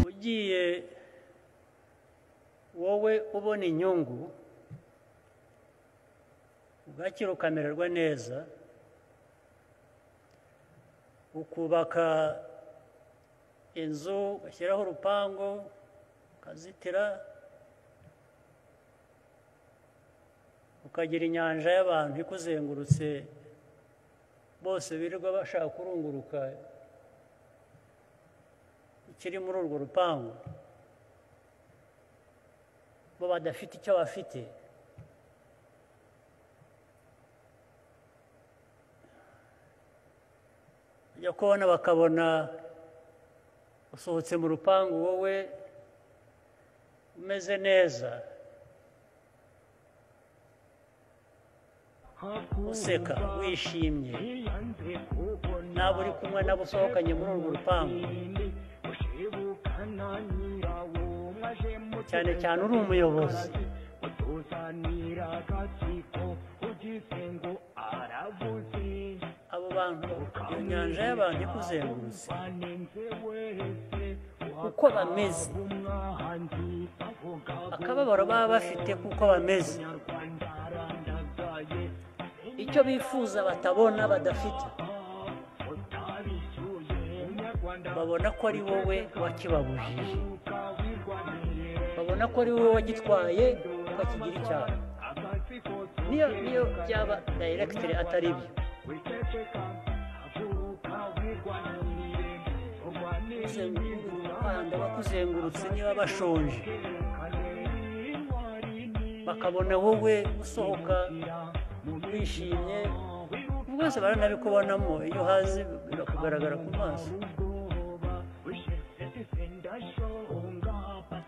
ugiye wowe ubona inyungu ugakira ukamererwa neza ukubaka inzu ugashyiraho urupangu ukazitira ukagira inyanja y'abantu ikuzengurutse bose birirwa bashaka kurunguruka ikiri muri urwo rupangu bo badafite icyo bafite bajya kubona bakabona usohotse mu rupangu wowe umeze neza useka wishimye nabo uri kumwe nabo usohokanye muri urwo rupangu cyane cyane uri umuyobozi abo bantu iyo nyanja y'abantu ikuzengurutse uko bameze akababaro baba bafite kuko bameze icyo bifuza batabona badafite babona ko ari wowe wakibabujije babona ko ari wowe wagitwaye ukakigira icyaha niyo niyo byaba dayiregitire atari ibyo abana bakuzengurutse niba bashonje bakabona wowe usohoka wishimye rwose baranabikubonamo iyo uhazi birakugaragara ku maso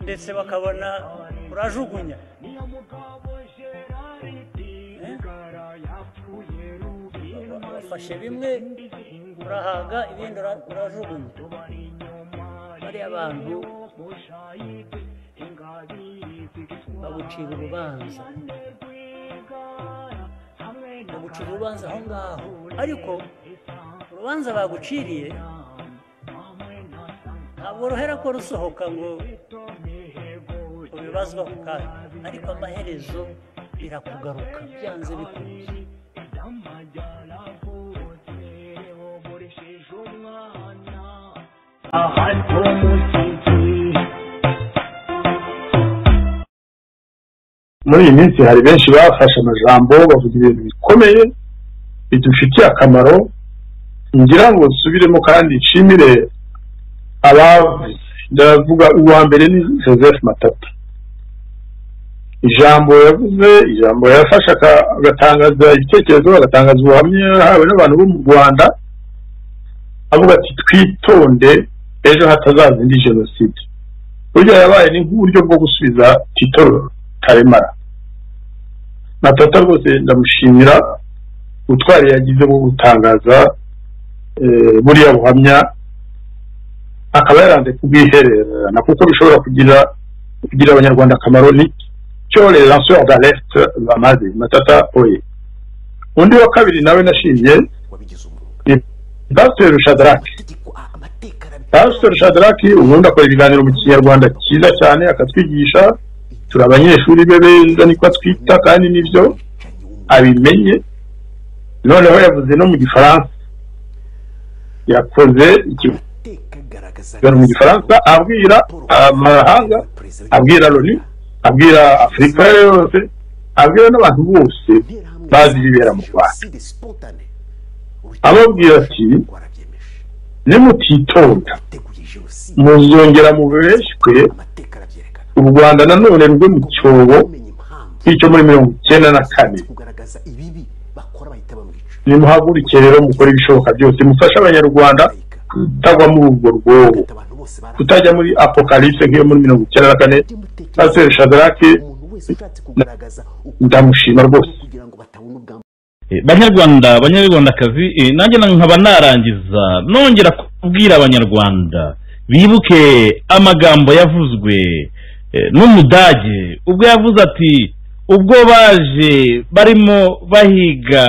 ndetse bakabona urajugunya wafashe bimwe urahaga ibindi urajugunya bariya bantu bagucira urubanza bagucira urubanza aho ngaho ariko urubanza baguciriye ntabwo ruhera ko rusohoka ngo ubibazwa ku kanya ariko amaherezo birakugaruka byanze bikunze muri iyi minsi hari benshi bafashe amajambo bavuga ibintu bikomeye bidufitiye akamaro ngira ngo nsubiremo kandi nshimire abavuze ndavuga uwa mbere ni joseph matata ijambo yavuze ijambo yafashe agatangaza ibitekerezo agatangaza ubuhamya yahawe n'abantu bo mu rwanda avuga ati twitonde ejo hatazaza indi jenoside burya yabaye ni nk'uburyo bwo gusubiza tito karemara matata rwose ndamushimira ubutwari yagize bwo gutangaza buriya buhamya akaba yaranze kubwihererana kuko bishobora kugira kugira abanyarwanda akamaro ni cyo relansiyo agareste bamaze matata oye undi wa kabiri nawe nashimye ni pasiteri shadaraki pasiteri shadaraki ubundi akora ibiganiro mu kinyarwanda cyiza cyane akatwigisha turi abanyeshuri be beza niko twita kandi nibyo abimenye noneho yavuze no mu gifaransa yakoze ikigo mu gifaransa abwira amahanga abwira loni abwira afurika yose abwira n'abantu bose bazi ibibera mu rwanda ababwira ati nimutitonda muzongera mu beshywe u rwanda nanone rwe mu cyobo nk'icyo muri mirongo icyenda na kane nimuhaguruke rero mukora ibishoboka byose mufashe abanyarwanda kutagwa muri urwo rwobo kutajya muri apokalipse nk'iyo muri mirongo icyenda na kane pasiteri shadarake ndamushima rwose banyarwanda banyarwandakazi nanjye nkaba narangiza nongera kubwira abanyarwanda bibuke amagambo yavuzwe eh, n'umudage ubwo yavuze ati ubwo baje barimo bahiga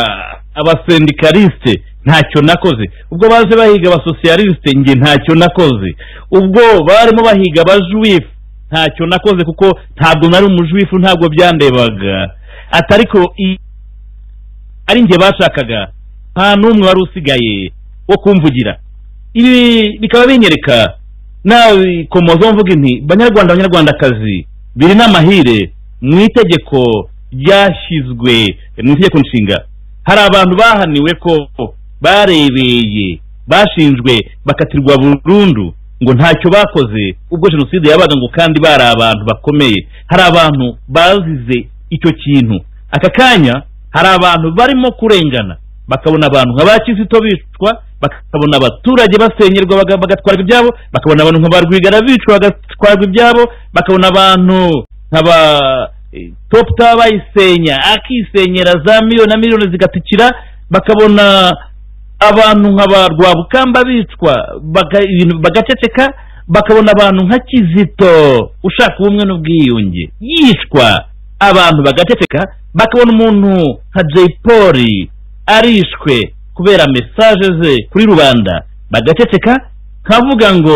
abasendikariste ntacyo nakoze ubwo baje bahiga abasosiyalisite njye ntacyo nakoze ubwo barimo bahiga abajuwifu ntacyo nakoze kuko ntabwo nari umujuwifu ntabwo byandebaga atari ko i- ari njye bashakaga nta n'umwe wari usigaye wo kumvugira ibi bikaba binyereka nabikomozaho mvuga inti banyarwanda banyarwandakazi biri n'amahire mu itegeko ryashyizwe mu itegeko nshinga hari abantu bahaniwe ko barebeye bashinjwe bakatirwa burundu ngo ntacyo bakoze ubwo jenoside yabaga ngo kandi bari abantu bakomeye hari abantu bazize icyo kintu aka kanya hari abantu barimo kurengana bakabona abantu nka ba kizito bicwa bakabona abaturage basenyerwa baga- bagatwarwa ibyabo bakabona abantu nka ba rwigara bicwa bagatwarwa ibyabo bakabona abantu nka ba eh, top tower bayisenya akisenyera za miliyoni na miliyoni zigatikira bakabona abantu nka ba rwabukamba bicwa baga- ibintu bagaceceka bakabona abantu nka kizito ushaka ubumwe n'ubwiyunge yicwa abantu bagaceceka bakabona umuntu nka jay polly arishwe kubera mesaje ze kuri rubanda bagaceceka nkavuga ngo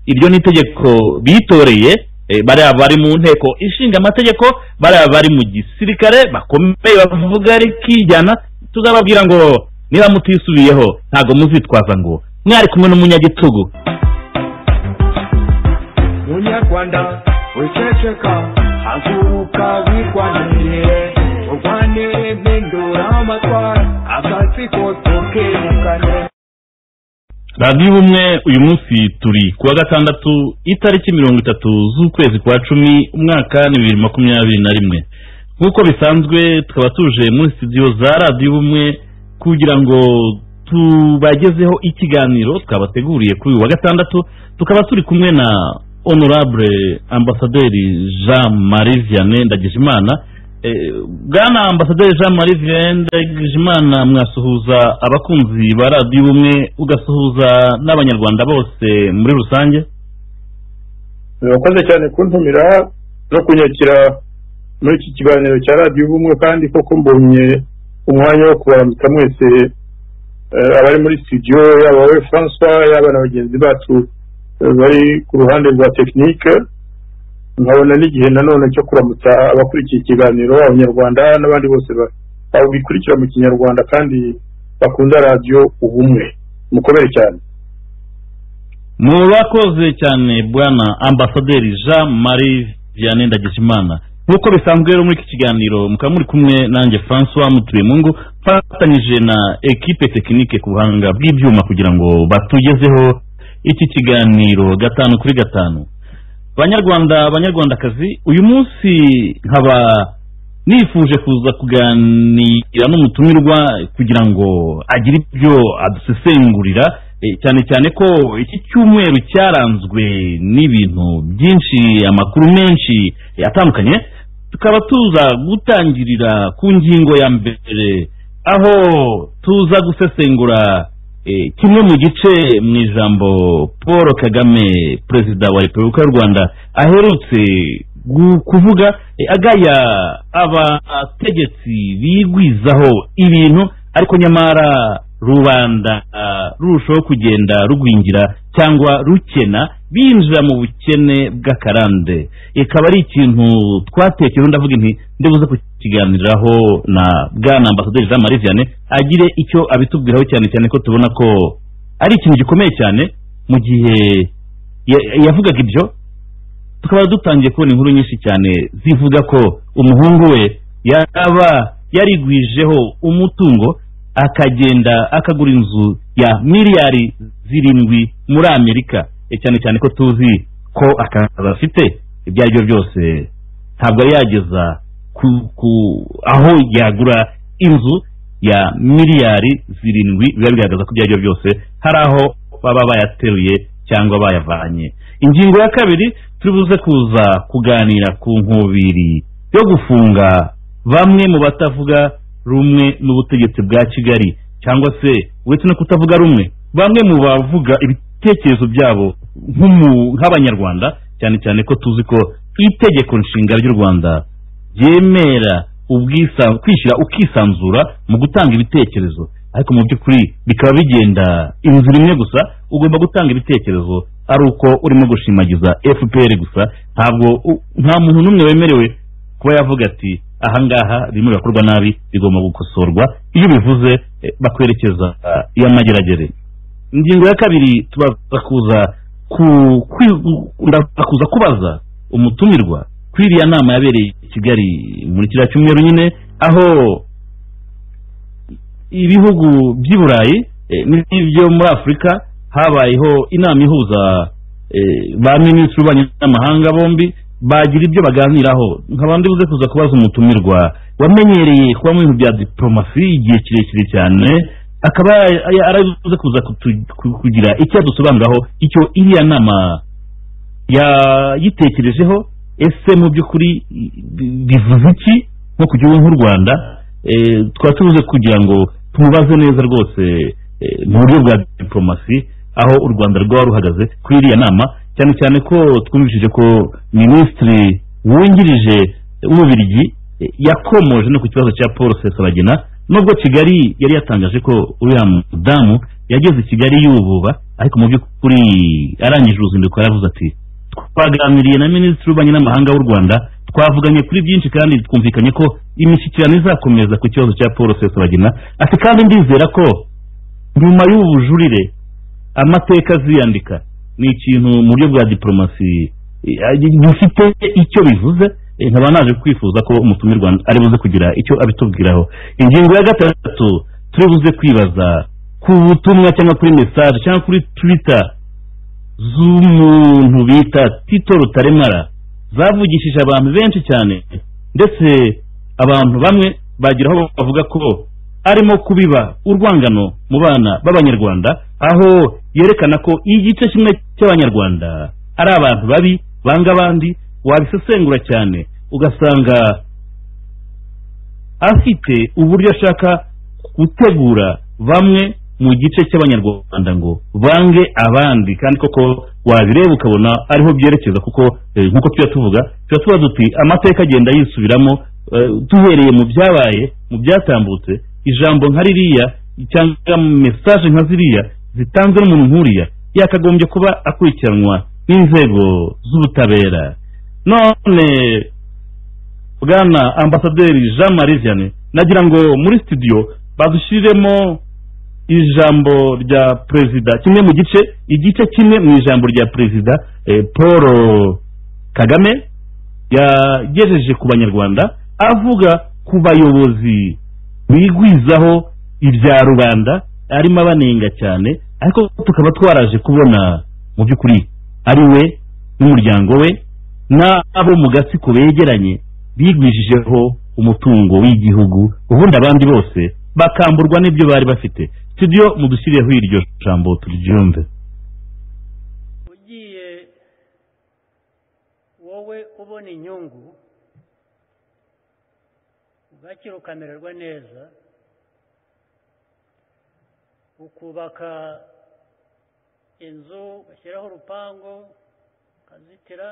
iryo ni itegeko bitoreye eh, bariya bari mu nteko ishinga amategeko bariya bari mu gisirikare bakomeye bavuga rikijyana tuzababwira ngo niba mutisubiyeho ntabwo muzitwaza ngo mwari kumwe n'umunyagitugu munyarwanda wiceceka haguruka wirwanirire urwane mpindura amatwara akazi kose ukirukane radiyo ubumwe uyu munsi turi kuwa gatandatu itariki mirongo itatu z'ukwezi kwa cumi umwaka ni bibiri makumyabiri na rimwe nk'uko bisanzwe tukaba tuje muri studio za radiyo ubumwe kugira ngo tubagezeho ikiganiro twabateguriye kuri uyu wa gatandatu tukaba turi kumwe na honorable ambasaderi jean marie vianney ndagijimana Eh, bwana ambasaderi jean marie vianney ndagijimana mwasuhuza abakunzi ba radiyo ubumwe ugasuhuza n'abanyarwanda bose muri rusange murakoze cyane kuntumira no kunyakira muri iki kiganiro cya radiyo ubumwe kandi koko mbonye umwanya wo kubaramutsa mwese eh, abari muri studio yaba wowe francois yaba na bagenzi bacu eh, bari ku ruhande rwa tekinike nkabona n'igihe nanone cyo kuramutsa abakurikiye ikiganiro abanyarwanda n'abandi bose ba- babikurikira mu kinyarwanda kandi bakunda radiyo ubumwe mukomere cyane murakoze cyane bwana ambasaderi jean marie vianney ndagijimana nk'uko bisanzwe rero muri iki kiganiro mukaba muri kumwe nanjye francois mutuyemungu mfatanyije na ekipe tekinike ku buhanga bw'ibyuma kugira ngo batugezeho iki kiganiro gatanu kuri gatanu banyarwanda banyarwandakazi uyu munsi nkaba nifuje kuza kuganira n'umutumirwa kugira ngo agire ibyo adusesengurira eh, cyane cyane ko iki cyumweru cyaranzwe n'ibintu byinshi amakuru menshi eh, atandukanye tukaba tuza gutangirira ku ngingo ya mbere aho tuza gusesengura Eh, kimwe mu gice mu ijambo paul kagame perezida wa repubulika y'u rwanda aherutse gu- kuvuga eh, agaya abategetsi bigwizaho ibintu ariko nyamara rubanda ah, rurushaho kugenda rugwingira cyangwa rukena binjira mu bukene bw'akarande ikaba ari ikintu twatekereho ndavuga inti ndibuze kukiganiraho na bwana ambasaderi jean marie vianney agire icyo abitubwiraho cyane cyane ko tubona ko ari ikintu gikomeye cyane mu gihe ya- yavugaga ibyo tukaba dutangiye kubona inkuru nyinshi cyane zivuga ko umuhungu we yaba yarigwijeho umutungo akagenda akagura inzu ya miliyari zirindwi muri amerika E, cyane cyane ko tuzi ko akazi afite ibyo ari byo byose ntabwo yari yageza ku, ku aho yagura inzu ya miliyari zirindwi biba bigaragaza ko ibyo ari byo byose hari aho baba bayateruye cyangwa bayavanye ingingo ya kabiri turibuze kuza kuganira ku nkubiri yo gufunga bamwe mu batavuga rumwe n'ubutegetsi bwa kigali cyangwa se uretse no kutavuga rumwe bamwe mu bavuga ibitekerezo byabo nk'umu- nk'abanyarwanda cyane cyane ko tuzi ko itegeko nshinga ry'u rwanda ryemera ubwisa- kwishyira ukisanzura mu gutanga ibitekerezo ariko mu by'ukuri bikaba bigenda inzira imwe gusa ugomba gutanga ibitekerezo ari uko urimo gushimagiza fpr gusa ntabwo u- nta muntu n'umwe wemerewe kuba yavuga ati ahangaha bimwe bikorwa nabi bigomba gukosorwa iyo ubivuze eh, bakwerekeza ah, iy'amageragere ingingo ya kabiri tubaza kuza ku kwi- ndaza kuza kubaza umutumirwa kuri iriya nama yabereye i kigali muri kiriya cyumweru nyine aho ibihugu by'i burayi eh, n'ibyo muri afurika habayeho inama ihuza eh, ba minisitiri b'ububanyi n'amahanga bombi bagira ibyo baganiraho nkaba ndibuze kuza kubaza umutumirwa wamenyereye kuba mu bintu bya diporomasi igihe kirekire cyane akaba ya- arabuze kuza kutu- ku- kugira icyo adusobanuriraho icyo iriya nama yayitekerejeho ese mu by'ukuri bi- bivuze iki nko ku gihugu nk'u rwanda eh, twaba tubuze kugira ngo tumubaze neza rwose eh, mu buryo bwa diporomasi aho u rwanda rwaba ruhagaze kuri iriya nama cyane cyane ko twumvishije ko minisitiri wungirije w'umubirigi eh, yakomoje no ku kibazo cya paul sesabagina nubwo kigali yari yatangaje ko uriya mudamu yageze i kigali yububa ariko mu by'ukuri arangije uruzinduko yaravuze ati twaganiriye na minisitiri w'ububanyi n'amahanga w'u rwanda twavuganye kuri byinshi kandi twumvikanye ko imishyikirano izakomeza ku kibazo cya paul sesabagina ati kandi ndizera ko nyuma y'ubu bujurire amateka aziyandika ni ikintu mu buryo bwa diporomasi eh, bifite icyo bivuze eh, nkaba naje kwifuza ko umutumirwa ari buze kugira icyo abitubwiraho ingingo ya gatatu turi buze kwibaza ku butumwa cyangwa kuri mesaje cyangwa kuri twita z'umuntu bita tito rutaremara zavugishije abantu benshi cyane ndetse abantu bamwe bagira aho bavuga ko arimo kubiba urwangano mu bana b'abanyarwanda aho yerekana ko igice kimwe cy'abanyarwanda ari abantu babi banga abandi wabisesengura cyane ugasanga afite uburyo ashaka gutegura bamwe mu gice cy'abanyarwanda ngo bange abandi kandi koko wabireba ukabona ariho byerekeza kuko eh, nk'uko tuba tuvuga tuba tuba duti amateka agenda yisubiramo eh, duhereye mu byabaye mu byatambutse ijambo nka ririya cyangwa mesaje nka ziriya zitanzwe n'umuntu nk'uriya yakagombye kuba akurikiranwa n'inzego z'ubutabera none bwana ambasaderi jean marie vianney nagira ngo muri studio badushyiremo ijambo rya perezida kimwe mu gice igice kimwe mu ijambo rya perezida eh, paul kagame yagejeje ku banyarwanda avuga ku bayobozi bigwizaho ibya rubanda arimo abanenga cyane ariko tukaba twaraje kubona mu by'ukuri ari we n'umuryango we n'abo mu gatsiko begeranye bigwijijeho umutungo w'igihugu ubundi abandi bose bakamburwa n'ibyo bari bafite studio mudushyirireho iryo jambo turyumve ugiye wowe ubona inyungu ugakira ukamererwa neza ukubaka inzu ugashyiraho urupangu ukazitira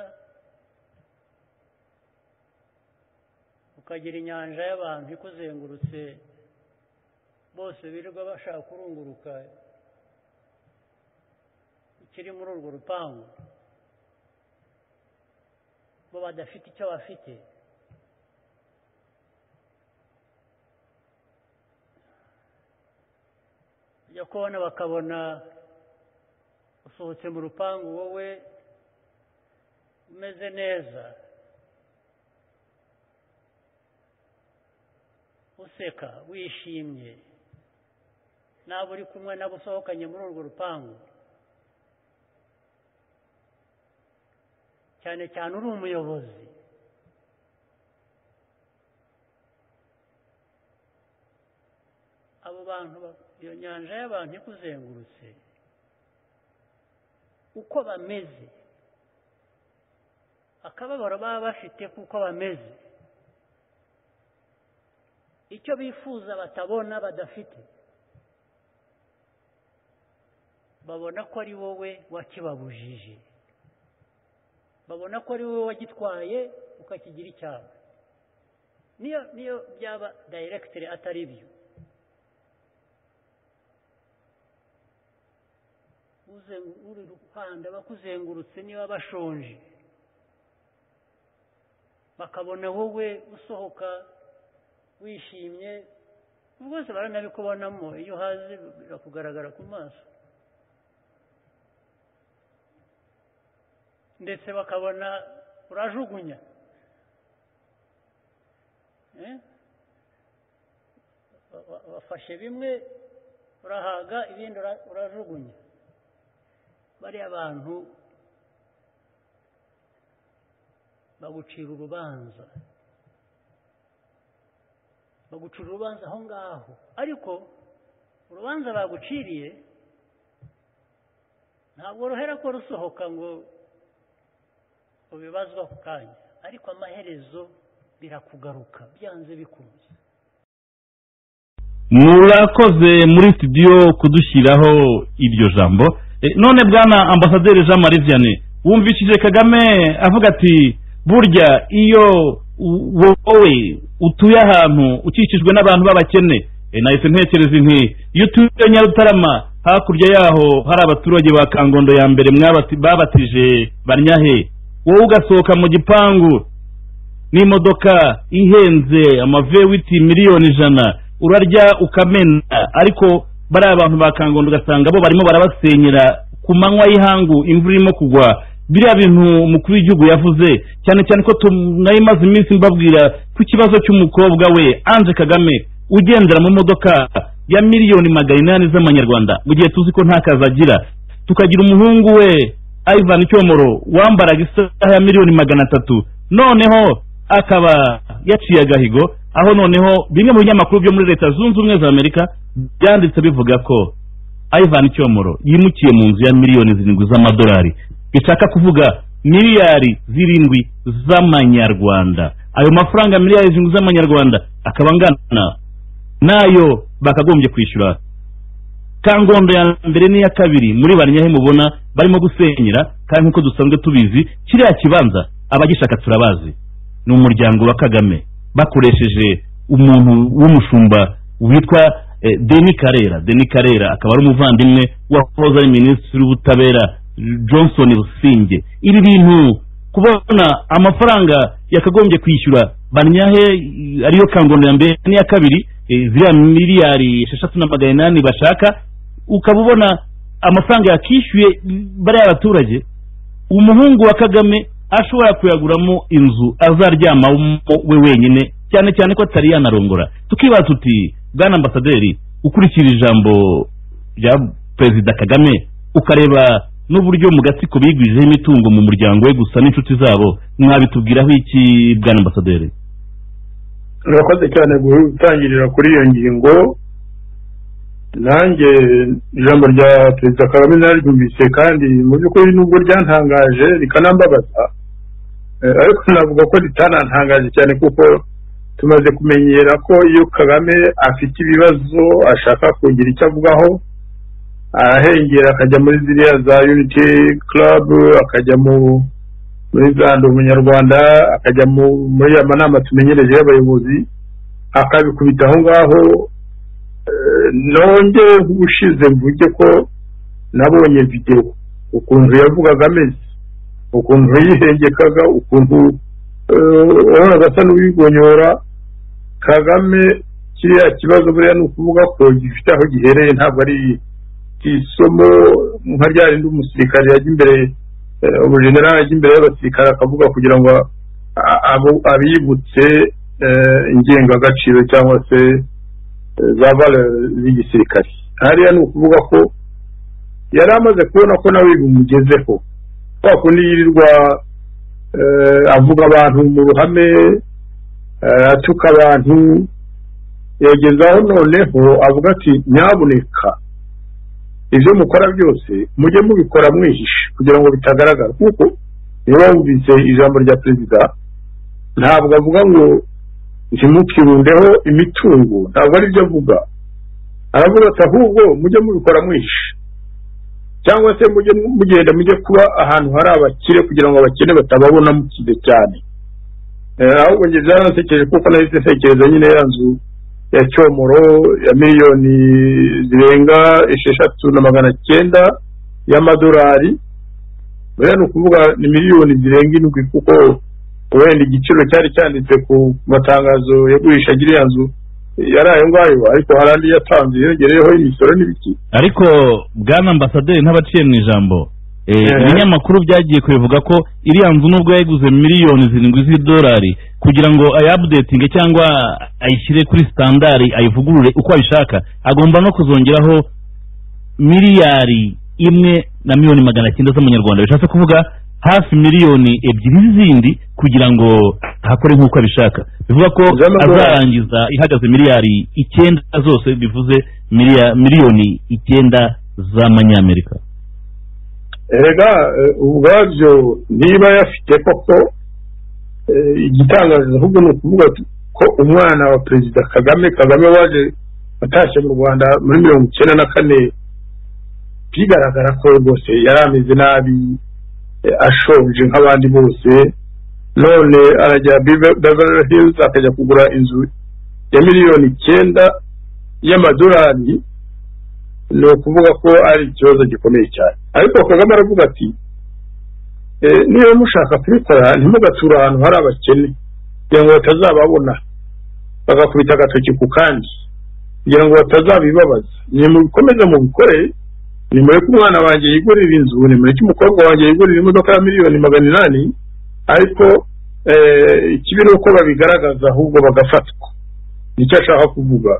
ukagira inyanja y'abantu ikuzengurutse bose birirwa bashaka kurunguruka ikiri muri urwo rupangu bo badafite icyo bafite ujya kubona bakabona usohotse mu rupangu wowe umeze neza useka wishimye nabo uri kumwe nabo usohokanye muri urwo rupangu cyane cyane uri umuyobozi abo bantu ba- iyo nyanja y'abantu ikuzengurutse uko bameze akababaro baba bafite kuko bameze icyo bifuza batabona badafite babona ko ari wowe wakibabujije babona ko ari wowe wagitwaye ukakigira icyabo niyo niyo byaba dayiregitire atari byo uri ruhanda bakuzengurutse niba bashonje bakabona wowe usohoka wishimye rwose baranabikubonamo iyo uhaze birakugaragara ku maso ndetse bakabona urajugunya bafashe bimwe urahaga ibindi urajugunya bariya bantu bagucira urubanza bagucira urubanza aho ngaho ariko urubanza baguciriye ntabwo ruhera ko rusohoka ngo ubibazwa ako kanya ariko amaherezo birakugaruka byanze bikunze murakoze muri studio kudushyiraho iryo jambo E, none bwana ambasaderi jean marie vianney wumvishije kagame avuga ati burya iyo u- wowe utuye ahantu ukikijwe n'abantu b'abakene e, nahise ntekereza inti iyo utuye nyarutarama hakurya yaho hari abaturage ba kangondo ya mbere mwabati- babatije banyahe wowe ugasohoka mu gipangu n'imodoka ihenze amavewiti miliyoni ijana urarya ukamena ariko bariya abantu ba kangondo ugasanga bo barimo barabasenyera ku manywa y'ihangu imvura irimo kugwa biriya bintu umukuru w'igihugu yavuze cyane cyane ko tu- nari maze iminsi mbabwira ko ikibazo cy'umukobwa we anje kagame ugendera mu modoka ya miliyoni magana inani z'amanyarwanda mu gihe tuzi ko nta kazi agira tukagira umuhungu we ivan cyomoro wambaraga isaha ya miliyoni magana atatu noneho akaba yaciye agahigo aho noneho bimwe mu binyamakuru byo muri leta zunze ubumwe za amerika byanditse bivuga ko ivan cyomoro yimukiye mu nzu ya miliyoni zirindwi z'amadolari bishaka kuvuga miliyari zirindwi z'amanyarwanda ayo mafaranga miliyari zirindwi z'amanyarwanda akaba angana n'ayo bakagombye kwishyura kangondo ya mbere n'iya kabiri muri banyahe mubona barimo gusenyera kandi nk'uko dusanzwe tubizi kiriya kibanza abagishaka turabazi ni umuryango wa kagame bakoresheje umuntu w'umushumba witwa eh, deni karera deni karera akaba ari umuvandimwe wahoze ari minisitiri w'ubutabera johnson businge ibi bintu kubona amafaranga yakagombye kwishyura banyahe eh, ariyo kangondo ya mbere n'iya kabiri eh, ziriya miliyari esheshatu na magana inani bashaka ukaba ubona amafaranga yakishyuye bariya baturage umuhungu wa kagame ashobora kuyaguramo inzu azaryamamo we wenyine cyane cyane ko atari yanarongora tukibaza tuti bwana ambasaderi ukurikira ijambo rya perezida kagame ukareba n'uburyo mu gatsiko bigwijeho imitungo mu muryango we gusa n'inshuti zabo mwabitubwiraho iki bwana ambasaderi urakoze cyane gutangirira kuri iyo ngingo nanjye ijambo rya perezida kagame nararyumvise kandi mu by'ukuri nubwo ryantangaje rikanambabaza eh, ariko navuga ko ritanantangaje cyane kuko tumaze kumenyera ko iyo kagame afite ibibazo ashaka kugira icyo avugaho arahengera akajya muri ziriya za unity club akajya mu muri za ndi umunyarwanda akajya mu- muri ya manama tumenyereje y'abayobozi akabikubita aho ngaho Eh, nonge ubushize mvuge ko nabonye videwo ukuntu yavugaga ameze ukuntu yihengekaga ukuntu eh, wabonaga asa n'uwigonyora kagame kiriya kibazo buriya ni ukuvuga ko gifite aho gihereye ntabwo ari isomo nka rya rindi umusirikare yajya imbere eh, umujenerali ajya imbere y'abasirikare akavuga kugira ngo a- abo- abibutse eh, ingengagaciro cyangwa se eh, za valeur z'igisirikare hariya ni ukuvuga ko yari amaze kubona ko nawe bimugezeho kwa kundi yirirwa eh, avuga abantu mu ruhame eh, atuka abantu yagezaho noneho avuga ati nyabuneka ibyo mukora byose mujye mubikora mwihishe kugira ngo bitagaragara kuko niba wumvise ijambo rya perezida ntabwo avuga ngo ntimukirundeho imitungo ntabwo ari byo avuga aravuga ati ahubwo mujye mubikora mwihishe cyangwa se mujye mugenda mujye kuba ahantu hari abakire kugira ngo abakene batababona mukize cyane Eh, ahubwo njye byaransekeje kuko nahise ntekereza nyine ya nzu ya cyomoro ya miliyoni zirenga esheshatu na magana cyenda y'amadolari buriya ni ukuvuga ni miliyoni zirenga indwi kuko wenda igiciro cyari cyanditse ku matangazo yagurisha agira iya nzu yari ayo ngayo ariko hari andi yatanze yongereyeho imisoro n'ibiki ariko bwana ambasaderi ntabaciye mu ijambo Eh, Eh. ibinyamakuru byagiye kubivuga ko iriya nzu nubwo yayiguze miliyoni zirindwi z'idolari kugira ngo ayabudetinge cyangwa ayishyire kuri sitandari ayivugurure uko abishaka agomba no kuzongeraho miliyari imwe na miliyoni magana cyenda z'amanyarwanda bishatse kuvuga hafi miliyoni ebyiri zindi kugira ngo ahakore nk'uko abishaka bivuga ko Z'amadolari. azarangiza ihagaze miliyari icyenda zose bivuze miliya- miliyoni icyenda z'amanyamerika erega eh, ubwabyo niba yafite koko eh, igitangaza ahubwo ni ukuvuga ko umwana wa perezida kagame kagame waje atashye mu rwanda muri mirongo icyenda na kane bigaragara ko rwose yari ameze nabi eh, ashonje nk'abandi bose none arajya Bever- beverly hills akajya kugura inzu ya miliyoni icyenda y'amadolari ni ukuvuga ko ari ikibazo gikomeye cyane ariko kagame aravuga ati "Eh, niba mushaka kubikora ntimugature ahantu hari abakene kugira ngo batazababona bagakubita agatoki ku kandi kugira ngo batazabibabaza nimubikomeze mubikore nimureke umwana wanjye yigurira inzu nimureke umukobwa wanjye yigurira imodoka ya miliyoni magana inani ariko eh, ikibi ni uko babigaragaza ahubwo bagafatwa nicyo ashaka kuvuga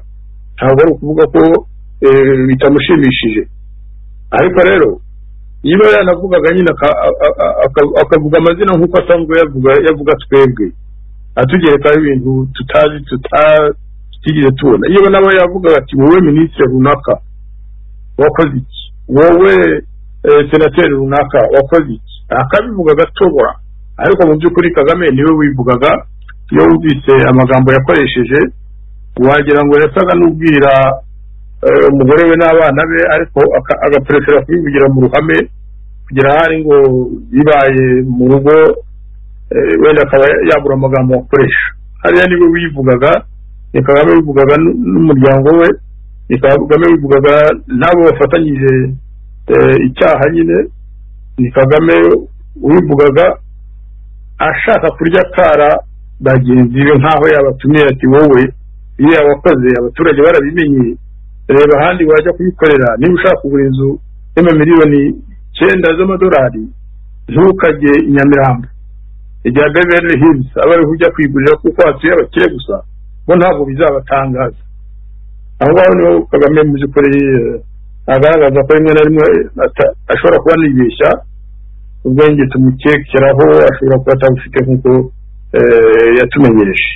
ntabwo ari ukuvuga ko eh, bitamushimishije ariko rero niba yanavugaga nyine aka- a- a- aka- akavuga amazina nk'uko asanzwe yavuga yavuga twebwe atugerekaho ibintu tutazi tuta- tutigeze tubona iyo nabo yavugaga ati wowe minisitiri runaka wakoze iki wowe eh, senateri runaka wakoze iki akabivuga agatobora ariko mu by'ukuri kagame niwe wivugaga iyo wumvise amagambo yakoresheje wagira ngo yasaga n'ubwira eh, umugore we n'abana be ariko aka- agaperesera kubivugira mu ruhame kugira ahari ngo bibaye mu rugo eh, wenda akaba yabura amagambo akoresha hariya niwe wivugaga ni kagame wivugaga n- n'umuryango we ni kagame wivugaga n'abo bafatanyije eh, icyaha nyine ni kagame wivugaga ashaka kurya kara bagenzi be nk'aho yabatumiye ati wowe iyo yabakoze abaturage barabimenye reba ahandi wajya kubikorera niba ushaka kugura inzu y'amamiliyoni icyenda z'amadolari ntukajye i nyamirambo igihe beverly hills aba ariho ujya kwigurira kuko hatuye abakire gusa bo ntabwo bizabatangaza aho ngaho niho kagame mu by'ukuri eh, agaragaza ko rimwe na rimwe ata- ashobora kuba anibeshya ubwenge tumukekeraho ashobora kuba atabufite nk'uko eh, yatumenyereje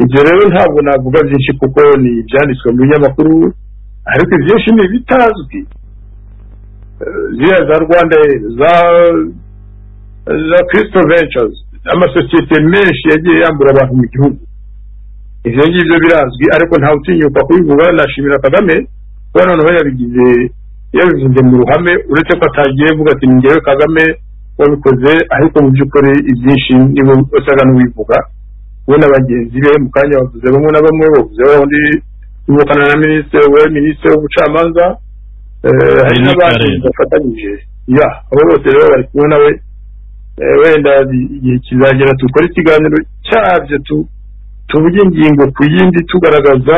ibyo rero ntabwo navuga byinshi kuko ni ibyanditswe mu binyamakuru ariko ibyinshi ni ibitazwi Eh, ziriya za rwanda Air, za za kirisito ventures amasosiyete menshi yagiye yambura abantu mu gihugu ibyo ngibyo birazwi ariko ntawe utinyuka kubivuga nashimira kagame kuba noneho yabigize yabivuze mu ruhame uretse ko atagiye avuga ati ni njyewe kagame wabikoze ariko mu by'ukuri ibyinshi niwe usaga n'uwivuga we na bagenzi be mu kanya bavuze bamwe na bamwe bavuze wa wundi bivukana na minisitiri we minisitiri w'ubucamanza eh, hari Henry n'abandi Karera. bafatanyije ya abo bose rero bari kumwe nawe Eh, wenda igihe kizagera dukore ikiganiro cyabyo tu- tuvuge ingingo ku yindi tugaragaza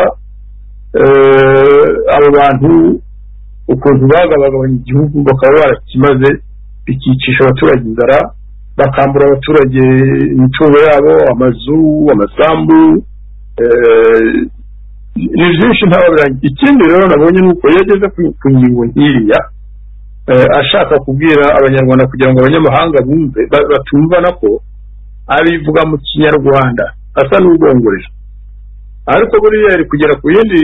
eh, abo bantu ukuntu bagabagabanya igihugu bakaba barakimaze bikicisha abaturage inzara bakambura abaturage imitungo yabo amazu amasambu eh, ni byinshi ntababiranye ikindi rero nabonye ni uko iyo ageze ku- ku ngingo nk'iriya eh, ashaka kubwira abanyarwanda kugira ngo abanyamahanga bumve ba- batumvana ko abivuga mu kinyarwanda asa n'ubwongorera ariko buriya yari kugera ku yindi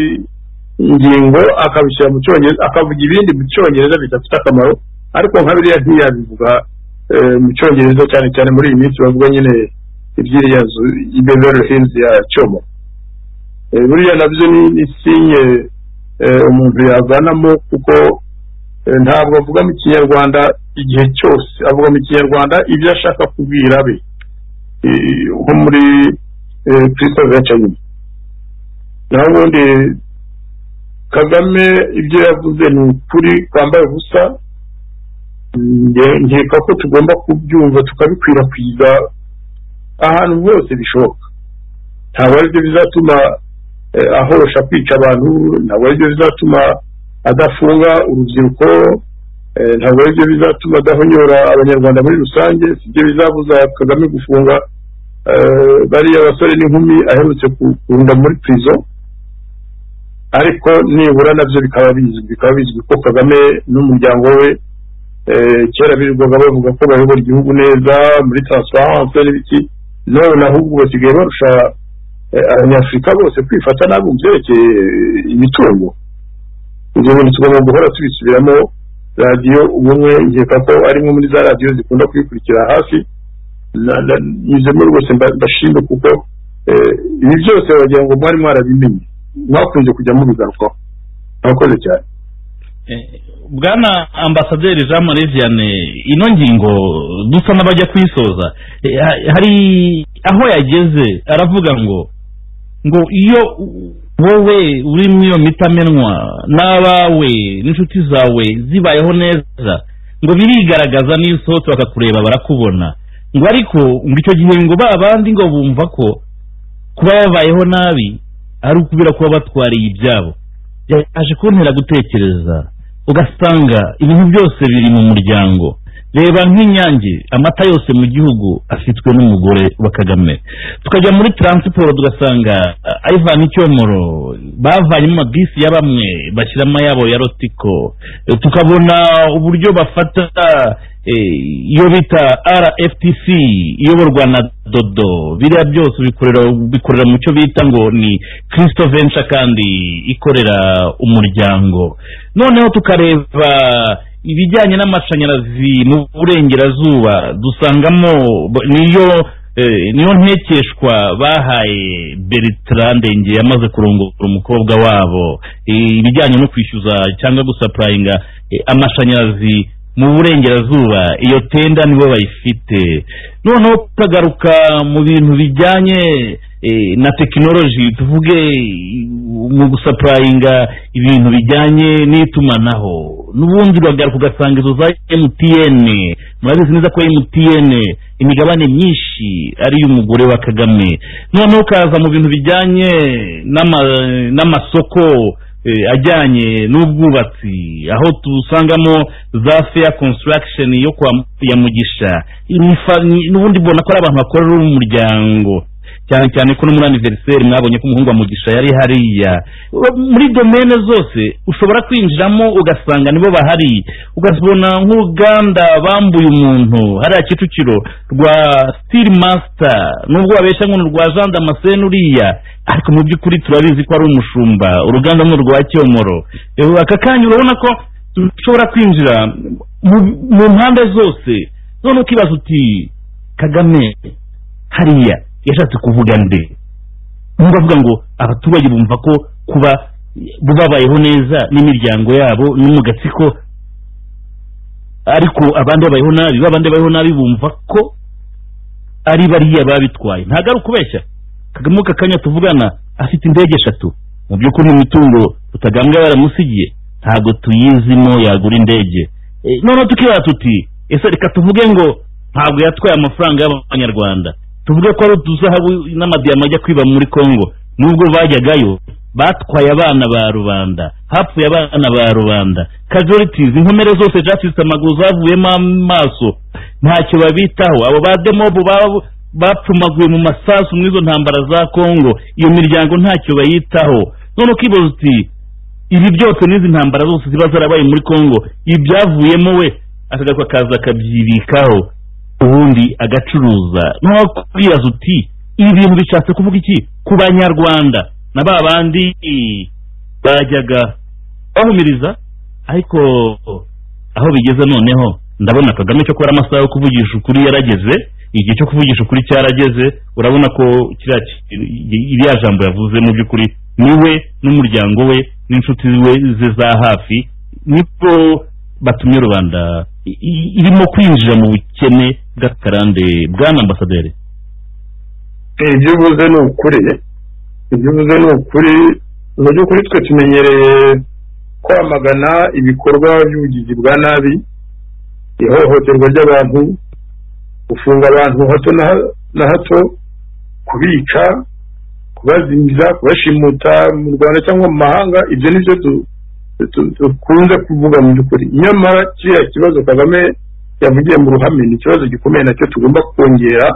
ngingo akabishyira mu cyongereza akavuga ibindi mu cyongereza bidafite akamaro ariko nka biriya ntiyabivuga eh, mu cyongereza cyane cyane muri iyi minsi bavuga nyine iby'iriya nzu i beverly hills ya cyomo Eh, buriya nabyo ni ni sinye eh, umuntu yavanamo kuko eh, ntabwo avugamo ikinyarwanda igihe cyose avugamo ikinyarwanda ibyo ashaka kubwira be Eh, nko muri eh, christophe gacanyuma naho ubundi kagame ibyo yavuze ni ukuri kwambaye ubusa Nge- nkeka ko tugomba kubyumva tukabikwirakwiza ahantu hose bishoboka ntabwo aribyo bizatuma eh, ahosha kwica abantu ntabwo aribyo bizatuma adafunga urubyiruko eh, ntabwo aribyo bizatuma adahonyora abanyarwanda muri rusange sibyo bizabuza kagame gufunga eh, bariya basore n'inkumi aherutse kukunda muri prison ariko nibura nabyo bikaba bizwi bikaba bizwi ko kagame n'umuryango we eh, kera birirwaga bavuga ko bayobora igihugu neza muri transparence n'ibiki none ahubwo basigaye barusha eh, abanyafurika bose kwifata nabi mu byerekeye eh, imitungo ibyo bintu tugomba guhora tubisubiramo radiyo ubumwe nkeka ko ari nko muri za radiyo zikunda kubikurikira hafi na- na- nize muri bose mba- mbashimye kuko eh, ibi byose wagira ngo mwari mwarabimenye mwakunze kujya mubigarukaho murakoze cyane Eh, bwana ambasaderi jean marie vianney ino ngingo dusa n'abajya kuyisoza eh, ha- hari aho yageze aravuga ngo ngo iyo wowe uri muri iyo mitamenwa n'abawe n'inshuti zawe zibayeho neza ngo birigaragaza n'iyo usohotse bakakureba barakubona ngo ariko ngo icyo gihe ngo ba bandi ngo bumva ko kuba babayeho nabi ari ukubera kuba batwariye ibyabo yaje kuntera gutekereza ugasanga ibintu byose biri mu muryango reba nk'inyange amata yose mu gihugu afitwe n'umugore wa kagame tukajya muri taransiporo tugasanga ah, ivan icyomoro bavanye mu mabisi ya bamwe bashyiramo ayabo ya rotiko Eh, tukabona uburyo bafata eh, iyo bita rftc iyoborwa na dodo biriya byose bikorera bikorera mu cyo bita ngo ni kristo venture kandi ikorera umuryango noneho tukareba ibijyanye n'amashanyarazi mu burengerazuba dusangamo b- niyo eh, niyo ntekeshwa bahaye bertrand ngeye yamaze kurongora umukobwa wabo Eh, ibijyanye no kwishyuza cyangwa gusapurayinga eh, amashanyarazi mu burengerazuba iyo tenda nibo bayifite noneho tukagaruka mu bintu bijyanye eh, na tekinoloji tuvuge eh, mu gusapurayinga ibintu bijyanye n'itumanaho n'ubundi uragaruka ugasanga izo za mtn murabizi neza ko mtn imigabane myinshi ari iy'umugore wa kagame noneho ukaza mu bintu bijyanye n'ama- n'amasoko eh, ajyanye n'ubwubatsi aho dusangamo za fair construction yo kwa ya mugisha Imifa- ni- n'ubundi mbona ko ari abantu bakorera umuryango cyane cyane ko no muri aniveriseri mwabonye ko umuhungu wa mugisha yari hariya muri domene zose ushobora kwinjiramo ugasanga nibo bahari ugasubona nk'uruganda bambuye umuntu hariya kicukiro rwa steel master nubwo babeshya ngo ni urwa jean damascene uriya ariko mu by'ukuri turabizi ko ari umushumba uruganda ni urwa cyomoro Eh, aka kanya urabona ko ushobora kwinjira mu- mu mpande zose none ukibaza uti kagame hariya yashatse kuvuga nde nubwo avuga ngo abaturage bumva ko kuba bo babayeho neza n'imiryango yabo no mu gatsiko ariko abandi babayeho nabi babandi babayeho nabi bumva ko ari bariya babitwaye ntabwo ari ukubeshya kagame aka kanya tuvugana afite indege eshatu mu by'ukuri imitungo tutagambwa yaramusigiye ntabwo tuyizimo yagura indege Eh, noneho tukibaza tuti ese reka tuvuge ngo ntabwo yatwaye amafaranga y'abanyarwanda tuvuge ko ari uduzahabu n'amadiyama ajya kwiba muri congo nubwo bajyagayo batwaye abana ba rubanda hapfuye abana ba rubanda casualties inkomere zose zafite amaguru zavuyemo amaso ntacyo babitaho abo ba demobu babo bapfumaguye mu masasu muri izo ntambara za congo iyo miryango ntacyo bayitaho none ukibaza uti ibi byose n'izi ntambara zose ziba zarabaye muri congo ibi byavuyemo we akagaruka akaza akabyibikaho ubundi agacuruza nko kubibaza uti ibi bintu bishatse kuvuga iki ku banyarwanda na ba bandi bajyaga bahumiriza ariko aho bigeze noneho ndabona kagame cyo kubara amasaha yo kuvugisha ukuri yarageze igihe cyo kuvugisha ukuri cyarageze urabona ko kiriya kintu- iriya jambo yavuze mu by'ukuri ni we n'umuryango we n'inshuti we ze za hafi niko batumye rubanda i- i- irimo kwinjira mu bukene bw'akarande bwana ambasaderi ibyo uvuze ni ukuri ibyo uvuze ni ukuri mu by'ukuri twe tumenyereye kwamagana ibikorwa by'ubugizi bwa nabi ihohoterwa ry'abantu gufunga abantu hato na ha- na hato kubica kubazimiza kubashimuta mu rwanda cyangwa mu mahanga ibyo ni byo du- du- dukunze kuvuga mu by'ukuri nyamara kiriya kibazo kagame yavugiye mu ruhame ni ikibazo gikomeye nacyo tugomba kongera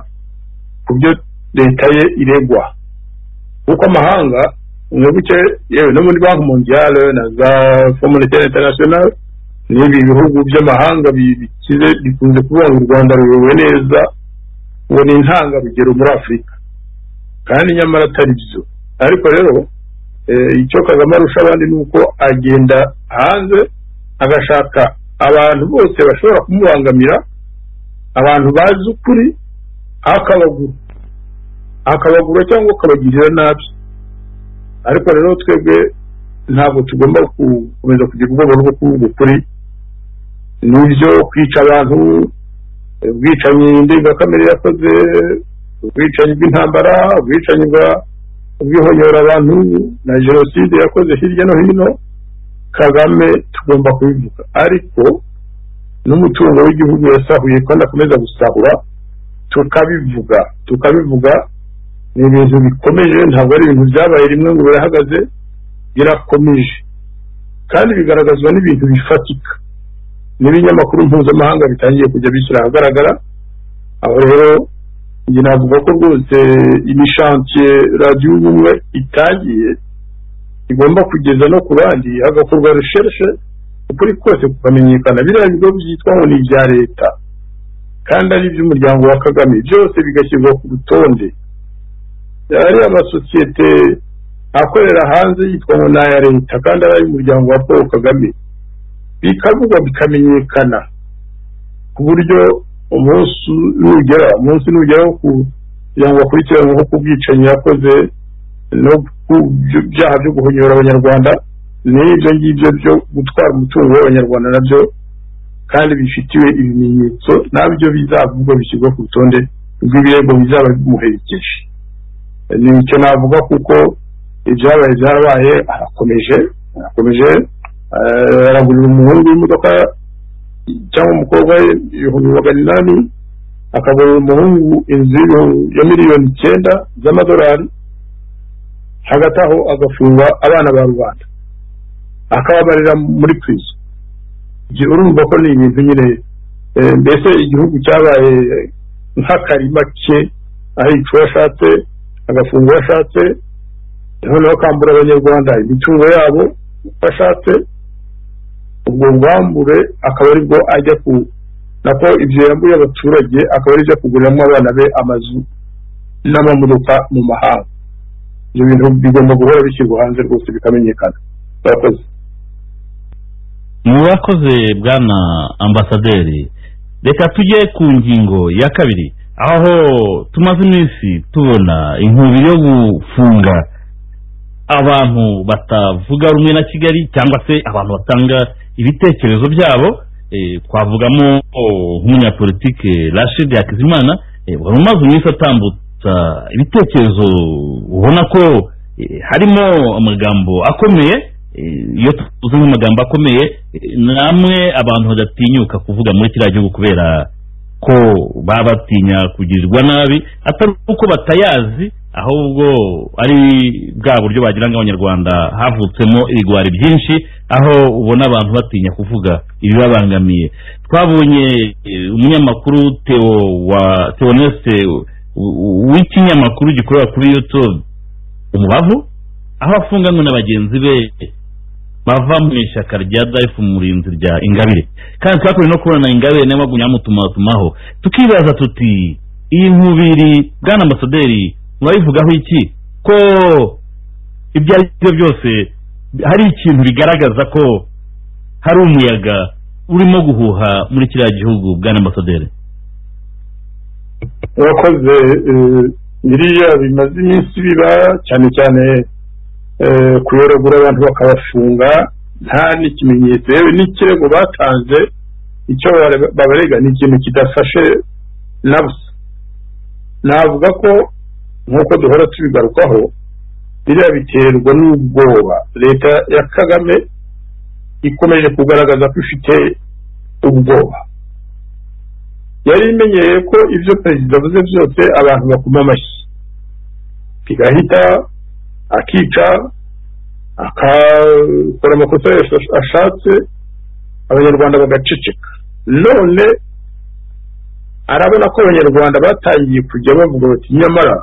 ku byo leta ye iregwa kuko amahanga mwibuke yewe no muri banki mondiale na za communitaire international n'ibi bihugu by'amahanga bi- bikize bikunze kuvuga ngo u rwanda ruyobowe neza uwo ni intangarugero muri afurika kandi nyamara atari byo ariko rero eh, icyo kagame arusha abandi ni uko agenda hanze agashaka abantu bose bashobora kumubangamira abantu bazi ukuri akabagura akabagura cyangwa akabagirira nabi ariko rero twebwe ntabwo tugomba ku- gukomeza kugira ubwoba bwo kuvuga ukuri n'ibyo kwica abantu ubwicanyi ndengakamere yakoze ubwicanyi bw'intambara ubwicanyi bwa- bw'ihonyora abantu na jenoside yakoze hirya no hino kagame tugomba kubivuga ariko n'umutungo w'igihugu yasahuye kandi akomeza gusahura tukabivuga tukabivuga ni ibintu bikomeje ntabwo ari ibintu byabaye rimwe ngo birahagaze birakomeje kandi bigaragazwa n'ibintu bifatika n'ibinyamakuru mpuzamahanga bitangiye kujya bishyira ahagaragara aho rero njye navuga ko rwose imishantiye radiyo ubumwe itangiye igomba kugeza no ku bandi hagakorwa reshershe ukuri kose kukamenyekana biriya bigo byitwaho ni ibya leta kandi ari iby'umuryango wa kagame byose bigashyirwa ku rutonde ari amasosiyete akorera hanze yitwa ngo ni aya leta kandi ari ay'umuryango wa paul kagame bikavugwa bikamenyekana ku buryo umunsi nugera umunsi nugera wo kugira ngo akurikiranweho ku bwicanyi yakoze no ku byo- byaha byo guhonyora abanyarwanda n'ibyo ngibyo byo gutwara umutungo w'abanyarwanda nabyo kandi bifitiwe ibimenyetso nabyo bizavugwa bishyirwa ku rutonde rw'ibirego bizaba bimuherekeje ni icyo navuga kuko ibyabaye byarabaye arakomeje arakomeje eh, aragurira umuhungu w'imodoka cyangwa umukobwa we ibihumbi magana inani akagurira umuhungu inzu y'ibihumbi- ya miliyoni icyenda z'amadolari hagati aho agafunga abana ba rubanda akababarira muri prison Ibyo urumva ko ni ibintu nyine eh, mbese igihugu cyabaye nk'akarima ke ahica uwo ashatse agafunga uwo ashatse noneho kambura abanyarwanda imitungo yabo uko ashatse ubwo bwambure akaba ari bwo ajya ku nako ibyo yambuye abaturage akaba ari byo kuguriramo abana be amazu n'amamodoka mu mahanga ibyo bintu bigomba guhora bishyirwa hanze rwose bikamenyekana barakoze mu bakoze bwana ambasaderi reka tujye ku ngingo ya kabiri aho tumaze iminsi tubona inkubiri yo gufunga abantu batavuga rumwe na kigali cyangwa se abantu batanga ibitekerezo byabo eh, twavugamo oh, nk'umunyapolitike rashid hakizimana eh, wari umaze iminsi atambutsa ibitekerezo ubona ko eh, harimo amagambo akomeye eh, iyo tuvuze nk'amagambo akomeye eh, namwe abantu badatinyuka kuvuga muri kiriya gihugu kubera ko baba batinya kugirirwa nabi atari uko batayazi ahubwo ari bwa buryo bagira ngo abanyarwanda havutsemo ibigwari byinshi aho ubona abantu batinya kuvuga ibibabangamiye twabonye eh, umunyamakuru Theo wa Theoneste w- w- w'ikinyamakuru gikorera kuri YouTube umubavu aho afunganywe na bagenzi be bava mu ishyaka rya dayifu mu irinzi rya ingabire kandi twakomeje no kubona na ingabire niyo mpamvu nyamutumatumaho tukibaza tuti iyi nkubiri bwana ambasaderi murabivugaho iki ko ibyo ari byo byose hari ikintu bigaragaza ko hari umuyaga urimo guhuha muri kiriya gihugu bwana ambasaderi urakoze eh, biriya bimaze iminsi biba cyane cyane eh, kuyoragura abantu bakabafunga nta n'ikimenyetso yewe n'ikirego batanze icyo bare- babarega ni ikintu kidafashe na busa navuga ko nk'uko duhora tubigarukaho biriya biterwa n'ubwoba leta ya kagame ikomeje kugaragaza ko ifite ubwoba yari imenyereye ko ibyo perezida avuze byose abantu bakoma amashyi igahita akica akakora amakosa yose ashatse abanyarwanda bagaceceka none arabona ko abanyarwanda batangiye kujya bavuga bati nyamara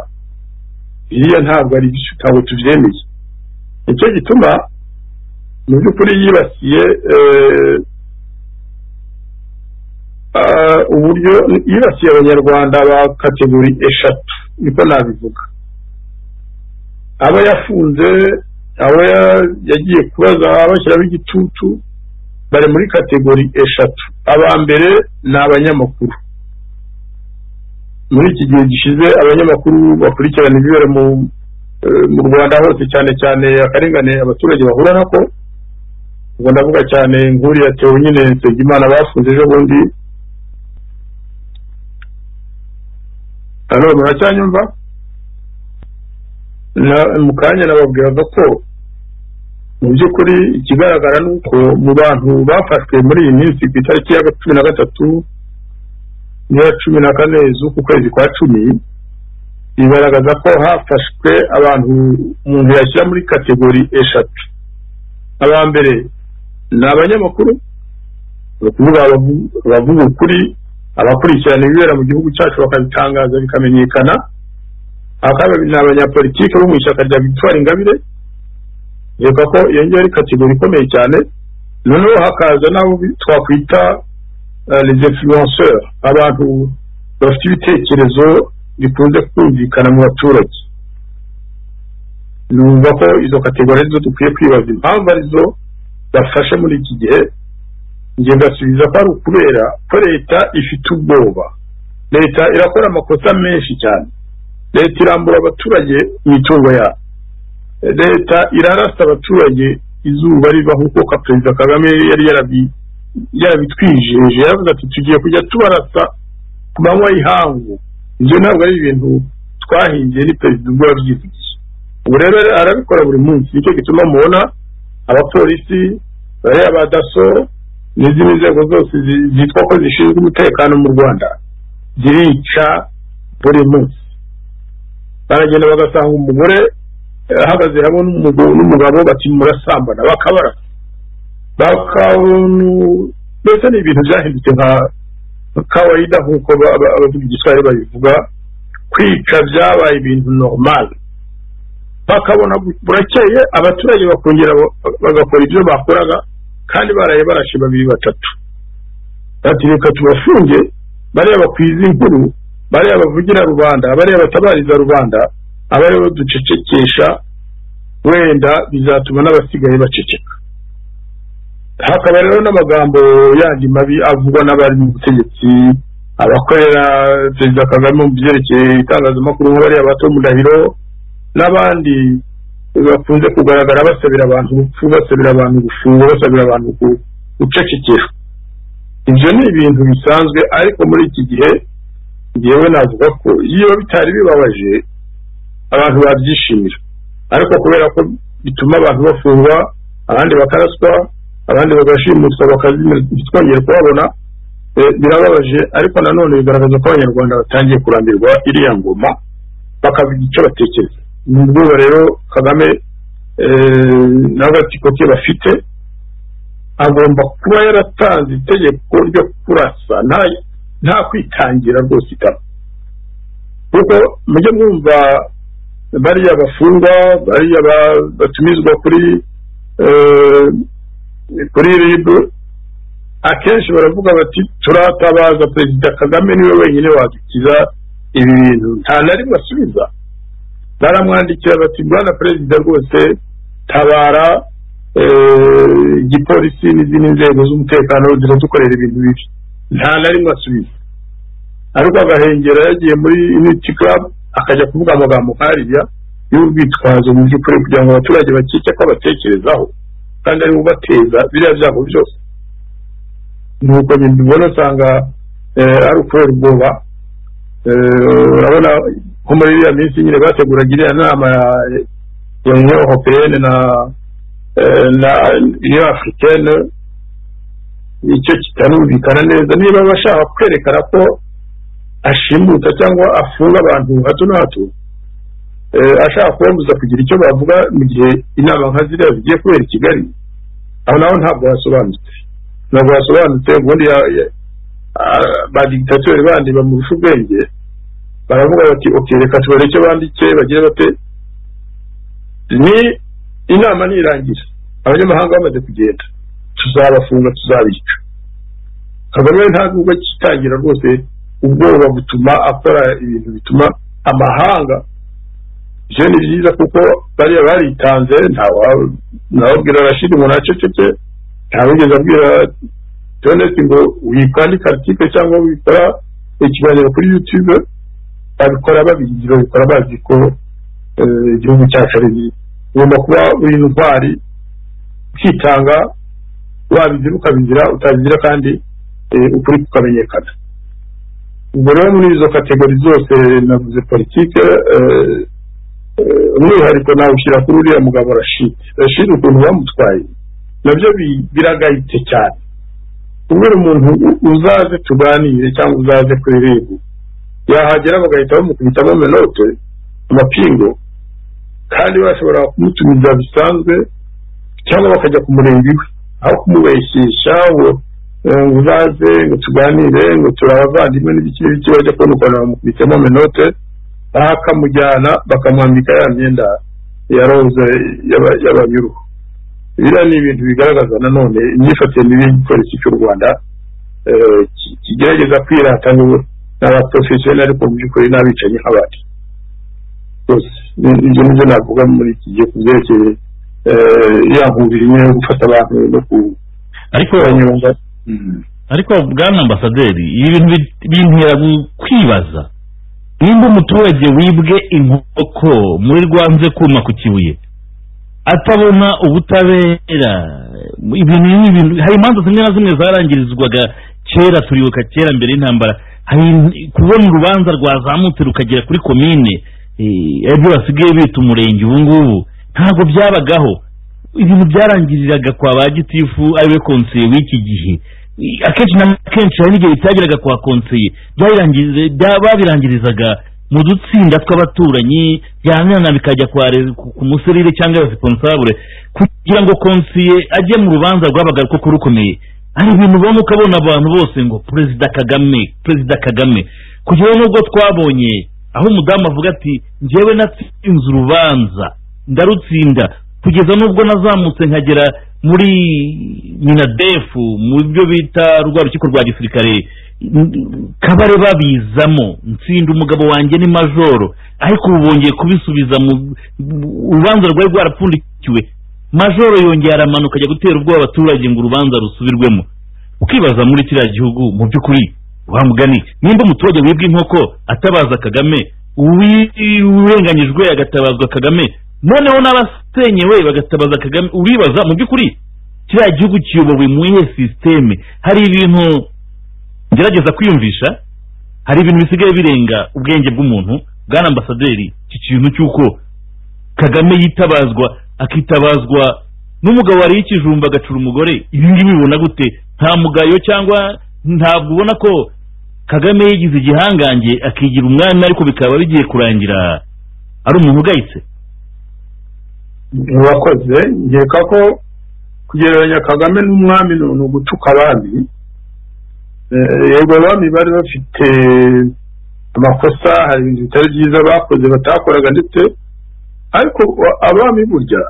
biriya ntabwo ari byo ntabwo tubyemeye nicyo gituma mu by'ukuri yibasiye eh, ah, uburyo yibasiye abanyarwanda ba kategori eshatu niko nabivuga aba yafunze abo ya- yagiye kubaza abashyiraho igitutu bari muri kategori eshatu aba mbere ni abanyamakuru muri iki gihe gishize abanyamakuru bakurikirana ibibera mu eh, mu rwanda hose cyane cyane akarengane abaturage bahura nako ubwo ndavuga cyane nkuriya tewo nyine nsengimana bafunze ejo bundi hano muracyanyumva na- mu kanya nababwiraga ko mu by'ukuri ikigaragara ni uko mu bantu bafashwe muri iyi minsi ku itariki ya cumi na gatatu n'iya cumi na kane z'uku kwezi kwa cumi bigaragaza ko hafashwe abantu umuntu yashyira muri kategori eshatu aba mbere ni abanyamakuru ni ukuvuga abavu- abavuga ukuri abakurikirana ibibera mu gihugu cyacu bakabitangaza bikamenyekana akabiri ni abanyapolitike bo mu ishyaka rya victoire ingabire reka ko iyo ngiyo ari kategori ikomeye cyane noneho hakaza n'abo bi- twakwita eh, les influenceurs abantu bafite ibitekerezo bikunze kumvikana mu baturage numva ko izo kategori arizo dukwiye kwibaza impamvu arizo bafashe muri iki gihe njye ngasubiza ko ari ukubera ko leta ifite ubwoba leta irakora amakosa menshi cyane leta irambura abaturage imitungo yabo leta irarasa abaturage izuba riva nk'uko perezida kagame yari yarabi- yarabitwijeje yaravuze ati tugiye kujya tubarasa ku manywa y'ihangu ibyo ntabwo ari ibintu twahingiye ni perezida ubwo yabyivugiye ubu rero arabikora buri munsi nicyo gituma mubona abapolisi bariya ba daso n'izindi nzego zose zi- zitwa ko zishinzwe umutekano mu rwanda zirica buri munsi baragenda bagasanga umugore eh, ahagaze hamwe n'umugabo n'umugabo bati murasambana bakabara bakabunu mbese ni ibintu byahindutse nka kawaida nk'uko ba- ba- abavuga igiswahili babivuga kwica byabaye ibintu normal bakabona bu- burakeye abaturage bakongera ba- bagakora ibyo bakoraga kandi baraye barashe babiri batatu bati reka tubafunge bariya bakwiza inkuru bariya bavugira rubanda bariya batabariza rubanda abariya baducecekesha wenda bizatuma n'abasigaye baceceka hakaba rero n'amagambo yandi mabi avugwa n'abari mu butegetsi abakorera perezida kagame mu byerekeye itangazamakuru nk'abariya bato mudahiro n'abandi bakunze kugaragara basabira abantu urupfu basabira abantu gufungwa basabira abantu gu- gucecekeshwa ibyo ni ibintu bisanzwe ariko muri iki gihe ngewe navuga ko iyo bitari bibabaje abantu babyishimira ariko kubera ko bituma abantu bafungwa abandi bakaraswa abandi bagashimutwa bakazimira ntitwongere kubabona eh, birababaje ariko nanone bigaragaza ko abanyarwanda batangiye kurambirwa iriya ngoma bakavuga icyo batekereza ni ubwoba rero kagame eh, n'agatsiko ke bafite agomba kuba yaratanze itegeko ryo kurasa nta nta kwitangira rwose itama kuko mujye mwumva bariya bafungwa bariya ba- batumizwa kuri eh, kuri rib akenshi baravuga bati turatabaza perezida kagame niwe wenyine wadukiza ibi bintu nta na rimwe asubiza baramwandikira bati bwana perezida rwose tabara eh, igipolisi n'izindi nzego z'umutekano ziradukorera ibintu bibi nta na rimwe asubiza ariko agahengera yagiye muri unity club akajya kuvuga amagambo nk'ariya y'urwitwazo mu by'ukuri kugira ngo abaturage bakike ko abatekerezaho kandi ari we ubateza biriya byago byose nuko mbibona usanga eh, ari ukubera ubwoba Eh, urabona nko muri iriya minsi nyine bateguraga iriya nama ya- ya union européenne na eh, na union africaine icyo kitarumvikana neza niba bashaka kwerekana ko ashimuta cyangwa afunga abantu hato na hato eh, ashaka kubambuza kugira icyo bavuga mu gihe inama nka ziriya zigiye kubera i kigali aho naho ntabwo hasobanutse ntabwo hasobanutse ubundi ya- ya- ah, ba dictateur bandi bamurusha ubwenge baravuga bati ok reka tubare icyo banditse bagira bate ni inama nirangira abanyamahanga bamaze kugenda tuzabafunga tuzabica kagame ntabwo ubwo akitangira rwose ubwoba butuma akora ibintu bituma amahanga ibyo ni byiza kuko bariya baritanze ntawa- ntawabwira rashid ngo naceceke ntawigeze abwira tonesi ngo wikandika article cyangwa wikora ikiganiro kuri youtube babikora babigira babikora bazi ko eh, igihugu cyacu ari bibi ugomba kuba uri intwari ukitanga wabigira ukabigira utabigira kandi eh, ukuri kukamenyekana ubwo rero muri izo kategori zose navuze politike eh, eh, umwihariko nawushyira kuri uriya mugabo rashid rashid ukuntu bamutwaye nabyo bi- biragayitse cyane kubera umuntu u- uzaze tuganire cyangwa uzaze kuri rib yahagera bagahita bamukubitamo amenote amapingo kandi bashobora kumutumiza bisanzwe cyangwa bakajya ku murenge iwe aho kumubeshyesha ngo eh, ngo uzaze ngo tuganire ngo turi abavandimwe n'ibiki n'ibiki bajya kubona ukuntu bamukubitamo amenote bakamujyana bakamwambika ya myenda ya roza y'aba- y'abanyuruhu biriya ni ibintu bigaragaza nanone imyifatire mibi y'igipolisi cy'u rwanda eh, ki- kigerageza kwirata ngo n'abaprofesiyoneri ariko mu by'ukuri n'abicanyi nk'abandi rwose ni- ibyo ni byo navuga muri iki gihe ku byerekeye eh, ya nkubiri nyine yo gufata abantu no ariko kubanyonga ariko bwana ambasaderi ibi bintu bi- bintera gu- kwibaza nimba umuturage wibwe inkoko muri rwanze kuma ku kibuye atabona ubutabera ibintu n'ibintu hari imanza zimwe na zimwe zarangirizwaga kera turibuka kera mbere y'intambara hari kubona urubanza rwazamutse rukagera kuri komine eh, aribyo basigaye bita umurenge ubu ngubu ntabwo byabagaho ibintu byarangiriraga kwa ba gitifu ariwe konseye w'iki gihe I- akenshi na kenshi hari n'igihe bitageraga kwa konseye byarangiriza- bya- babirangirizaga mu dutsinda tw'abaturanyi byanana bikajya kwa re- ku ku muserire cyangwa responsable kugira ngo konseye ajye mu rubanza rwabaga koko rukomeye hari ibintu ubona ukabona abantu bose ngo perezida kagame perezida kagame kugeraho nubwo twabonye aho umudamu avuga ati njyewe natsinze urubanza ndarutsinda kugeza n'ubwo nazamutse nkagera muri minadefu mu byo bita rwa rukiko rwa gisirikare kabare babizamo ntsinda umugabo wanjye ni majoro ariko ubu bongeye kubisubiza mu mu- urubanza rwari rwarapfundikiwe majoro yongeye aramanuka ajya gutera ubwoba abaturage ngo urubanza rusubirwemo ukibaza muri kiriya gihugu mu by'ukuri wa mugani nimba umuturage wibwa inkoko atabaza kagame uwi- urenganyijwe agatabazwa kagame noneho n'abasenyewe bagatabaza kagame uribaza mu by'ukuri kiriya gihugu kiyobowe mu iyihe sisiteme hari ibintu ngerageza kwiyumvisha hari ibintu bisigaye birenga ubwenge bw'umuntu bwana ambasaderi iki kintu cy'uko kagame yitabazwa akitabazwa n'umugabo wariye ikijumba agacura umugore ibi ngibi bibona gute nta mugayo cyangwa ntabwo ubona ko kagame yigize igihangange akigira umwanya ariko bikaba bigiye kurangira ari umuntu ugayitse wakoze nkeka ko kugereranya kagame n'umwami ni ni ugutuka abami Eh, yego abami bari bafite amakosa hari ibintu bitari byiza bakoze batakoraga ndetse ariko wa- abami burya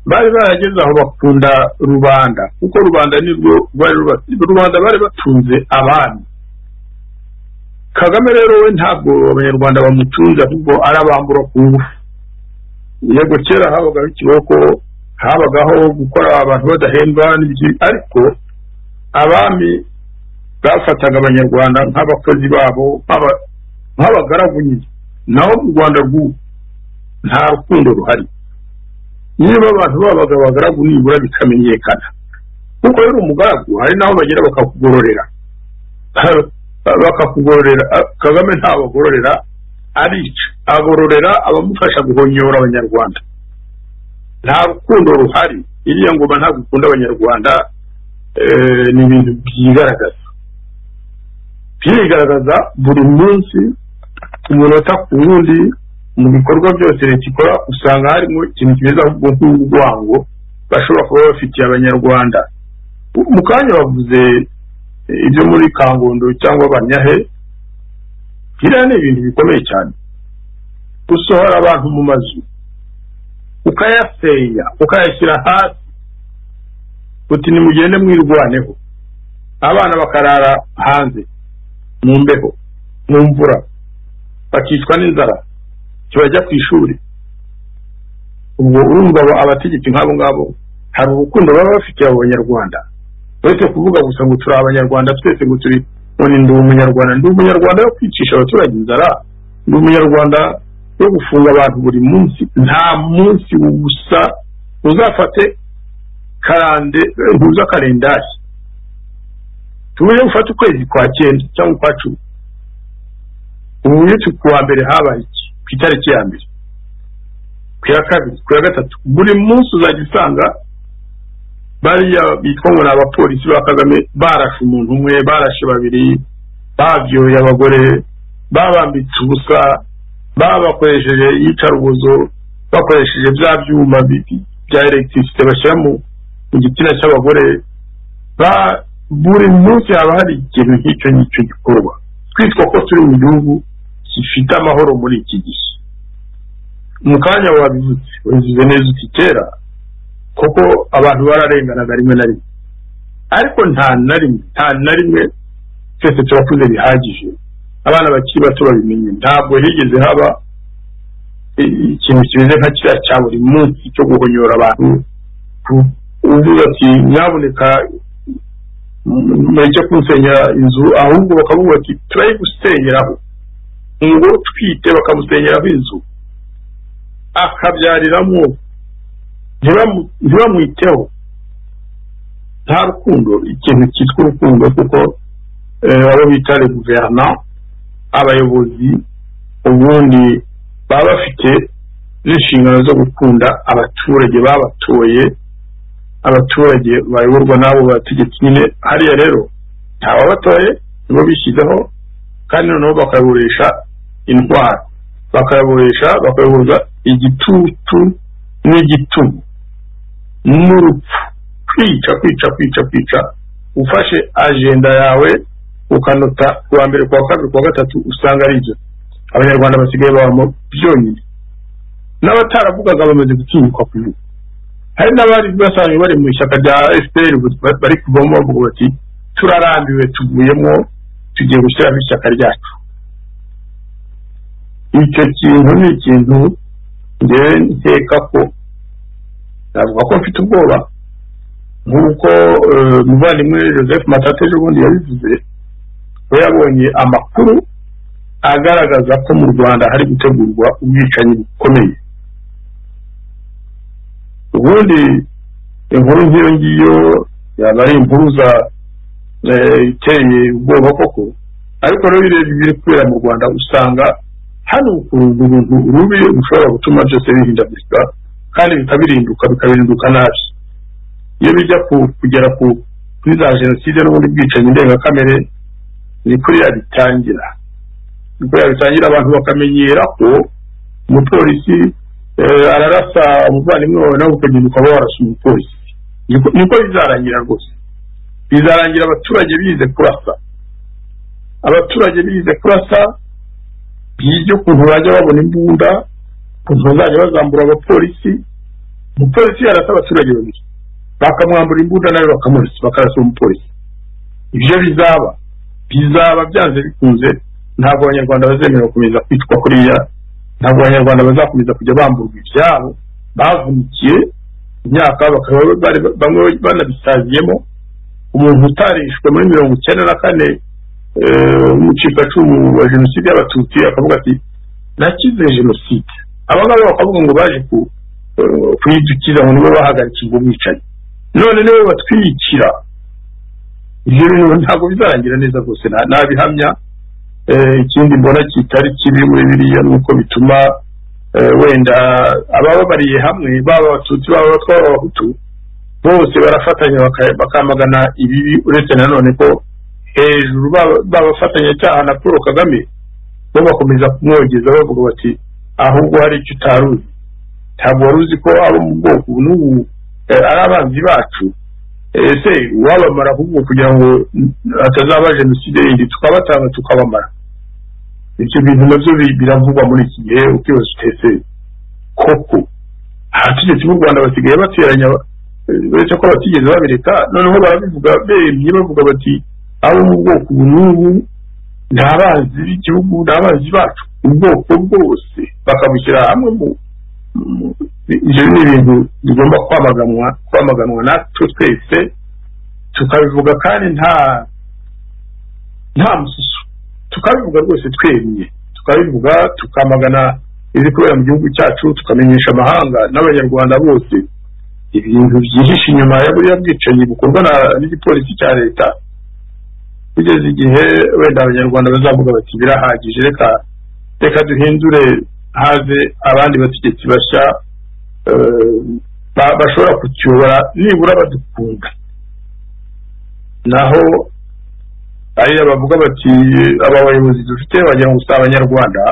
bari barageze aho bakunda rubanda kuko rubanda ni rwo bari ruba- rubanda bari batunze abami kagame rero we ntabwo abanyarwanda bamutunze ahubwo ari abambura ku ngufu yego kera habagaho ikiboko habagaho gukora abantu badahembwa n'ibiki ariko abami bafataga abanyarwanda nk'abakozi babo nk'aba- nk'abagaragu nyine naho mu rwanda rw'ubu nta rukundo ruhari niba abantu babaga abagaragu nibura bikamenyekana kuko rero umugaragu hari n'aho bagera bakakugororera bakakugororera ah, kagame ntabagororera arica agororera abamufasha guhonyora abanyarwanda nta rukundo ruhari iriya ngoma ntabwo ikunda abanyarwanda eh, ni ibintu byigaragaza byigaragaza buri munsi ku munota ku wundi mu bikorwa byose leta ikora usanga harimo ikintu kimeze ahubwo nk'urwango bashobora kuba bafitiye abanyarwanda mu kanya bavuze eh, ibyo muri kangondo cyangwa abanyahe biriya ni ibintu bikomeye cyane gusohora abantu mu mazu ukayaseya ukayashyira hasi uti nimugende mwirwaneho abana bakarara hanze mu mbeho mu mvura bakicwa n'inzara ntibajya ku ishuri ubwo urumva aba- abategetsi nk'abo ngabo hari urukundo baba bafitiye abo banyarwanda uretse kuvuga gusa ngo turi abanyarwanda twese ngo turi none ndi umunyarwanda ndi umunyarwanda yo kwicisha abaturage inzara ndi umunyarwanda yo gufunga abantu buri munsi nta munsi gusa uzafate karande ntuza karendari tubuye gufata ukwezi kwa cyenda cyangwa ukwa cumi ubu uretse ku wa mbere habaye iki ku itariki ya mbere ku ya kabiri ku ya gatatu buri munsi uzajya usanga bariya bitwa ngo ni abapolisi ba kagame barashe umuntu umwe barashe babiri babyoye abagore babambitse ubusa babakoresheje iyicarubozo bakoresheje bya byuma bi- bya elegitirisite bashyira mu mu gitsina cy'abagore ba- buri munsi haba hari ikintu nk'icyo ngicyo gikorwa twitwa ko turi mu gihugu gifite amahoro muri iki gihe mu kanya wabivutse wabivuze neza uti kera kuko abantu bararenganaga rimwe na rimwe ariko nta na rimwe nta na rimwe twese turakuze bihagije abana bakiri bato babimenye ntabwo higeze haba i- ikintu kimeze nka kiriya cya buri munsi cyo guhonyora abantu ku- uvuga ati nyabuneka mureke kunsengera inzu ahubwo bakavuga ati turayigusenyeraho ngo utwite bakamusenyeraho inzu akabyariramo ntibamu- ntibamwiteho nta rukundo ikintu cyitwa urukundo kuko eh, abo bita le guverna abayobozi ubundi baba bafite n'inshingano zo gukunda abaturage babatoye abaturage bayoborwa n'abo bategetsi nyine hariya rero ntawe batoye nibo bishyizeho kandi noneho bakayoboresha intwaro bakayoboresha bakayoborwa igitutu n'igitugu n'urupfu kwica kwica kwica kwica ufashe ajenda yawe ukanota kuwa mbere kuwa kabiri kuwa gatatu usanga ari ibyo abanyarwanda basigaye babamo byonyine n'abataravugaga bamaze gutinyuka kuvuga hari n'abari basanzwe bari mu ishyaka rya fpr ubu ba- bari kuvamo bavuga bati turarambiwe tuvuyemo tugiye gushyiramo ishyaka ryacu icyo kintu ni ikintu ngewe nkeka ko navuga ko mfite ubwoba nk'uko eh, umuvandimwe joseph matata ejobundi yabivuze we yabonye amakuru agaragaza ko mu rwanda hari gutegurwa ubwicanyi bukomeye ubundi inkuru nk'iyo ngiyo yaba ari impuruza eh, iteye ubwoba koko ariko rero birebye ibiri kubera mu rwanda usanga hano ukuntu uruntu rubi rushobora gutuma byose bihindagurika kandi bikabirinduka bikabirinduka nabi iyo bijya ku- kugera ku kuri za jenoside n'ubundi bwicanyi ndengakamere ni kuriya bitangira ni kuriya bitangira abantu bakamenyera ko umupolisi eh, ararasa umuvandimwe wawe nawe ukagenda ukaba warasa umupolisi Niko- niko bizarangira rwose bizarangira abaturage bize kurasa abaturage bize kurasa bize ukuntu bajya babona imbunda ukuntu bazajya bazambura abapolisi umupolisi yarasa abaturage babiri bakamwambura imbunda nawe bakamurasa bakarasa umupolisi ibyo bizaba bizaba byanze bikunze ntabwo abanyarwanda bazemera gukomeza kwitwa kuriya ntabwo abanyarwanda bazakomeza kujya bamburwa ibyabo bavunikiye imyaka bakaba bari- bamwe banabisaziyemo umuntu utarishwe muri mirongo icyenda na kane eh, umucikacumu wa jenoside y'abatutsi akavuga ati nakize jenoside abangaba bakavuga ngo baje ku kuyidukira ngo nibo bahagarika ubwo bwicanyi none niwe batwirikira ibyo bintu ntabwo bizarangira neza rwose nta- nabihamya Eh, ikindi mbona kitari kibi muri biriya ni uko bituma eh, wenda abababariye hamwe baba abatutsi baba abatwa baba abahutu bose barafatanya baka- bakamagana ibibi uretse nanone ko hejuru baba- b'abafatanyacyaha na paul kagame bo bakomeza kumwogeza bavuga bati ahubwo hari icyo utari uzi ntabwo wari uzi ko abo mu bwoko ubu n'ubu eh, ari abanzi bacu ese uwabamara ahubwo kugira ngo hatazaba jenoside yindi tukabatanga tukabamara ibyo bintu nabyo bi- biravugwa muri iki gihe ukibaza utese koko abategetsi b'u rwanda basigaye bateranya eh, uretse ko batigeze babireka noneho barabivuga bemye bavuga bati abo mu bwoko ubu n'ubu ni abanzi b'igihugu ni abanzi bacu ubwoko bwose bakabushyira hamwe mu mu- ibyo ni ibintu bigomba kwamaganwa kwamaganwa natwe twese tukabivuga kandi nta nta mususu tukabivuga rwose twemye tukabivuga tukamagana ibiri kubera mu gihugu cyacu tukamenyesha amahanga n'abanyarwanda bose ibintu byihishe inyuma ya buriya bwicanyi bukorwa na- n'igipolisi cya leta kugeza igihe wenda abanyarwanda bazavuga bati birahagije reka reka duhindure haze abandi bategetsi bashya eh, ba- bashobora kutuyobora nibura badukunda naho ariya bavuga bati aba bayobozi dufite wagira ngo si abanyarwanda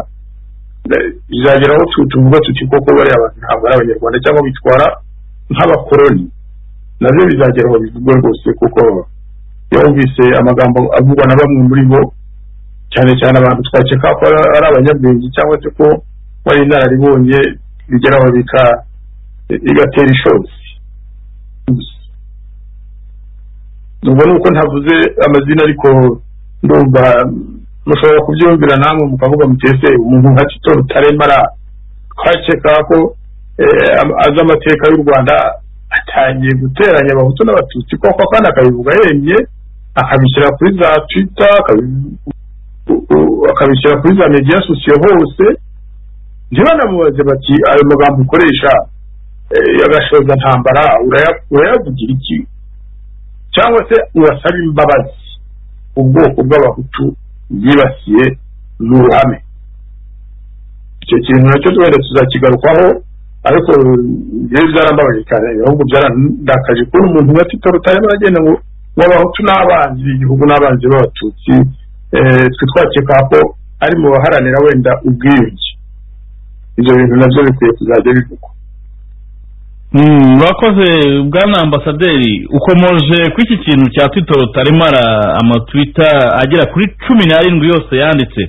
eh, bizagera aho tu- tuvuga tuti koko bariya bantu ntabwo ari abanyarwanda cyangwa bitwara nk'abakoroni nabyo bizagera aho bivugwe rwose kuko iyo wumvise amagambo avugwa na bamwe muri bo cyane cyane abantu twakeka ko ari ari abanyabwenge cyangwa se ko bari inararibonye bigeraho bika bigatera ishozi Gusa. ubwo ni uko ntavuze amazina ariko ndumva mushobora kubyumvira namwe mukavuga mutese umuntu nka tito rutaremara twakeka ko eh, am- azi amateka y'u rwanda atangiye guteranya abahutu n'abatutsi koko kandi akabivuga yemye akabishyira kuri za twita akabi- u- u- akabishyira kuri za media sosiyo hose ntibanamubaze bati ayo magambo ukoresha eh, y'agashoza ntambara uraya- urayavugira iki cyangwa se urasaba imbabazi ubwoko bw'abahutu yibasiye mu ruhame icyo kintu nacyo wenda tuzakigarukaho ariko njyewe byarambabaje cyane ahubwo byarandakaje kubona umuntu nka tito rutaremara agenda ngo ngo abahutu n'abanzi b'igihugu n'abanzi b'abatutsi eh, twe twakeka ko ari mu baharanira wenda ubwiyunge ibyo bintu nabyo bikwiye kuzajya bivugwa Mm, murakoze bwana ambasaderi ukomoje ku iki kintu cya twita rutaremara amatwita agera kuri cumi n'arindwi yose yanditse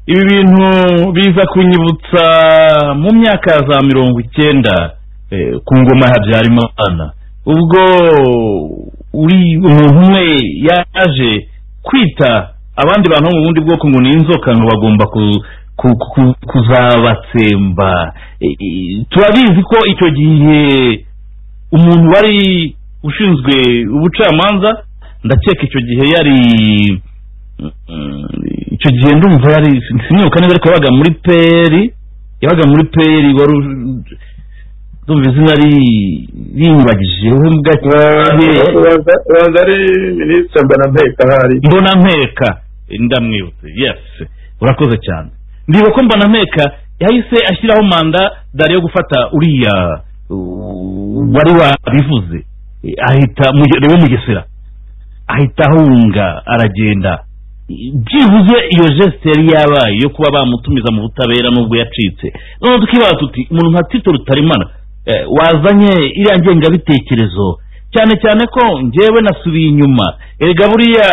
ibi bintu biza kunyibutsa mu myaka ya za mirongo icyenda eh, ku ngoma ya habyarimana ubwo uri umuntu umwe yaje kwita abandi bantu bo mu bundi bwoko ngo ni inzoka ngo bagomba ku- ku- ku- kuzabatsemba E- e, turabizi ko icyo gihe umuntu wari ushinzwe ubucamanza ndakeka icyo gihe yari mm, icyo gihe ndumva yari sinibuka neza ariko yabaga muri peri yabaga muri peri wari u- ndumva izina ri- rinyibagije we Eh, mbwa ubanza ubanza ari minisitiri mbona mpeka ahari mbona mpeka ndamwibutse yes urakoze cyane ndibuka ko mbona mpeka yahise ashyiraho manda dore yo gufata uriya uh, wari wabivuze Eh, ahita Muge- ni we mugesera ahita ahunga aragenda byibuze iyo geste yari yabaye yo kuba bamutumiza mu butabera n'ubwo yacitse none tukibaza tuti umuntu nka tito rutarimana eh, wazanye iriya ngengabitekerezo cyane cyane ko njyewe nasubiye inyuma erega buriya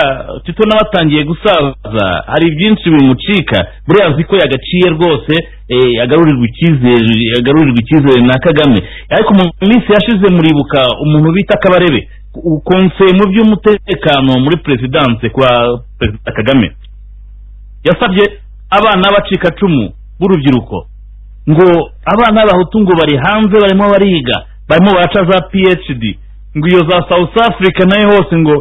tito nawe atangiye gusaza hari byinshi bimucika buriya azi ko yagaciye rwose eh, agarurirwa icyizere agarurirwa icyizere na kagame ariko mu minsi yashize muribuka umuntu bita kabarebe ku- konseye mu by'umutekano muri perezidanse kwa perezida kagame yasabye abana b'abacikacumu b'urubyiruko ngo abana b'abahutu ngo bari hanze barimo bariga barimo baraca za phd ngo iyo za south africa nayo hose ngo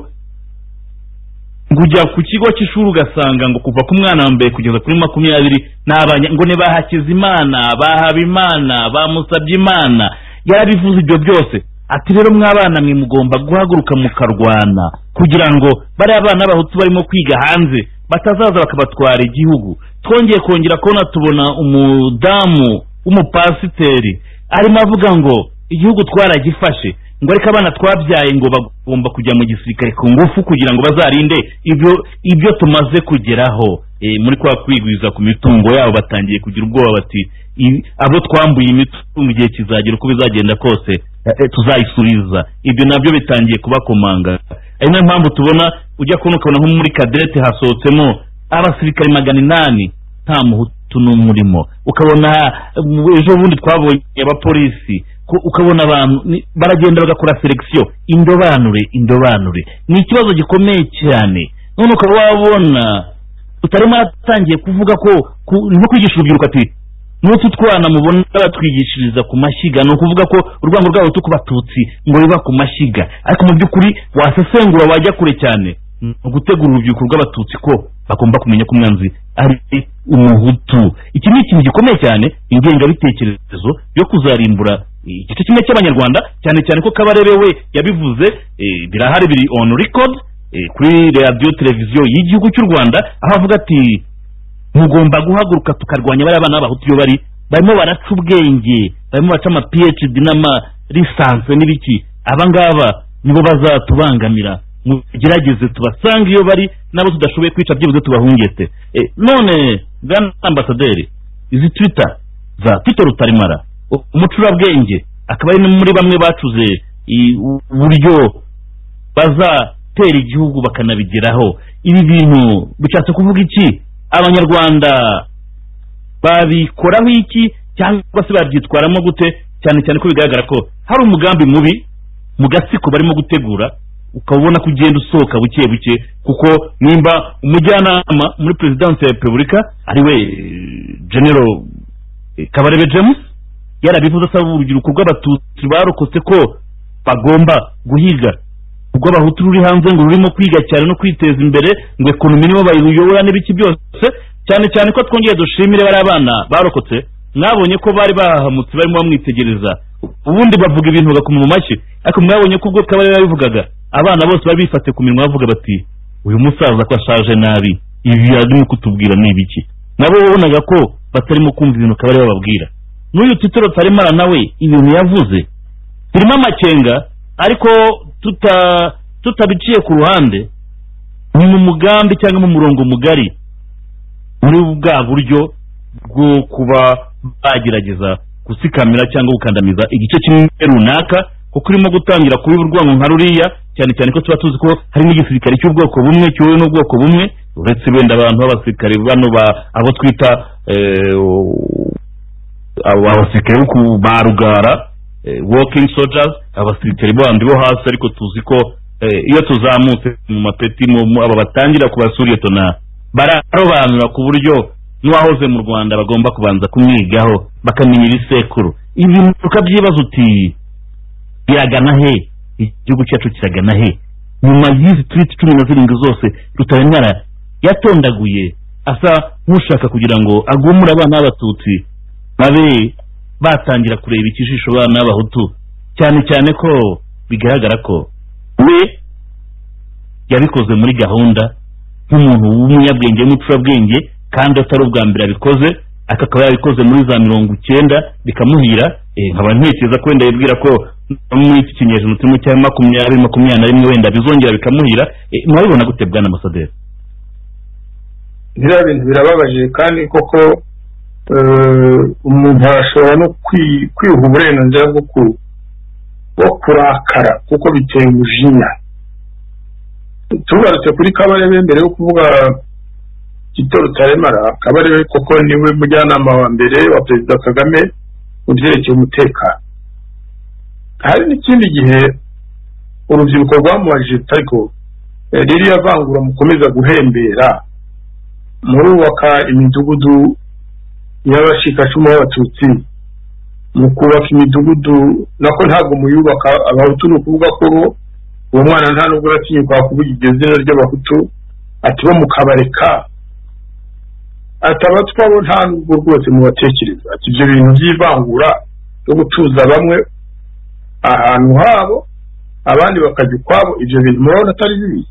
ngo ujya ku kigo cy'ishuri ugasanga ngo kuva ku mwana wa mbere kugeza kuri makumyabiri ni abanya ngo ni ba hakizimana ba habimana ba musabyimana yarabivuze ibyo byose ati rero mw'abana mwe mugomba guhaguruka mukarwana kugira ngo bariya bana bahutu barimo kwiga hanze batazaza bakabatwara igihugu twongeye kongera kubona tubona umudamu w'umupasiteri arimo avuga ngo igihugu twaragifashe ngo ariko abana twabyaye ngo bagomba kujya mu gisirikare ku ngufu kugira ngo bazarinde ibyo ibyo tumaze kugeraho Eh, muri kwa kwigwiza ku mitungo yabo batangiye kugira ubwoba bati "I- abo twambuye imitungo igihe kizagera uko bizagenda kose eh, eh, tuzayisubiza ibyo nabyo bitangiye kubakomanga ari nayo mpamvu tubona ujya kubona ukabona nko muri kadete hasohotsemo abasirikare magana inani nta muhutu n'umurimo ukabona eh, ejo bundi twabonye abapolisi ko- ukabona abantu ni- baragenda bagakora selekisiyo indobanure indobanure ni ikibazo gikomeye cyane none ukaba wabona utarimo atangiye kuvuga ko ku- nko kwigisha urubyiruko ati n'utu twana mubona batwigishiriza ku mashyiga ni ukuvuga ko urwango rwabo rwo ku batutsi ngo biba ku mashyiga ariko mu by'ukuri wasesengura wajya kure cyane ni ugutegura urubyiruko rw'abatutsi ko bagomba kumenya ko umwanzi ari umuhutu iki ni ikintu gikomeye cyane ingengabitekerezo yo kuzarimbura igice kimwe cy'abanyarwanda cyane cyane ko kabarebe we yabivuze eh, birahari biri on record eh, kuri radiyo televiziyo y'igihugu cy'u rwanda aho avuga ati mugomba guhaguruka tukarwanya bariya bana b'abahutu iyo bari barimo baraca ubwenge barimo baraca ama phd n'ama lisanse n'ibiki aba ngaba nibo bazatubangamira mugerageze tubasange iyo bari n'abo tudashoboye kwica byibuze tubahungete Eh, none bwana ambasaderi izi twita za tito rutarimara u- umucurabwenge akaba ari no muri bamwe bacuze i- uburyo bazatera igihugu bakanabigeraho ibi bintu bishatse kuvuga iki abanyarwanda babikoraho iki cyangwa se babyitwaramo gute cyane cyane ko bigaragara ko hari umugambi mubi mu gatsiko barimo gutegura ukaba ubona ko ugenda usohoka buke buke kuko nimba umujyanama muri perezidansi ya repubulika ariwe genero kabarebe james yarabivuze asaba urubyiruko rw'abatutsi barokotse ko bagomba guhiga urw'abahutu ruri hanze ngo rurimo kwiga cyane no kwiteza imbere ngo ekonomi nibo bayiyobora n'ibiki byose cyane cyane ko twongeye dushimire bari abana barokotse mwabonye ko bari bahamutse barimo bamwitegereza ubundi bavuga ibintu bagakoma mu mashyi ariko mwabonye ko ubwo kabari babivugaga abana bose bari bifashe ku minwa bavuga bati uyu musaza ko ashaje nabi ibi arimo kutubwira ni ibiki nabo wabonaga ko batarimo kumva ibintu kabari bababwira n'uyu titiro taremara nawe ibintu yavuze birimo amakenga ariko tuta tutabiciye ku ruhande ni mu mugambi cyangwa mu murongo mugari muri bwa buryo bwo kuba bagerageza gusikamira cyangwa gukandamiza igice kimwe runaka kuko urimo gutangira kubiba urwango nka ruriya cyane cyane ko tuba tuzi ko hari n'igisirikare cy'ubwoko bumwe kiyobowe n'ubwoko bumwe uretse wenda abantu b'abasirikare bano ba- abo twita eh, abo abasirikare bo ku ba rugara eh, walking soldiers abasirikare bandi bo hasi ariko tuzi ko eh, iyo tuzamutse mu mapeti mu- mu- aba batangira ku basuriyetona bararobanura ku buryo n'uwahoze mu rwanda bagomba kubanza kumwigaho bakamenya ibisekuru ibintu ukabyibaza uti biragana he igihugu cyacu kiragana he nyuma y'izi twiti cumi na zirindwi zose rutabemara yatondaguye asa nk'ushaka kugira ngo agumure abana b'abatutsi babe batangira kureba ikijisho bana n'abahutu cyane cyane ko bigaragara ko we yabikoze muri gahunda nk'umuntu w'umunyabwenge w'umucurabwenge kandi atari ubwa mbere abikoze aka akaba yabikoze muri za mirongo icyenda bikamuhira eh, nkaba ntekereza ko wenda yibwira ko no muri iki kinyejana turimo cya makumyabiri makumyabiri na rimwe wenda bizongera bikamuhira Eh, mwabibona gute bwana amasaderi biriya bintu birababaje kandi koko eh, umuntu arashobora no kwi- kwiha uburenganzira bwo ku- bwo kurakara kuko biteye umujinya tugarutse kuri kabarebe mbere yo kuvuga gito rutaremara kabarebe koko niwe mujyanama wa mbere wa perezida kagame mu byerekeye umutekano hari n'ikindi gihe urubyiruko rwamubajije ariko eh, ririya vangura mukomeza guhembera murubaka imidugudu y'abashikacuma b'abatutsi mu kubaka imidugudu nako ntabwo muyubaka abahutu ni ukuvuga ko bo uwo mwana nta nubwo uratinyuka kuvuga iryo zina ry'abahutu ati bo mukabareka ataba twabo nta nubwo rwose mubatekereza ati ibyo bintu by'ivangura no gutuza bamwe ahantu habo abandi bakajya ukwabo ibyo bintu murabona atari bibi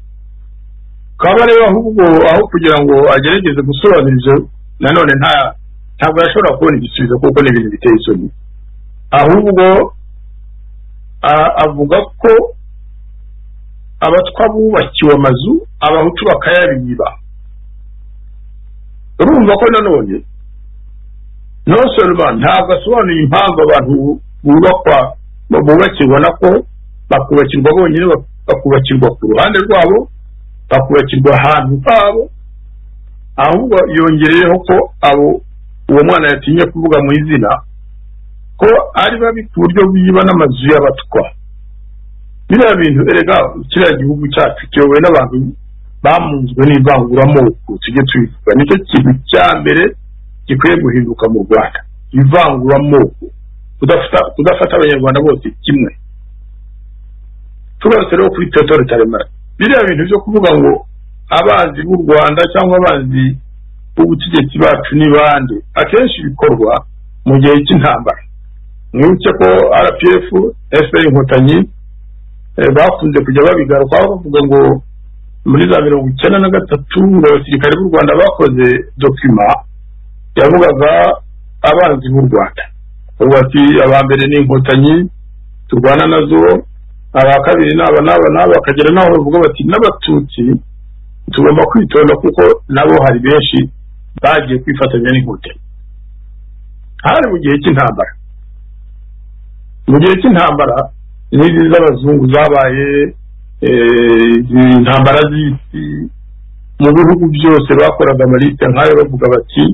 kaba rero ahubwo aho kugira ngo agerageze gusobanura ibyo nanone nta ntabwo yashobora kubona igisubizo kuko ni ibintu biteye isoni ahubwo a- avuga ko abatwa bubakiwe amazu abahutu bakayabiba urumva ko nanone nosorwa ntabwo asobanuye impamvu abantu bubakwa bubakirwa nako bakubakirwa bonyine bak- bakubakirwa ku ruhande rwabo bakubakirwa ahantu habo ahubwo yongereyeho ko abo uwo mwana yatinye kuvuga mu izina ko ari babi ku buryo biba n'amazu y'abatwa biriya bintu erega kiriya gihugu cyacu kiyobowe n'abantu bamunzwe n'ivanguramoko tujye tubivuga nicyo kintu cya mbere gikwiye guhinduka mu rwanda ivanguramoko kudafata- kudafata abanyarwanda bose kimwe tugarutse rero kuri teotore taremara biriya bintu byo kuvuga ngo abanzi b'u rwanda cyangwa abanzi b'ubutegetsi bacu ni bande akenshi bikorwa mu gihe cy'intambara mwibuke ko rpf fpr inkotanyi eh, bakunze kujya babigarukaho bavuga ngo muri za mirongo icyenda na gatatu abasirikare b'u rwanda bakoze dokima yavugaga abanzi b'u rwanda ubu ati aba mbere ni inkotanyi turwana nazo aba kabiri ni aba n'aba n'aba bakagera n'aho bavuga bati n'abatutsi tugomba kwitonda kuko nabo hari benshi bagiye kwifatanya n'inkotanyi hari mu gihe cy'intambara mu gihe cy'intambara n'izi z'abazungu zabaye eh, intambara z'isi mu bihugu byose bakoraga amalite nk'ayo bavuga bati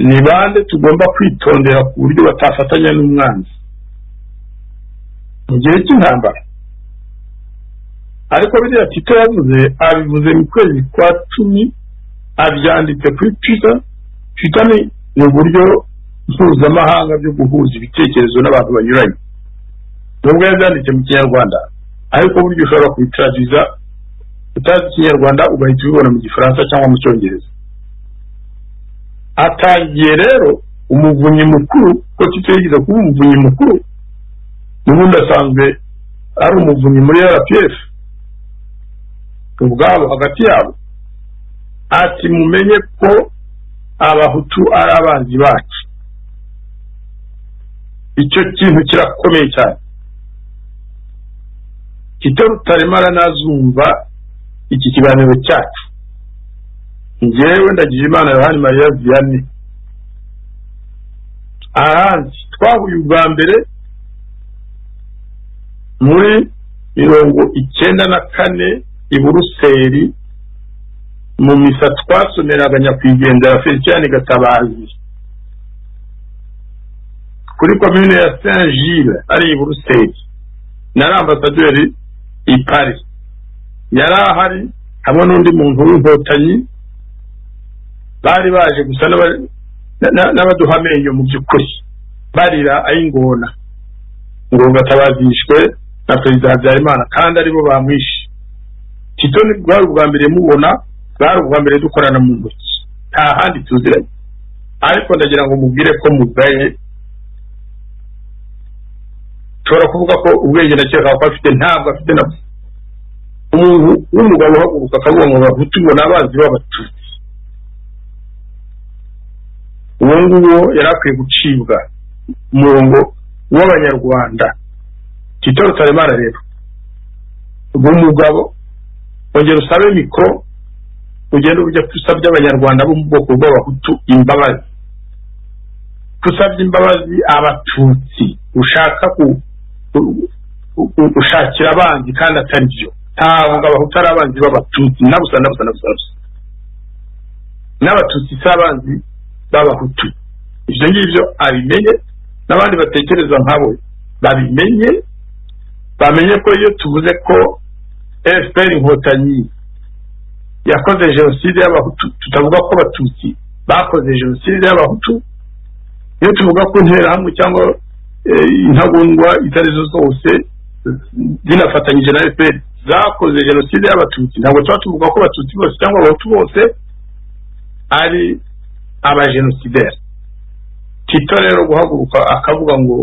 ni bande tugomba kwitondera ku buryo batafatanya n'umwanzi mu gihe cy'intambara ariko biriya tito yavuze abivuze mu kwezi kwa cumi abyanditse kuri twitter twitter ni ni uburyo mpuzamahanga byo guhuza ibitekerezo n'abantu banyuranye nubwo yabyanditse mu kinyarwanda ariko buryo ushobora kubitaragiza utazi ikinyarwanda ugahita ubibona mu gifaransa cyangwa mu cyongereza atangiye rero umuvunyi mukuru ko tito yigeze kuba umuvunyi mukuru n'ubundi asanzwe ari umuvunyi muri rpf ubwabo hagati yabo ati mumenye ko abahutu ari abanzi bacu icyo kintu kirakomeye cyane kito rutaremara nazumva iki kiganiro cyacu njyewe ndagira imana yohani mariya vianney ahandi twahuye ubwa mbere muri mirongo icyenda na kane i buruseli mu misa twasomeraga nyakwigendera feliciyani gatabazi kuri komine ya saint gilles ari i buruseli nari ambasaderi i paris yari ahari hamwe n'undi muntu w'inkotanyi bari baje gusa n'aba- na- na- n'abaduha amenyo mu by'ukuri barira ay'ingona ngo batabazishwe na perezida habyarimana kandi aribo bamwishe tito ni bwari ubwa mbere mubona bwari ubwa mbere dukorana mu ntoki nta handi tuziranye ariko ndagira ngo mubwire ko mugaye nshobora kuvuga ko ubwenge ndakeka ko afite ntabwo afite na bwo umuntu w'umugabo uhaguruka akavuga ngo bahutu ngo ni abanzi b'abatutsi uwo nguwo yari akwiye gucibwa umurongo w'abanyarwanda tito rutaremara rero uwo mugabo ongera usabe mikoro ugende ujya usabye abanyarwanda bo mu bwoko bw'abahutu imbabazi usabye imbabazi abatutsi ushaka ku ku- ku- gushakira abanzi kandi atari byo ntabwo abahutu ari abanzi b'abatutsi nabusa nabusa nabusa nabusa n'abatutsi si abanzi b'abahutu ibyo ngibyo abimenye n'abandi batekereza nkabo babimenye bamenye ko iyo tuvuze ko fpr inkotanyi yakoze jenoside y'abahutu tutavuga ko abatutsi bakoze jenoside y'abahutu iyo tuvuga ko interahamwe cyangwa eh, intagondwa itari zo zose zinafatanyije na fpr zakoze jenoside y'abatutsi ntabwo tuba tuvuga ko abatutsi bose cyangwa abahutu bose ari abajenosideri tito rero guhaguruka akavuga ngo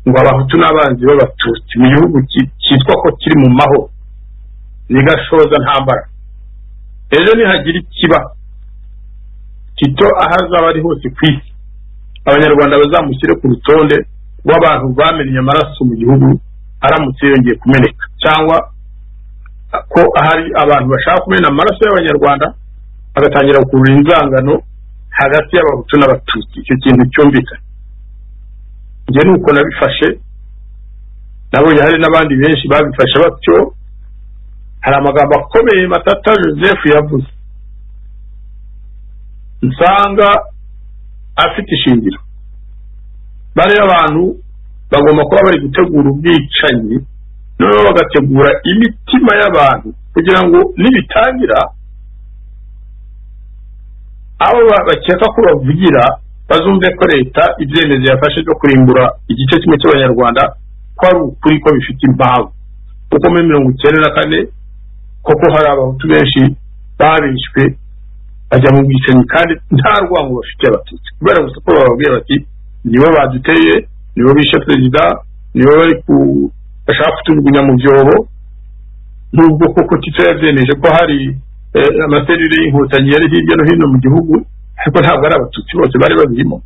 ngo abahutu n'abanzi b'abatutsi mu gihugu ki- cyitwa ko kiri mu mahoro ni gashoza ntambara ejo nihagira ikiba tito aho azaba ari hose ku isi abanyarwanda bazamushyire ku rutonde rw'abantu bamennye amaraso mu gihugu aramutse yongeye kumeneka cyangwa ko hari abantu bashaka kumena amaraso y'abanyarwanda bagatangira gukurura inzangano hagati y'abahutu n'abatutsi icyo kintu cyumvikana njye ni uko nabifashe nabonye hari n'abandi benshi babifashe batyo hari amagambo akomeye matata joseph yavuze nsanga afite ishingiro bariya abantu bagomba kuba bari gutegura ubwicanyi noneho bagategura imitima y'abantu kugira ngo nibitangira abo ba- bakeka ko bavugira bazumve ko leta ibyemezo yafashe byo kurimbura igice kimwe cy'abanyarwanda ko ari ukuri ko bifite impamvu kuko muri mirongo icyenda na kane koko hari abahutu benshi babishwe bajya mu bwicanyi kandi nta rwango bafitiye abatutsi kubera gusa ko bababwira bati nibo baduteye nibo bishe perezida nibo bari ku bashaka kutujugunya mu byobo nubwo koko tito yabyemeje ko hari eh, amaserire y'inkotanyi yari hirya no hino mu gihugu ariko ntabwo ari abatutsi bose bari babirimo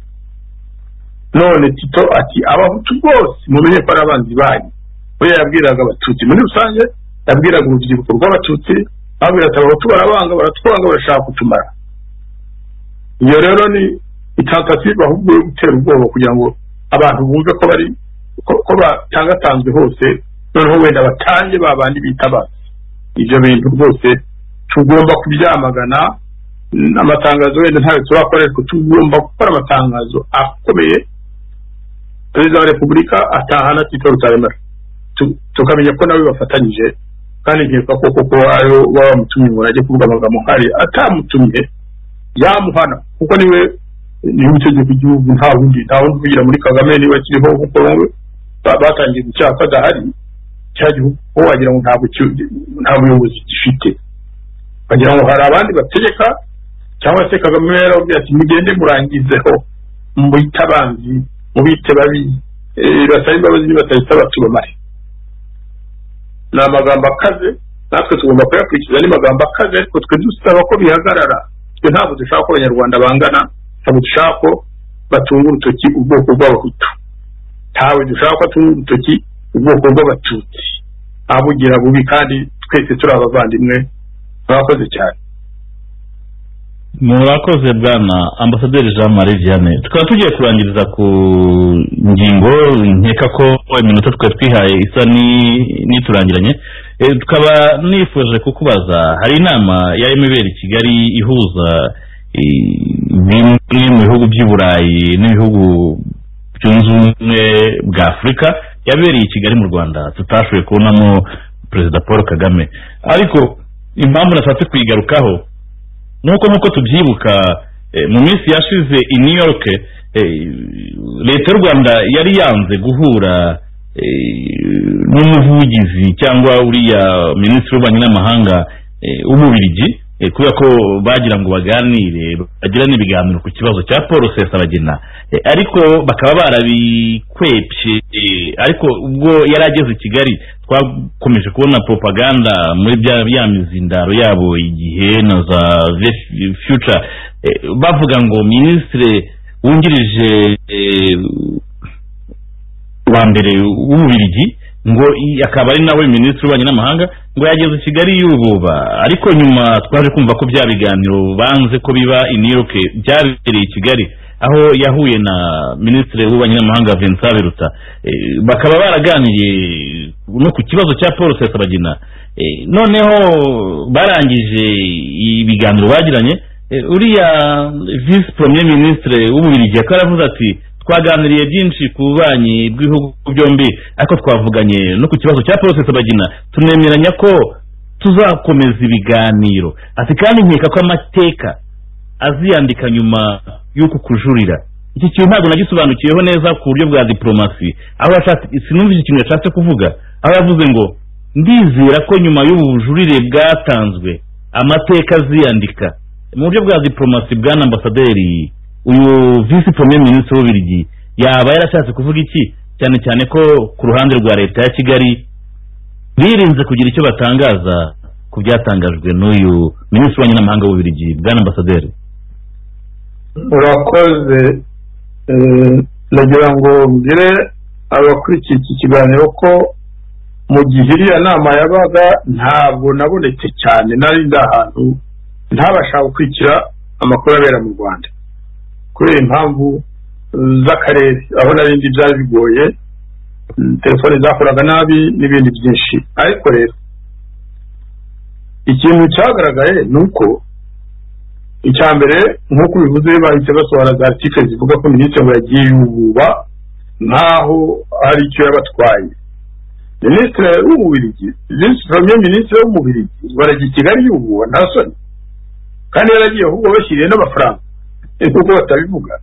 none tito ati abahutu bose mumenye ko ari abanzi banyu we yabwiraga abatutsi muri rusange yabwiraga urubyiruko rw'abatutsi ababwira ati abahutu barabanga baratwanga barashaka kutumara iyo rero ni itentative ahubwo yo gutera ubwoba kugira ngo abantu bumve ko bari ko- ko batangatanzwe hose noneho wenda batange ba bandi bitabaza ibyo bintu rwose tugomba kubyamagana n- amatangazo wenda ntayo turakora ariko tugomba gukora amatangazo akomeye perezida wa repubulika atahana tito rutaremara tu- tukamenya ko nawe bafatanyije kandi nkeka ko koko ariyo baba bamutumye ngo ajye kuvuga amagambo nk'ari atamutumye yamuhana kuko niwe niwe utegeka igihugu nta wundi nta wundi uvugira muri kagame niba akiriho kuko ba- batangiye gucyaha ko adahari cya gihugu ko wagira ngo ntabwo ki- nta buyobozi gifite wagira ngo hari abandi bategeka cyangwa se kagame yarababwira ati mugende murangizeho mubite abanzi mubite babi eh, basabe imbabazi nibatazisaba tubamare ni amagambo akaze natwe tugomba kuyakurikiza ni magambo akaze ariko twe dusaba ko bihagarara twe ntabwo dushaka ko abanyarwanda bangana ntabwo dushaka ko batunga urutoki ubwoko bw'abahutu ntawe dushaka ko atunga urutoki ubwoko bw'abatutsi abugira bubi kandi twese turi abavandimwe mwakoze cyane murakoze bwana ambasaderi jean marie vianney tukaba tugiye kurangiriza ku ngingo nkeka ko iminota twari twihaye isa ni- n'iturangiranye Eh, tukaba nifuje kukubaza hari inama yarimo ibera i kigali ihuza eh, bimwe mu bihugu by'i burayi n'ibihugu byunze ubumwe bwa afurika yabereye i kigali mu rwanda tutashoboye kubonamo perezida paul kagame ariko impamvu nashatse kuyigarukaho nuko nkuko tubyibuka eh, mu minsi yashize i new york eh, leta y'u rwanda yari yanze guhura eh, n'umuvugizi cyangwa uriya minisitiri w'ububanyi n'amahanga eh, w'umubirigi eh, kubera ko bagira ngo baganire bagirane ibiganiro ku kibazo cya paul sesabagina Eh, ariko bakaba barabikwepye eh, ariko ubwo yari ageze i kigali twakomeje kubona propaganda muri bya- ya mizindaro yabo igihe na za Ve- future Eh, bavuga ngo minisitiri wungirije eh, wa mbere w'ububirigi ngo i- akaba ari nawe minisitiri w'ububanyi n'amahanga ngo yageze i kigali y'ububa ariko nyuma twaje kumva ko bya biganiro banze ko biba i new york byabereye i kigali aho yahuye na minisitiri w'ububanyi n'amahanga vincent biruta Eh, bakaba baraganiye no ku kibazo cya paul sesabagina Eh, noneho barangije ibiganiro bagiranye Eh, uriya visi premier ministre w'ububirigi akaba yaravuze ati twaganiriye byinshi ku bubanyi bw'ibihugu byombi ariko twavuganye no ku kibazo cya paul sesabagina tunemeranya ko tuzakomeza ibiganiro ati kandi nkeka ko amateka aziyandika nyuma y'uku kujuririra iki kintu ntabwo nagisobanukiyeho neza ku buryo bwa diporomasi aho yashatse sinumvise ikintu yashatse kuvuga aho yavuze ngo ndizera ko nyuma y'ubu bujurire bwatanzwe amateka aziyandika mu buryo bwa diporomasi bwana ambasaderi uyu visi premier minisitiri w'ubirigi yaba yarashatse kuvuga iki cyane cyane ko ku ruhande rwa leta ya kigali birinze kugira icyo batangaza ku byatangajwe n'uyu minisitiri w'ububanyi n'amahanga w'ububirigi bwana ambasaderi murakoze eh, nagira ngo mbwire abakurikiye iki kiganiro ko mu gihe iriya nama yabaga ntabwo nabonetse cyane nari ndi ahantu ntabasha gukurikira amakuru abera mu rwanda kubera impamvu eh, z'akarere aho nari ndi byari bigoye mm, telefone zakoraga nabi n'ibindi byinshi ariko rero ikintu cyagaragaye ni uko icya mbere nk'uko bivuze bahise basohora za article zivuga ko minisitiri ngo yagiye yububa nkaho hari icyo yabatwaye minisitiri w'umubirigi visi premier minisitiri w'umubirigi barajya i kigali yububa nta soni kandi yaragiye ahubwo bashyiriye n'amafaranga nkuko batabivuga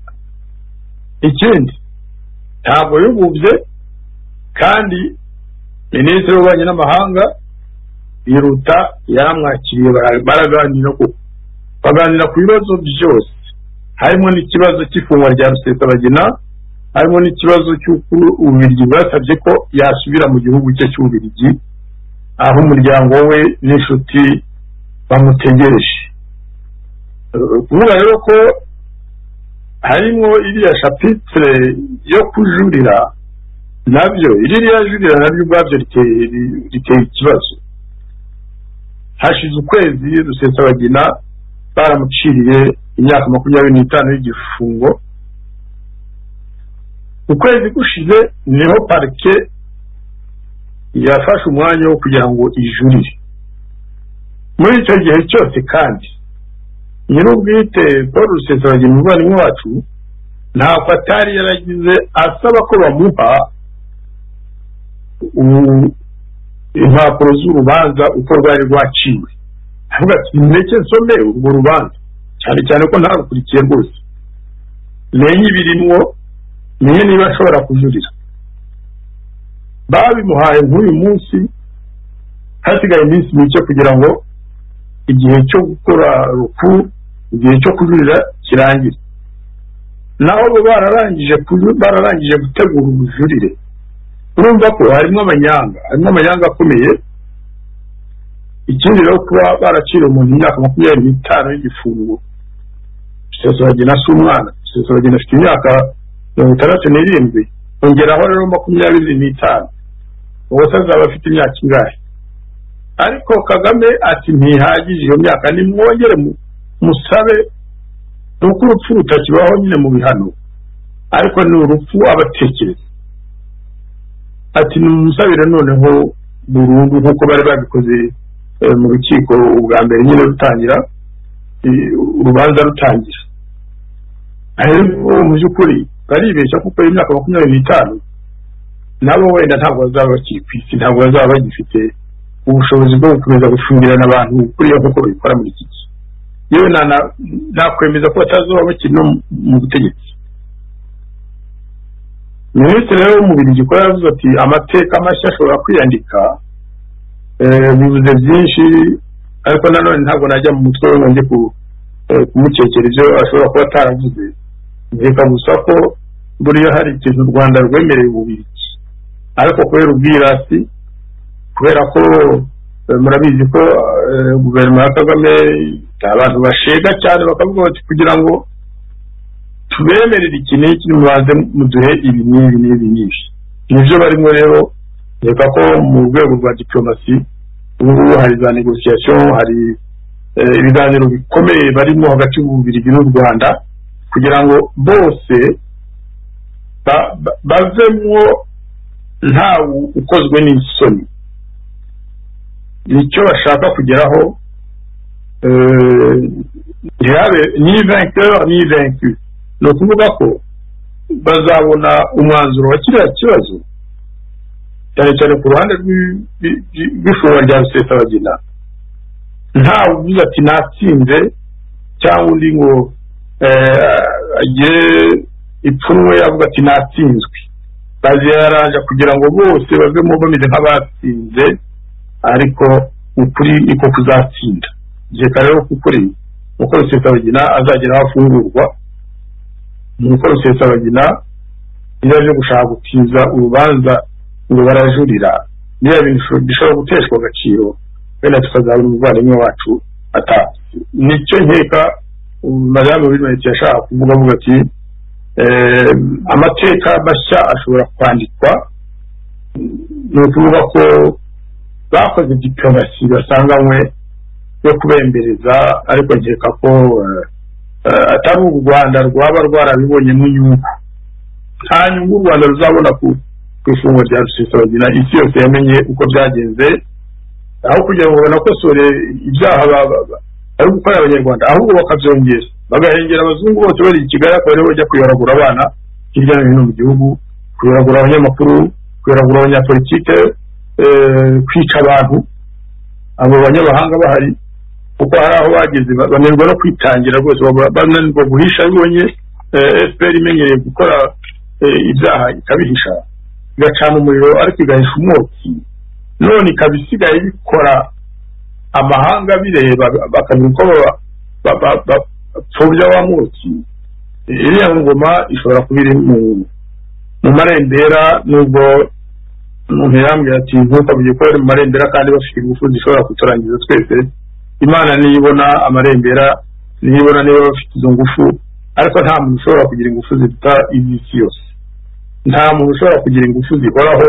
ikindi ntabwo yububye kandi minisitiri w'ububanyi n'amahanga yiruta yaramwakiriye bara- baraganira koko baganira ku bibazo byose harimo n'ikibazo cy'ifungwa rya rusesabagina harimo n'ikibazo cy'uko ububirigi bwasabye ko yasubira mu gihugu cye cy'ububirigi aho umuryango we n'inshuti bamutegereje Eh, kuvuga rero ko harimo iriya shapitire yo kujurira nabyo iriya jurira nabyo ubwabyo riteye riteye ikibazo hashize ukwezi rusesabagina baramuciriye imyaka makumyabiri n'itanu y'igifungo ukwezi gushize niho parike yafashe umwanya wo kugira ngo ijurire muri icyo gihe cyose kandi nyir'ubwite paul rusesabagina umuvandimwe wacu ntako atari yaragize asaba ko bamuha u- impapuro z'urubanza uko rwari rwaciwe avuga ati ndetse nsome urwo rubanza cyane cyane ko ntarukurikiye rwose menye ibirimwo menye niba ashobora kujurira babimuhaye nk'uyu munsi hasigaye iminsi mike kugira ngo igihe cyo gukora ruku igihe cyo kujurira kirangire naho bo bararangije kuju- bararangije gutegura ubujurire urumva ko harimo amanyanga harimo amanyanga akomeye ikindi rero kuba baracira umuntu imyaka makumyabiri n'itanu y'igifungo rusesabagina si umwana rusesabagina afite imyaka mirongo itandatu n'irindwi ongeraho rero makumyabiri n'itanu ubwo se azaba afite imyaka ingahe ariko kagame ati ntihagije iyo myaka nimwongere mu- musabe ni uko urupfu rutakibaho nyine mu bihano ariko ni urupfu abatekereza ati nimusabire noneho burundu nk'uko bari babikoze eh, mu rukiko ubwa mbere nyine rutangira eh, urubanza rutangira ariko mu by'ukuri baribeshya kuko iyo myaka makumyabiri n'itanu nabo wenda ntabwo bazaba bakiri ku isi ntabwo bazaba bagifite ubushobozi bwo gukomeza gufungirana abantu kuriya nk'uko babikora muri iki gihe yewe na- na- nakwemeza ko batazoba bakiri no mu- mu butegetsi minisitiri rero w'umubiri ko yaravuze ati amateka mashya ashobora kwiyandika eh, bivuze byinshi ariko nanone ntabwo najya mu mutwe we ngo njye ku- eh, kumukekera ibyo ashobora kuba ataravuze reka gusa ko buriya hari ikintu u rwanda rwemereye ububirigi ariko kubera ubwirasi kubera ko eh, murabizi ko eh, guverinoma ya kagame abantu bashega cyane bakavuga bati kugira ngo tubemerere iki n'iki mubanze muduhe ibi n'ibi n'ibi n'ibi nibyo barimo rero reka ko mu rwego rwa diplomasi ubu ngubu hari za negosiyasiyo hari eh, ibiganiro bikomeye barimo hagati y'ububirigi n'u rwanda kugira ngo bose ba- ba- bavemwo ntawe ukozwe n'isoni nicyo bashaka kugeraho eh, ntihabe ni vainqueur ni vaincu ni ukuvuga ko bazabona umwanzuro wa kiriya kibazo cyane cyane ku ruhande rw'i- rw'i- rw'i- rw'ifungwa rya rusesabagina ntawe uvuze ati natsinze cyangwa undi ngo eh, agire ipfunwe avuga ati natsinzwe baziyaranja kugira ngo bose bavemo bameze nk'abatsinze ariko ukuri niko kuzatsinda reka rero kukuri ni uko rusesabagina azagera aho afungurwa ni uko rusesabagina iyo aje gushaka gutiza urubanza ngo barajurira niba bishobora guteshwa agaciro wenda tukazabona umuvandimwe wacu atazi nicyo nkeka madamu w'intoki yashaka kuvuga avuga ati "Eh, amateka mashya ashobora kwandikwa ni ukuvuga ko bakoze diplomasi basanganywe yo kubembereza ariko nkeka ko eh, eh, atari u rwanda rwaba rwarabibonyemo inyungu nta nyungu u rwanda ruzabona ku ku ifungwa rya rusesabagina isi yose yamenye uko byagenze aho kugira ngo banakosore ibyaha ba- ba- ba- bari gukora abanyarwanda ahubwo bakabyongera bagahengera abazungu bose bari i kigali akaba aribo bajya kuyoragura abana hirya no hino mu gihugu kuyoragura abanyamakuru kuyoragura abanyapolitike eh, kwica abantu abo banyamahanga bahari kuko hari aho bageze ba- bananirwa no kwitangira rwose babura- bananirwa guhisha bibonye fpr imenyereye gukora eh, ibyaha ikabihisha igacana umuriro ariko igahisha umwotsi none ikaba isigaye bikora amahanga bireba bakamenya uko baba- ba- ba- ba- bapfobya wa mwotsi Eh, iriya ngoma ishobora kuba iri mu mu marembera nubwo umuntu yambwira ati nkuko bigikorera mu marembera kandi bafite ingufu zishobora kuturangiza twese imana niyo ibona amarembera niyo ibona niba bafite izo ngufu ariko nta muntu ushobora kugira ingufu ziruta iby'isi yose nta muntu ushobora kugira ingufu zihoraho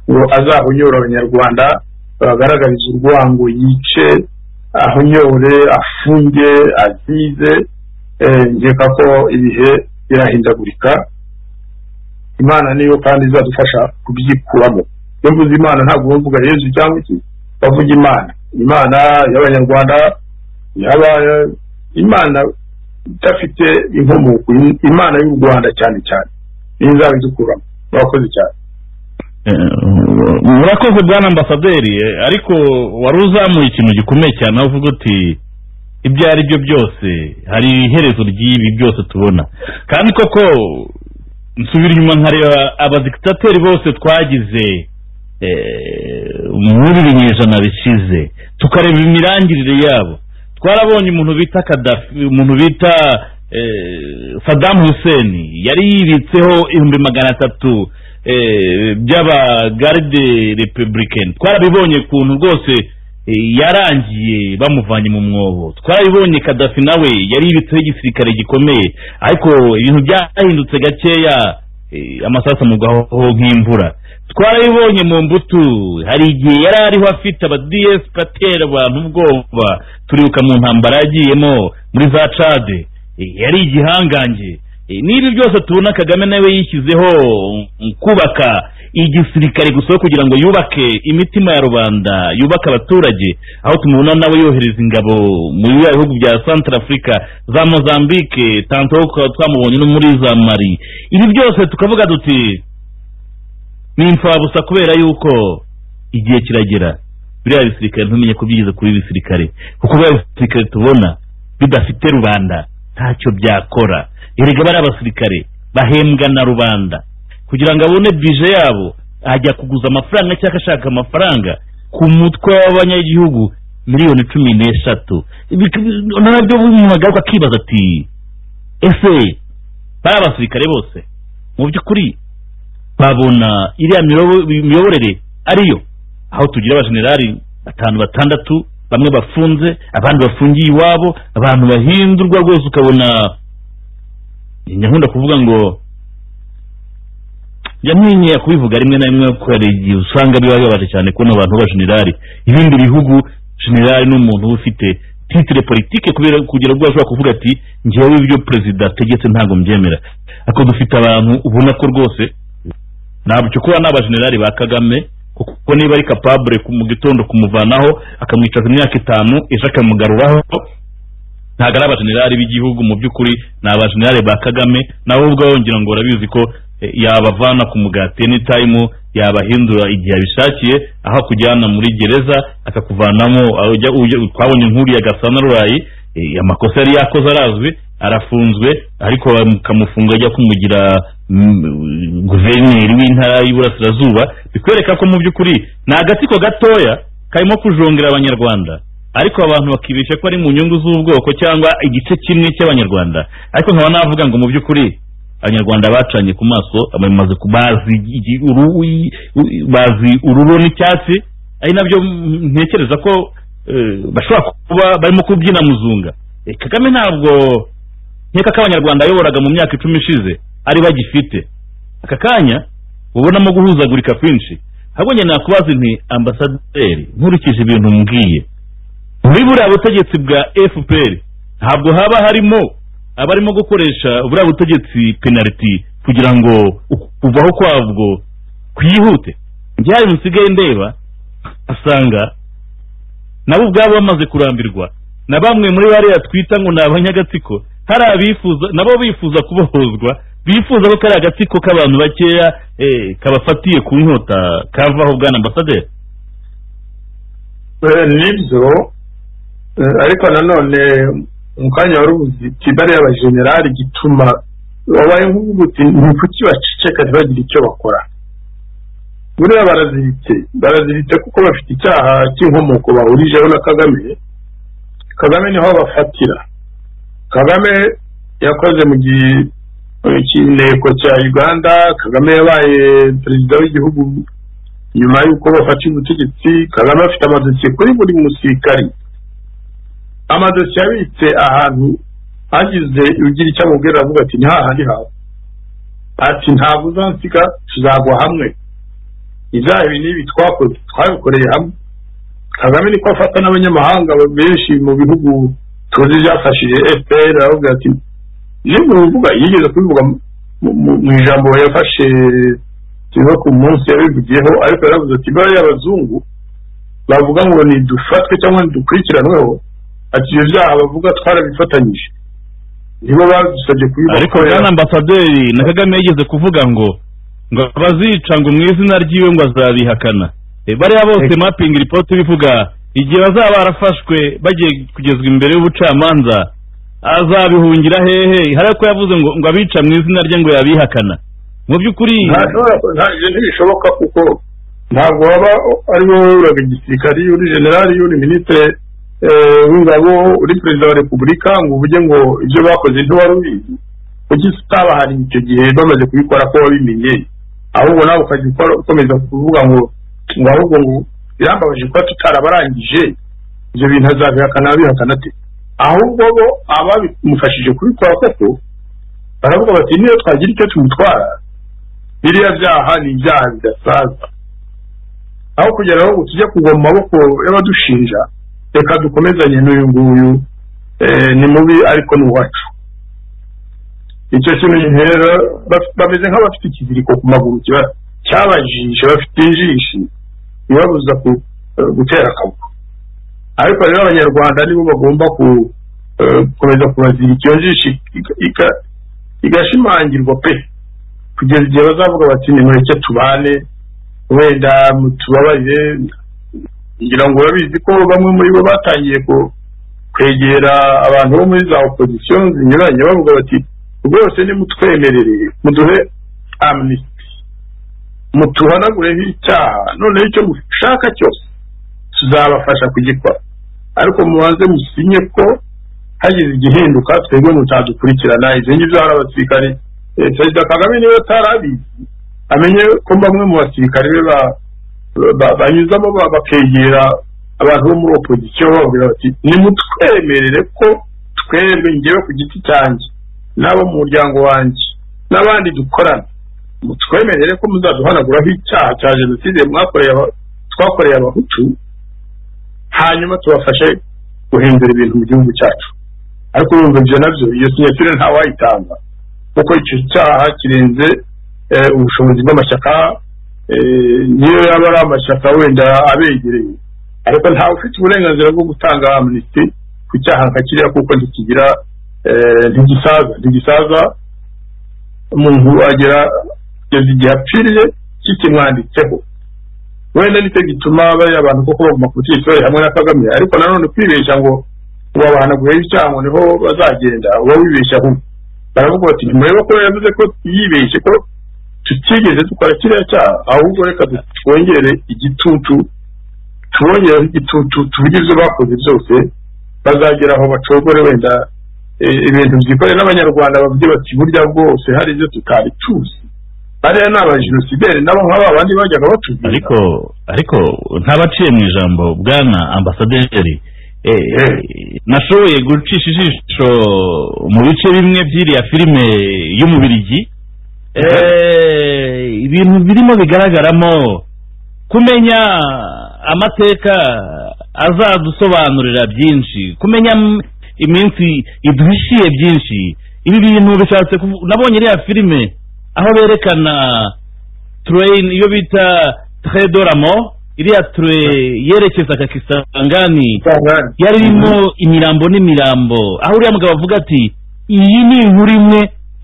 ngo azahunyore abanyarwanda bagaragarize urwango yice ahunyore afunge azize Eh, nkeka ko ibihe birahindagurika imana niyo kandi izadufasha kubyikuramo iyo mvuze imana ntabwo uba mvuga yezu cyangwa iki bavuga imana imana y'abanyarwanda yaba imana idafite inkomoko im- imana y'u rwanda cyane cyane niyo izaba idukuramo murakoze cyane murakoze bwana ambasaderi eh, ariko wari uzamuye ikintu gikomeye cyane aho uvuga uti ibyo ari byo byose hari iherezo ry'ibi byose tubona kandi koko nsubira inyuma nkareba abadikitateri bose twagize eh, muri ibinyejana bishize tukareba imirangirire yabo twarabonye umuntu bita kadafi umuntu bita eh, sadamu hussein yari yibitseho ibihumbi magana atatu eh, by'abagaride republican twarabibonye ukuntu rwose eh, yarangiye bamuvanye mu mwobo twarabibonye kadafi nawe yari yibitseho igisirikare gikomeye ariko ibintu byahindutse gakeya eh, amasasu amugwaho nk'imvura twarabibonye mu mbuto hari igihe yari ariho afite abadiyesi atera abantu ubwoba turibuka mu ntambara yagiyemo muri za cade Eh, yari igihangange Eh, n'ibi byose tubona kagame nawe yishyizeho mm, kubaka igisirikare gusa kugira ngo yubake imitima ya rubanda yubake abaturage aho tumubona nawe yohereza ingabo mu bihugu bya santara afurika za mozambique tanto tukaba twamubonye no muri za mari ibi byose tukavuga duti ni imfabusa kubera yuko igihe kiragera biriya bisirikare ntumenye ko byigeze kuba ibisirikare kuko biriya bisirikare tubona bidafite rubanda ntacyo byakora erega bari abasirikare bahembwa na rubanda kugira ngo abone bije yabo ajya kuguza amafaranga cyangwa ashaka amafaranga ku mutwe w'abanyagihugu miliyoni cumi n'eshatu Bik- nabyo umuntu agaruka akibaza ati ese bari abasirikare bose mu by'ukuri babona iriya miyobo- miyoborere ariyo aho tugira abajenerali batanu batandatu bamwe bafunze abandi bafungiye iwabo abantu bahindurwa rwose ukabona nyakunda kuvuga ngo yamwenyeye kubivuga rimwe na rimwe ko hari igihe usanga biba bibabaje cyane kubona abantu b'abajenerali ibindi bihugu jenerali ni umuntu uba ufite titire politike kubera kugira ngo ashobora kuvuga ati njyewe ibyo perezida ategetse ntabwo mbyemera ariko dufite abantu ubona ko rwose ntabyo kuba ni abajenerali ba kagame kuko niba ari kapabure ku- mu gitondo kumuvanaho akamwicaza imyaka itanu ejo akamugaruraho ntabwo ari abajenerali b'igihugu mu by'ukuri ni abajenerali ba kagame nabo ubwabo ngira ngo barabizi ko eh, yabavana ku mugati anytime yabahindura igihe abishakiye aho akujyana muri gereza akakuvanamo aho ujya- ujya- twabonye inkuru ya gasana rurayi eh, amakosa yari yakoze arazwi arafunzwe ariko bakamufunga ajya kumugira mm, guverineri w'intara y'iburasirazuba bikwereka ko mu by'ukuri ni agatsiko gatoya karimo kujongera abanyarwanda ariko abantu bakibeshya ko ari mu nyungu z'ubwoko cyangwa igice kimwe cy'abanyarwanda ariko nkaba navuga ngo mu by'ukuri abanyarwanda bacanye ku maso abamaze ku- bazi igi- uru- i- u- bazi ururo n'icyatsi ari nabyo mm, ntekereza ko eh, bashobora kuba barimo kubyina muzunga Eh, kagame ntabwo nkeka ko abanyarwanda yayoboraga mu myaka icumi ishize ari bagifite aka kanya ubonamo guhuzagurika kwinshi ahubwo njye nakubaza nti ambasaderi nkurikije ibintu mbwiye muri buriya butegetsi bwa fpr ntabwo haba harimo abarimo gukoresha buriya butegetsi penaliti kugira ngo u- kuvaho kwabwo kwihute njyayo nsigaye ndeba asanga nabo ubwabo bamaze kurambirwa na bamwe muri bariya twita ngo ni abanyagatsiko hari abifuza nabo bifuza kubohozwa bifuza ko kariya agatsiko k'abantu bakeya eh, kabafatiye ku nkota kavaho bwana ambasaderi Eh, nibyo eh, ariko nanone mu kanya wari uzi kibari y'abajenerali gituma wabaye nk'ubuti ni kuki baceceka ntibagire icyo bakora buriya baraziritse baraziritse kuko bafite icyaha cy'inkomoko bahurijeho na kagame kagame niho bafatira kagame yakoze mu gihe mu kineko cya uganda kagame yabaye perezida w'igihugu nyuma y'uko bafata ubutegetsi kagame afite amadosiye kuri buri musirikari amadosiye abitse ahantu hagize ugira icyo amubwira aravuga ati ni hahandi hawe ati ntabwo uzansiga tuzagwa hamwe ibyaha ibi n'ibi twakoze twabikoreye hamwe kagame niko afata n'abanyamahanga benshi mu bihugu tuzi byafashije fpr aravuga ati nibuvuga yigeze kubivuga mu- mu- mu ijambo yafashe tuba ku munsi yabivugiyeho ariko yaravuze ati bariya abazungu bavuga ngo ntidufatwe cyangwa ntidukurikiranweho ati ibyo byaha bavuga twarabifatanyije nibo badusabye ariko kubibakorera bwana ambasaderi na kagame yigeze kuvuga ngo ngo abazica ngo mu izina ryiwe ngo azabihakana Eh, bariya bose Ex- mapingi ripoti bivuga igihe bazaba barafashwe bagiye kugezwa imbere y'ubucamanza azabihungira hehe hari ko yavuze ngo ngo abica mu izina rye ngo yabihakana mu by'ukuri ntashobora nta- ibyo ntibishoboka kuko ntabwo waba ari wowe uraga igisirikari uri generali uri minisitiri eh, w'ingabo uri perezida wa repubulika ngo uvuge ngo ibyo bakoze ntiwari ubizi kuki utabahari icyo gihe bamaze kubikora ko wabimenye ahubwo nawe ukajya ukora- ukomeza kuvuga ngo ngo ahubwo ngo birambabaje kuba tutarabarangije ibyo bintu azabihakana abihakana ate ahubwo bo ababimufashije kubikora koko baravuga bati niyo twagira icyo tumutwara biriya byaha ni ibyaha bidasaza aho kugira aho ngo tujye kugwa mu maboko y'abadushinja reka dukomezanye n'uyu nguyu eh, ni mubi ariko ni uwacu icyo kintu rero baf- bameze nk'abafite ikiziriko ku maguru kiba- cyabajishe bafite injishi ibabuza ku- eh, gutera akabuga ariko rero abanyarwanda nibo bagomba ku eh, gukomeza kubazirika iyo njishi iga- iga- igashimangirwa pe kugeza igihe bazavuga bati nimureke tubane wenda mutubabarire ngira ngo urabizi ko bamwe muri bo batangiye ku- kwegera abantu bo muri za opozisiyo zinyuranye bavuga bati rwose nimutwemerere muduhe amnisiti mutuhanagureho icyaha noneho icyo mushaka cyose tuzabafasha kugikora ariko mubanze musinye ko hagize igihinduka twebwe mutadukurikirana ibyo ngibyo hari abasirikare Eh, perezida kagame niwe utarabizi amenye ko bamwe mu basirikare be ba- ba- banyuzamo ba- bakegera abantu bo muri opozisiyo bababwira bati nimutwemerere ko twebwe ngewe ku giti cyanjye n'abo mu muryango wanjye n'abandi dukorana mutwemerere ko muzaduhanaguraho icyaha cya jenoside mwakoreye aba- twakoreye abahutu hanyuma tubafashe guhindura ibintu mu gihugu cyacu ariko urumva ibyo nabyo iyo sinyatire ntawayitanga kuko icyo cyaha kirenze eh, ubushobozi bw'amashyaka eh, niyo yaba ari amashyaka wenda abegereye ariko ntawe ufite uburenganzira bwo gutanga amnisiti ku cyaha nka kiriya kuko ntikigira eh, ntigisaza ntigisaza umuntu agera kugeza igihe apfiriye kikimwanditseho wenda nicyo gituma bariya bantu koko baguma ku butegetsi bari hamwe na kagame ariko nanone kwibeshya ngo ubabahanagureho icyaha ngo niho bazagenda uba wibeshya ahubwo baravuga bati ntimureba ko yavuze ko yibeshye ko tutigeze dukora kiriya cyaha ahubwo reka twongere igitutu tubongereho igitutu tuvuge ibyo bakoze byose bazagera aho bacogore wenda eh, ibintu byikore n'abanyarwanda bavuge bati burya bwose hari ibyo tutabicuza bariya ni abajenosideri nabo nk'aba bandi bajyaga batubwira ariko ariko ntabaciye mu ijambo bwana ambasaderi eh, Eh. nashoboye gucisha ijisho mu bice bimwe by'iriya filime y'umubirigi Eh, ibintu birimo bigaragaramo kumenya amateka azadusobanurira byinshi kumenya m- iminsi iduhishiye byinshi ibi bintu bishatse kuvu- nabonye iriya filime aho berekana train iyo bita tredoramo iriya ture yerekeza kakisangani Sangani. yari irimo imirambo n'imirambo aho uriya mugabo avuga ati iyi ni inkuru imwe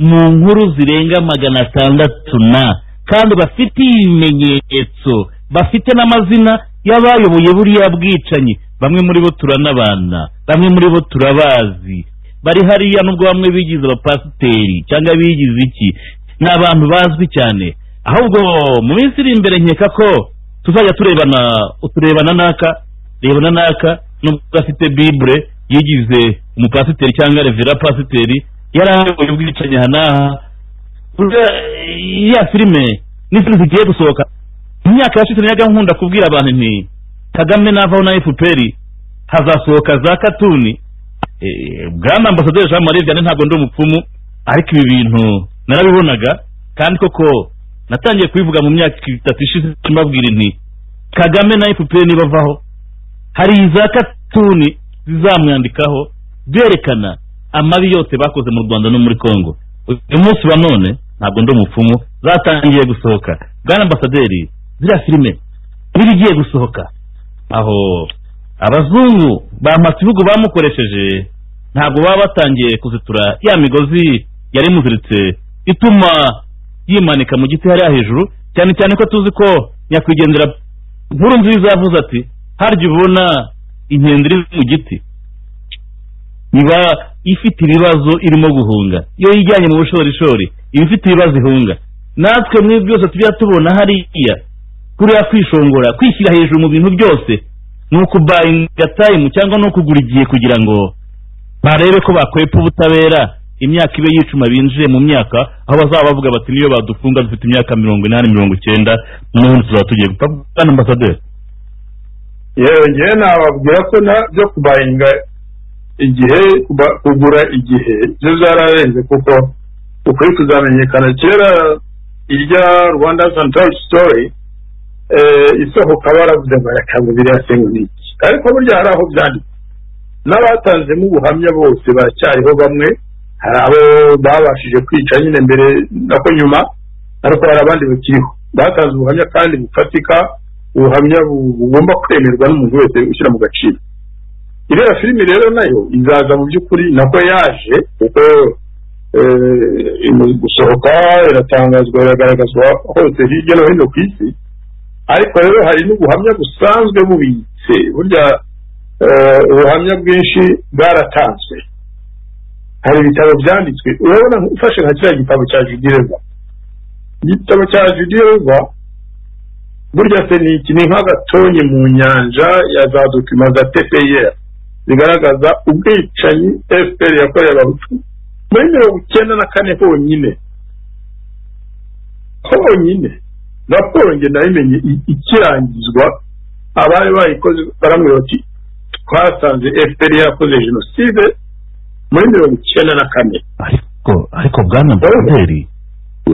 mu nkuru zirenga magana atandatu na kandi bafite ibimenyetso bafite n'amazina y'abayoboye buriya bwicanyi bamwe muri bo turanabana bamwe muri bo turabazi bari hariya nubwo bamwe bigize abapasiteri cyangwa bigize iki ni abantu bazwi cyane ahubwo mu minsi iri imbere nkeka ko tuzajya turebana uturebana n'aka rebana n'aka nubwo afite bibure yigize umupasiteri cyangwa revera pasiteri yari ayoboye ubwicanyi aha n'aha Burya, eh, iriya filime n'izindi zigiye gusohoka mu myaka yashize najyaga nkunda kubwira abantu nti kagame navaho na fpr hazasohoka za katuni Eh, bwana ambasaderi jean marie vianney ntabwo ndi umupfumu ariko ibi bintu narabibonaga kandi koko natangiye kubivuga mu myaka itatu ishize mbabwira nti kagame na fpr nibavaho hari iza katuni zizamwandikaho berekana amabi yose bakoze mu rwanda no muri congo uyu munsi wa none ntabwo ndi umupfumu zatangiye gusohoka bwana ambasaderi ziriya filime n'ibigiye gusohoka aho abazungu bamasa ibihugu bamukoresheje ntabwo baba batangiye kuzitura ya migozi yari imuziritse ituma yimanika mu giti hariya hejuru cyane cyane ko tuzi ko nyakwigendera nkuru nziza yavuze ati harya ubona inkende iri mu giti iba ifite ibibazo irimo guhunga iyo yijyanye mu bushorishori iba ifite ibibazo ihunga natwe muri byose tujya tubona hariya kuriya kwishongora kwishyira hejuru mu bintu byose ni ukubuyinga tayimu cyangwa ni ukugura igihe kugira ngo barebe ko bakwepa ubutabera imyaka ibe yicuma binjiye mu myaka aho bazaba bavuga bati niyo badufunga dufite imyaka mirongo inani mirongo icyenda n'ubundi tuzaba tugiye gupfa bwana ambasaderi yewe ngewe nababwira ko na byo kubayinga igihe kuba- kugura igihe byo byararenze kuko ukuri kuzamenyekana kera irya rwanda santarari sitori isohoka baravuze barakaza biriya sengu n'iki ariko burya hari aho byanditse n'abatanzemo ubuhamya bose baracyariho bamwe hari abo babashije kwica nyine mbere nako nyuma ariko hari abandi bakiriho batanze ubuhamya kandi bufatika ubuhamya bu- bugomba kwemerwa n'umuntu wese ushyira mu gaciro iriya filimi rero nayo izaza mu by'ukuri nako yaje kuko eh, imaze gusohoka iratangazwa iragaragazwa hose hirya no hino ku isi ariko rero hari n'ubuhamya busanzwe bubitse burya eh, ubuhamya bwinshi bwaratanzwe hari ibitabo byanditswe urabona ufashe nka kiriya gitabo cya judireva igitabo cya judireva burya se ni iki ni nk'agatonye mu nyanja ya za dokima za tpr zigaragaza ubwicanyi fpr yakoreye abahutu muri mirongo icyenda na kane honyine honyine raporo nge nayimenye i- ikirangizwa abari bayikoze barambwira bati twasanze fpr yarakoze jenoside muri mirongo icyenda na kane ariko ariko bwana ambasaderi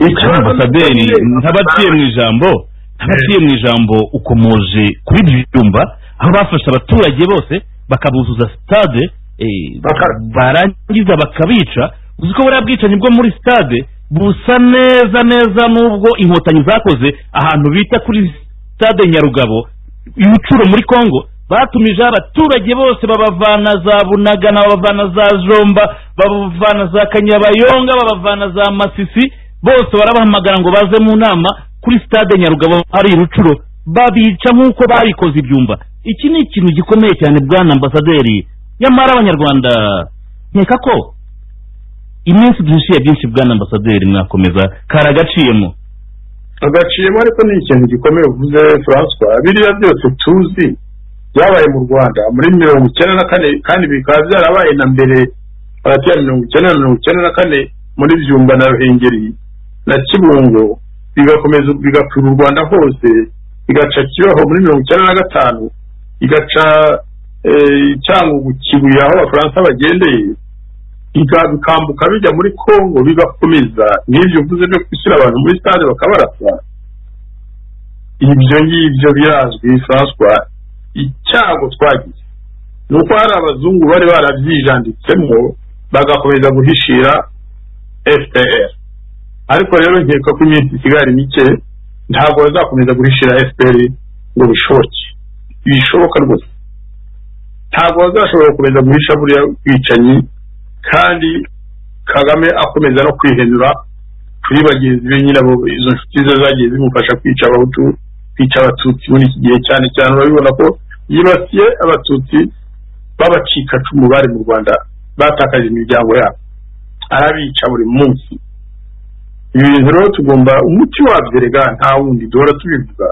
icyo ambasaderi ntabaciye mu ijambo ntabaciye mu ijambo ukomoje kuri ibyo byumba aho bafashe abaturage bose bakabuzuza sitade eh, Baka- barangiza bakabica uzi ko buriya bwicanyi bwo muri sitade busa neza neza n'ubwo inkotanyi zakoze ahantu bita kuri sitade nyarugabo ibicuro muri congo batumijeho abaturage bose babavana za bunagana babavana za jomba babavana za kanyabayonga babavana za masisi bose barabahamagara ngo baze mu nama kuri sitade nyarugabo ari rucuro babica nk'uko babikoze ibyumba iki ni ikintu gikomeye cyane bwana ambasaderi nyamara abanyarwanda nkeka ko iminsi duhishiye byinshi bwana ambasaderi mwakomeza kari agaciyemo agaciyemo ariko ni ikintu gikomeye uvuze francois biriya byose tuzi byabaye mu rwanda muri mirongo icyenda na kane kandi bikaba byarabaye na mbere baratiyani mirongo icyenda na mirongo icyenda na kane muri byumba na ruhengeri na kibungo bigakomeza bigapfira u rwanda hose bigaca kibaho muri mirongo icyenda na gatanu igaca eh, cyangugu kibuye aho abafaransa bagendeye biga- bikambuka bijya muri congo bigakomeza n'ibyo mvuze byo gushyira abantu muri stade bakabarasa ibyo ngibyo birazwi françois icyago twagize ni uko hari abazungu bari barabyijanditsemo bagakomeza guhishira fpr ariko rero nkeka ko iminsi isigari mike ntabwo bazakomeza guhishira fpr ngo bishoboke bishoboka rwose ntabwo bazashobora gukomeza guhisha buriya bwicanyi kandi kagame akomeza no kwihenura kuri bagenzi be nyirabo izo nshuti ze zagiye zimufasha kwica abahutu kwica abatutsi muri iki gihe cyane cyane urabibona ko yibasiye abatutsi b'abacikacumu bari mu rwanda batakaje imiryango yabo arabica buri munsi ibi bintu rero tugomba umuti wabyo rega nta wundi duhora tubivuga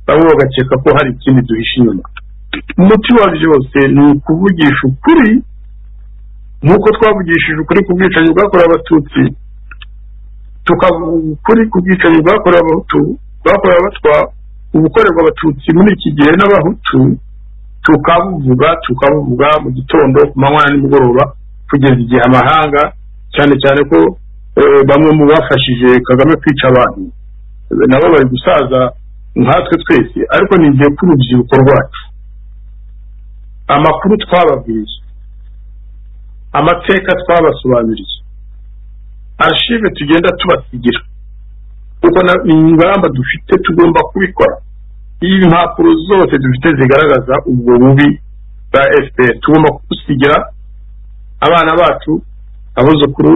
bamwe bagakeka ko hari ikindi duhishe inyuma umuti wabyo byose ni ukuvugisha ukuri nk'uko twavugishije ukuri ku bwicanyi bwakorewe abatutsi tukavuga ukuri ku bwicanyi bwakorewe abahutu bwakorewe abatwa ubukorerwa abatutsi muri iki gihe n'abahutu tukabuvuga tukabuvuga mu gitondo ku manywa na nimugoroba kugeza igihe amahanga cyane cyane ko eh, bamwe mu bafashije kagame kwica abantu eh, nabo bari gusaza nkatwe twese ariko ni igihe k'urubyiruko rwacu amakuru twababwiye amateka twabasobanuriye arashive tugenda tubasigira kuko na- ni ingamba dufite tugomba kubikora iyi mpapuro zose dufite zigaragaza ubwo bubi bwa fpr tugomba kubusigira abana bacu abuzukuru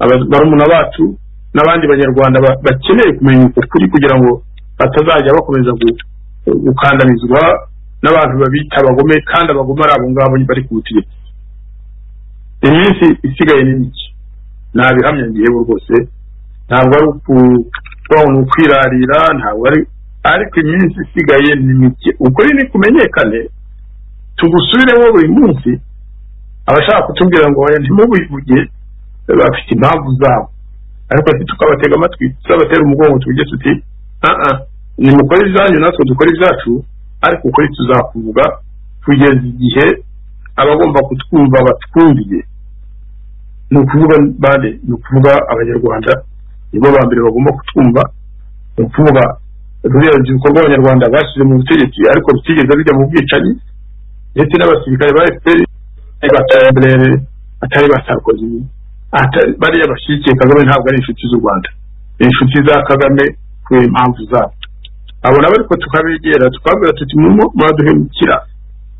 aba- barumuna bacu n'abandi banyarwanda ba- bakeneye kumenya uko kuri kugira ngo batazajya bakomeza gu- gukandamizwa n'abantu babita abagome kandi abagome ari abo ngabo bari ku butegetsi iminsi isigaye ni mike nabihamya ngewe rwose ntabwo ari ukuba ni ukwirarira ntabwo ari ariko iminsi isigaye ni mike ukuri ni kumenyekane tugusubireho buri munsi abashaka kutubwira ngo oya ntimubivuge bafite impamvu zabo ariko ati tukabatega amatwi tuzabatera umugongo tuvuge tuti "Ah, ah, nimukore ibyanyu natwe dukore ibyacu ariko ukuri tuzakuvuga kugeza igihe abagomba kutwumva batwumviye ni ukuvuga bande ni ukuvuga abanyarwanda nibo ba mbere bagomba kutwumva ni ukuvuga ruriya rubyiruko rw'abanyarwanda bashyize mu butegetsi ariko rutigeze rujya mu bwicanyi ndetse n'abasirikare ba fpr batamberere atari ba sarkozy atari bariya bashyigikiye kagame ntabwo ari inshuti z'u rwanda ni inshuti za kagame kubera impamvu zabo abo nabo ariko tukabegera tukababwira tuti murimo muraduhemukira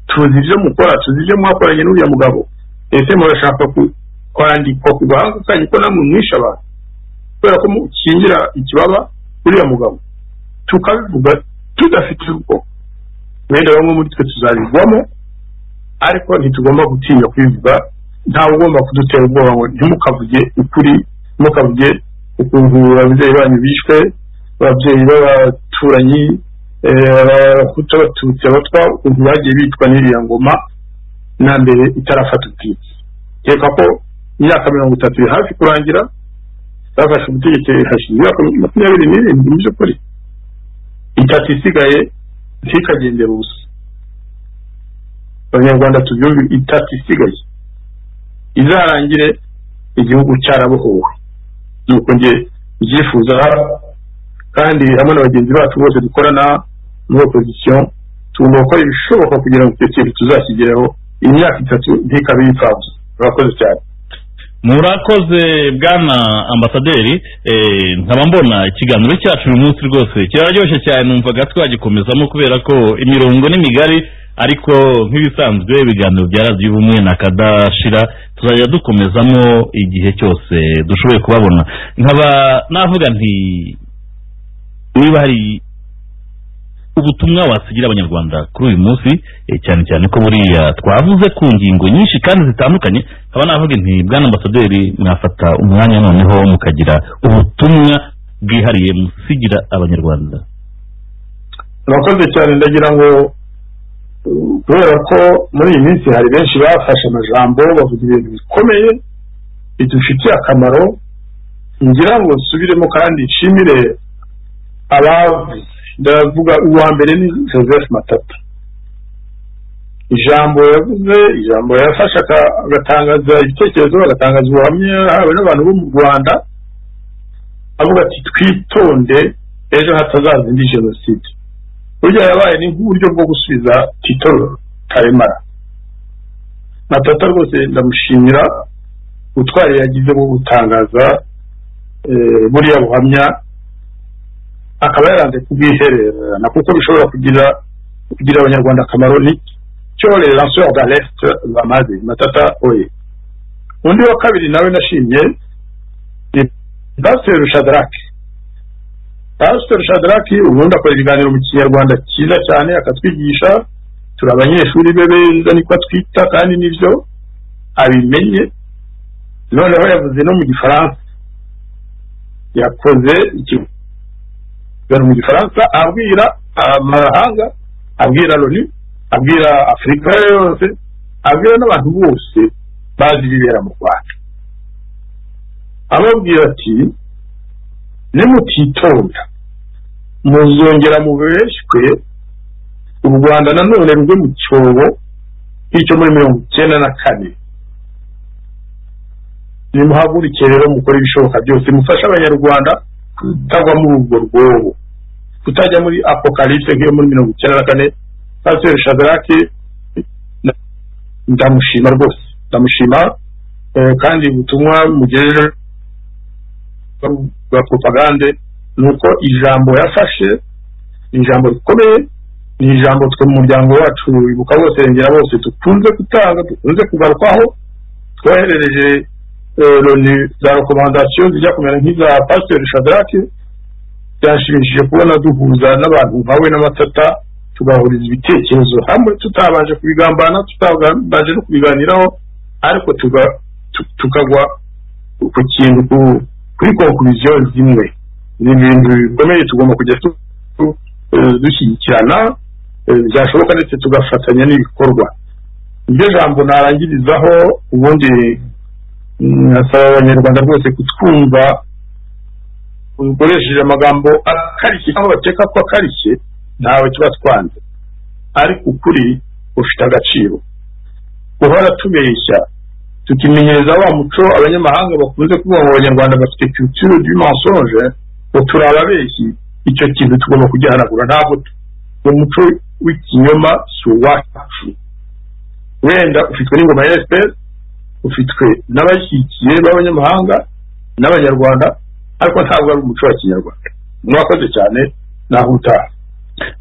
tuzi ibyo mukora tuzi ibyo mwakoranye n'uriya mugabo ese murashaka ku- kwandikwa ku gahanga kanyu ko namwe mwishe abantu kubera ko mukingira ikibaba uriya mugabo tukabivuga tudafite urugo wenda bamwe muri twe tuzabigwamo ariko ntitugomba gutinya kubivuga ntawe ugomba kudutera ubwoba ngo ntimukavuge ukuri ntimukavuge ukuntu ababyeyi banyu bishwe ababyeyi b'abaturanyi eh, abahutu abatutsi abatwa ukuntu bagiye bitwa n'iriya ngoma na mbere itarafata ubutitsi reka ko imyaka mirongo itatu iri hafi kurangira bafashe ubutegetsi hashize imyaka makumyabiri n'irindwi mu by'ukuri itatu isigaye ntikagendere ubusa abanyarwanda tubyumve itatu isigaye izarangire igihugu cyarabohowe nuko njye ibyifuza kandi hamwe na bagenzi bacu bose dukorana muri opozisiyo tugomba gukora ibishoboka kugira ngo icyo kintu tuzashyigireho imyaka itatu ntikabe iy'imfabusa murakoze cyane murakoze bwana ambasaderi eh, nkaba mbona ikiganiro cyacu uyu munsi rwose kiraryoshye cyane numvaga twagikomezamo kubera ko imirongo ni migari ariko nk'ibisanzwe ibiganiro bya radiyo ubumwe na kadashira tuzajya dukomezamo igihe cyose dushoboye kubabona nkaba navuga nti niba hari ubutumwa wasigira abanyarwanda kuri uyu munsi eh, cyane cyane ko buriya twavuze ku ngingo nyinshi kandi zitandukanye nkaba navuga nti bwana ambasaderi mwafata umwanya noneho mukagira ubutumwa bwihariye musigira abanyarwanda murakoze cyane ndagira ngo uh, kubera ko muri iyi minsi hari benshi bafashe amajambo bavuga ibintu bikomeye bidufitiye akamaro ngira ngo nsubiremo kandi nshimire abavuze ndavuga uwa mbere ni joseph matata ijambo yavuze ijambo yafashe aka- agatangaza ibitekerezo agatangaza ubuhamya hawe n'abantu bo mu rwanda avuga ati twitonde ejo hatazaza indi jenoside burya yabaye ni nk'uburyo bwo gusubiza tito karemara matata rwose ndamushimira ubutwari yagize bwo gutangaza eh, buriya buhamya akaba yaranze kubwihererana kuko bishobora kugira kugira abanyarwanda akamaro ni cyo les lanceurs d'alerte bamaze matata oye undi wa kabiri nawe nashimye ni pasteur shadrack pasteur shadrack ubundi akora ibiganiro mu kinyarwanda cyiza cyane akatwigisha turi abanyeshuri be beza niko twita kandi nibyo abimenye noneho yavuze no mu gifaransa yakoze ikiganiro mu gifaransa abwira amahanga abwira loni abwira afurika yose abwira n'abantu bose bazi ibibera mu rwanda ababwira ati nimutitonda muzongera mubeshywe u rwanda nanone rugwe mu cyobo nk'icyo muri mirongo icyenda na kane nimuhaguruke rero mukore ibishoboka byose mufashe abanyarwanda kutagwa muri urwo rwobo kutajya muri apokalipse nk'iyo muri mirongo icyenda na kane pasiteri shadaraki nda- ndamushima rwose ndamushima eh, kandi ubutumwa mugejeje bwa propagande ni uko ijambo yafashe ni ijambo rikomeye ni ijambo twe mu muryango wacu ibuka bose rengera bose dukunze gutanga dukunze kugarukwaho twoherereje eh, loni za rekomandasiyo zijya kumera nk'iza pasiteri shadaraki byashimishije kubona duhuza n'abantu nkawe n'amatata tugahuriza ibitekerezo hamwe tutabanje kubigambana tutabanje no kubiganiraho ariko tuga- tu- tukagwa ku kintu ku- kuri konkuriziyo zimwe ni ibintu bikomeye tugomba kujya tu- tu- eh, dushyigikirana eh, byashoboka ndetse tugafatanya n'ibikorwa iryo jambo narangirizaho ubundi mm, nasaba abanyarwanda rwose kutwumva ukoresheje amagambo akarishye cyangwa bakeka ko akarishye ntawe tuba twanze ariko ukuri ufite agaciro guhora tubeshya tukimenyereza wa muco abanyamahanga bakunze kuvuga ngo abanyarwanda bafite culture du mensonge ngo turi ababeshyi icyo kintu tugomba kugihanagura ntabwo tu- uwo muco w'ikinyoma si uwacu wenda ufitwe n'ingoma ya fpr ufitwe n'abashyigikiye b'abanyamahanga n'abanyarwanda ariko ntabwo ari umuco wa kinyarwanda mwakoze cyane naho utaha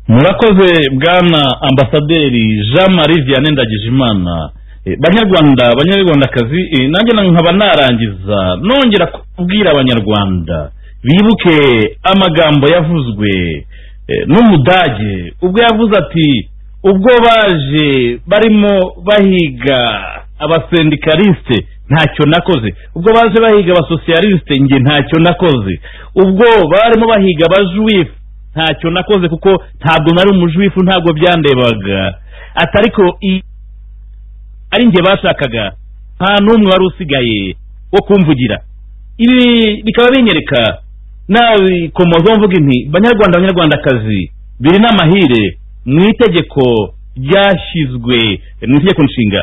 murakoze bwana ambasaderi jean marie vianney ndagijimana Eh, banyarwanda banyarwandakazi eh, nanjye na- nkaba narangiza nongera kubwira abanyarwanda bibuke amagambo yavuzwe eh, n'umudage ubwo yavuze ati ubwo baje barimo bahiga abasendikalisite ntacyo nakoze ubwo baje bahiga abasosiyalisite njye ntacyo nakoze ubwo barimo bahiga abajuwifu ntacyo nakoze kuko ntabwo nari umujuwifu ntabwo byandebaga ati ariko i- ari njye bashakaga nta n'umwe wari usigaye wo kumvugira ibi bikaba binyereka nabikomozaho mvuga inti banyarwanda banyarwandakazi biri n'amahire mu itegeko ryashyizwe mu itegeko nshinga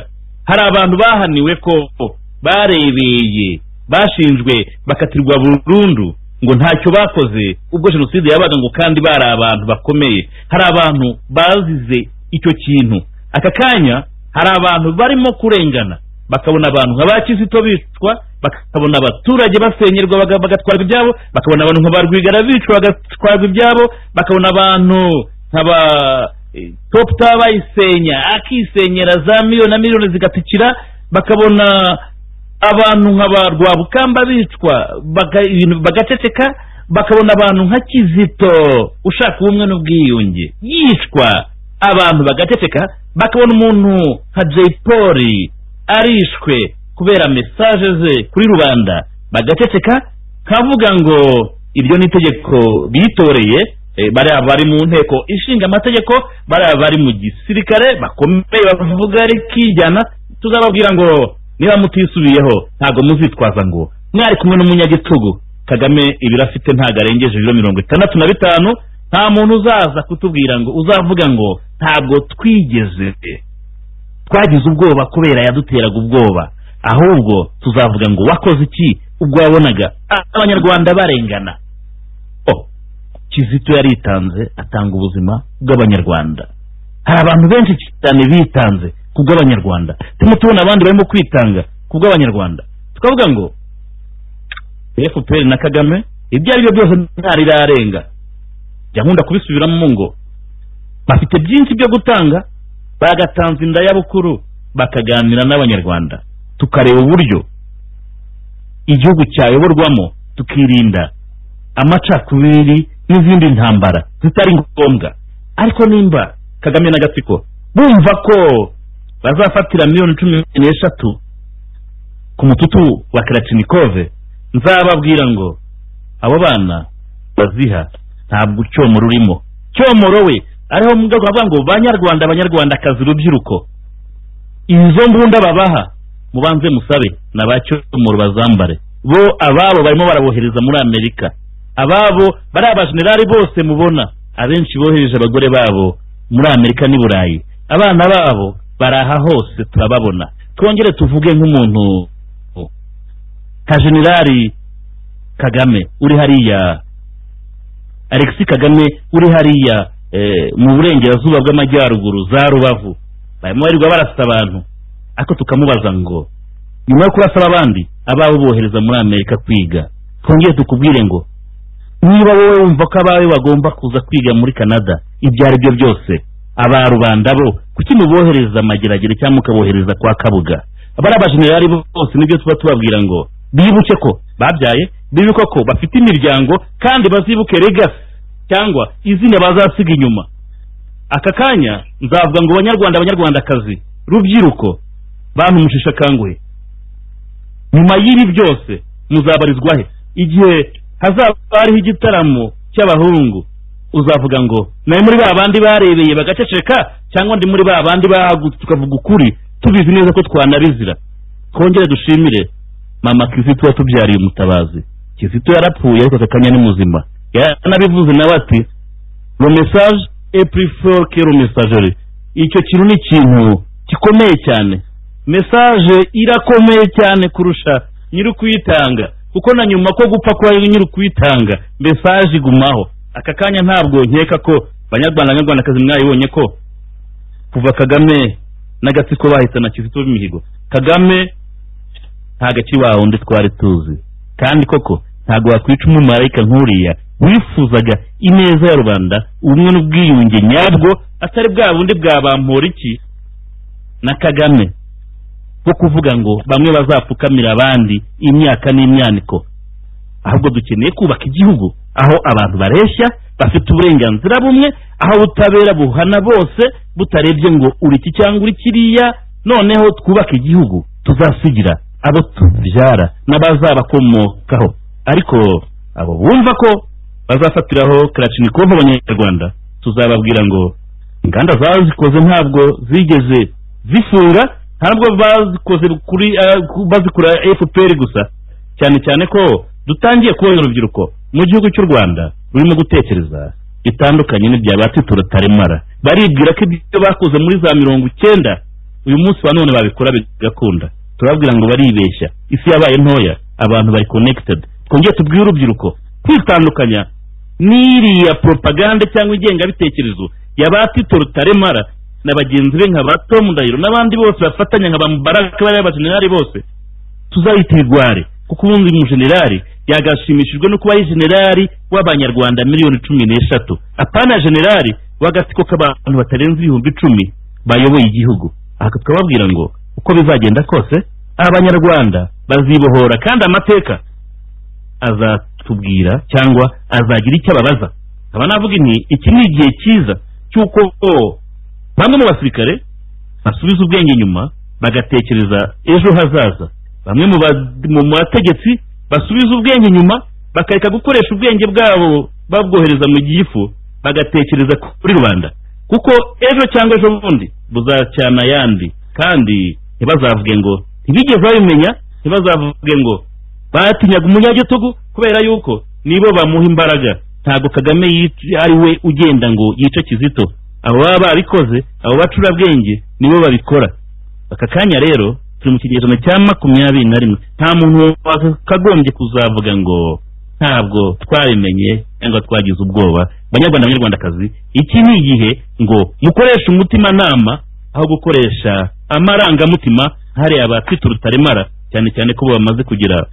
hari abantu bahaniwe ko barebeye bashinjwe bakatirwa burundu ngo ntacyo bakoze ubwo jenoside yabaga ngo kandi bari abantu bakomeye hari abantu bazize icyo kintu aka kanya hari abantu barimo kurengana bakabona abantu nka ba kizito bicwa bakabona abaturage basenyerwa baga- bagatwarwa ibyabo bakabona abantu nka ba rwigara bicwa bagatwarwa ibyabo bakabona abantu nka ba eh, top tower bayisenya akisenyera za miliyoni na miliyoni zigatikira bakabona abantu nka ba rwabukamba bicwa baga- ibintu bagaceceka bakabona abantu nka kizito ushaka ubumwe n'ubwiyunge yicwa abantu bagaceceka bakabona umuntu nka jay paul arishwe kubera mesaje ze kuri rubanda bagaceceka kavuga ngo iryo ni itegeko bitoreye eh, bariya bari mu nteko ishinga amategeko bariya bari mu gisirikare bakomeye bavuga rikijyana tuzababwira ngo niba mutisubiyeho ntabwo muzitwaza ngo mwari kumwe n'umunyagitugu kagame ibiro afite ntabwo arengeje ibiro mirongo itandatu na bitanu nta muntu uzaza kutubwira ngo uzavuga ngo ntabwo twigeze twagize ubwoba kubera yaduteraga ubwoba ahubwo tuzavuga ngo wakoze iki ubwo wabonaga abanyarwanda barengana Oh, kizito yaritanze atanga ubuzima bw'abanyarwanda hari abantu benshi cyane bitanze ku bw'abanyarwanda turimo tubona abandi barimo kwitanga ku bw'abanyarwanda tukavuga ngo fpr na kagame ibyo ari byo byose ntarirarenga jya nkunda kubisubiramo ngo bafite byinshi byo gutanga bagatanze inda y'abukuru bakaganira n'abanyarwanda tukareba uburyo igihugu cyayoborwamo tukirinda amacakubiri n'izindi ntambara zitari ngombwa ariko nimba kagame n'agatsiko bumva ko bazafatira miliyoni cumi n'eshatu ku mututu wa karacinikove nzababwira ngo abo bana baziha ntabwo cyomoro urimo cyomoro we ariho mu rwego bavuga ngo banyarwanda abanyarwandakazi urubyiruko izo mbunda babaha mubanze musabe na ba cyomoro bazambare bo ababo barimo barabohereza muri amerika ababo bari abajenerali bose mubona abenshi bohereje abagore babo muri amerika n'i burayi abana babo bari aha hose turababona twongere tuvuge nk'umuntu nka jenerali kagame uri hariya alexis kagame uri hariya eh, mu burengerazuba bw'amajyaruguru za rubavu barimo barirwa barasa abantu ariko tukamubaza ngo nyuma yo kurasaba abandi ababo bohereza muri amerika kwiga twongere tukubwire ngo niba wowe wumva ko abawe bagomba kuza kwiga muri canada ibyo ari byo byose aba rubanda bo kuki mubohereza amageragere cyangwa mukabohereza kwa kabuga abari abajenerali bose nibyo tuba tubabwira ngo bibuke ko babyaye bibuke ko bafite imiryango kandi bazibuke regasi cyangwa izina bazasiga inyuma aka kanya nzavuga ngo banyarwanda abanyarwandakazi rubyiruko bantu mushishakanguhe nyuma y'ibi byose muzabarizwa he igihe hazaba hariho igitaramo cy'abahungu uzavuga ngo nari muri ba bandi barebeye bagaceceka cyangwa ndi muri ba bandi bahagutse tukavuga ukuri tubizi neza ko twanabizira twongere dushimire mama kizito watubyariye umutabazi kizito yarapfuye ariko aka kanya ni muzima yaranabivuze nawe ati le message est plus fort que le messagerie icyo kintu ni ikintu gikomeye cyane message irakomeye cyane kurusha nyiri kuyitanga kuko na nyuma ko gupfa kwa nyiri kuyitanga mesaje igumaho aka kanya ntabwo nkeka ko banyarwanda banyarwandakazi mwayibonye ko kuva kagame n'agatsiko bahita na kizito b'imihigo kagame nta gaki wawundi twari tuzi kandi koko ntabwo wakwica umumarayika nk'uriya wifuzaga ineza ya rubanda ubumwe n'ubwiyunge nyabwo atari bwa bundi bwabampora iki na kagame bwo kuvuga ngo bamwe bazapfukamira abandi imyaka n'imyaniko ahubwo dukeneye kubaka igihugu aho abantu bareshya bafite uburenganzira bumwe aho ubutabera buhana bose butarebye ngo uri iki cyangwa uri kiriya noneho twubake igihugu tuzasigira abo tubyara n'abazabakomokaho ariko abo bumva ko bazafatiraho karacinikova abanyarwanda tuzababwira ngo inganda zazikoze ntabwo zigeze zifura ntabwo bazikoze kuri bazikura fpr gusa cyane cyane ko dutangiye kubona urubyiruko mu gihugu cy'u rwanda rurimo gutekereza bitandukanye n'ibya batituro taremara baribwira ko ibyo bakoze muri za mirongo icyenda uyu munsi wa none babikora bigakunda turabwira ngo baribeshya isi yabaye ntoya abantu bari konekitedi twongere tubwire urubyiruko kwitandukanya n'iriya propaganda cyangwa ingengabitekerezo ya batituro taremara na bagenzi be nka ba tomu ndahiro n'abandi bose bafatanya nka ba mubaraka bariya bajenerali bose tuzayita ibigware kuko ubundi umujenerali yagashimishijwe no kuba ari jenerali w'abanyarwanda miliyoni cumi n'eshatu apana jenerali w'agatsiko k'abantu batarenze ibihumbi icumi bayoboye igihugu aha tukababwira ngo uko bizagenda kose abanyarwanda bazibohora kandi amateka azatubwira cyangwa azagira icyo ababaza nkaba navuga nti iki ni igihe cyiza cy'uko bamwe mu basirikare basubiza ubwenge inyuma bagatekereza ejo hazaza bamwe mu bategetsi basubiza ubwenge inyuma bakareka gukoresha ubwenge bwabo babwohereza mu gifu bagatekereza kuri rubanda kuko ejo cyangwa ejo bundi buzacyana ayandi kandi ntibazavuge ngo ntibigeze babimenya ntibazavuge ngo batinyaga umunyagitugu kubera yuko nibo bamuha imbaraga ntabwo kagame yic- ari we ugenda ngo yice kizito abo baba barabikoze abo bacurabwenge nibo babikora aka kanya rero turi mu kigereranyo cya makumyabiri na rimwe nta muntu wakagombye kuzavuga ngo ntabwo twabimenye cyangwa twagize ubwoba banyarwanda banyarwandakazi iki ni igihe ngo mukoreshe umutimanama aho gukoresha amarangamutima hariya abafite urutaremara cyane cyane ko bamaze kugera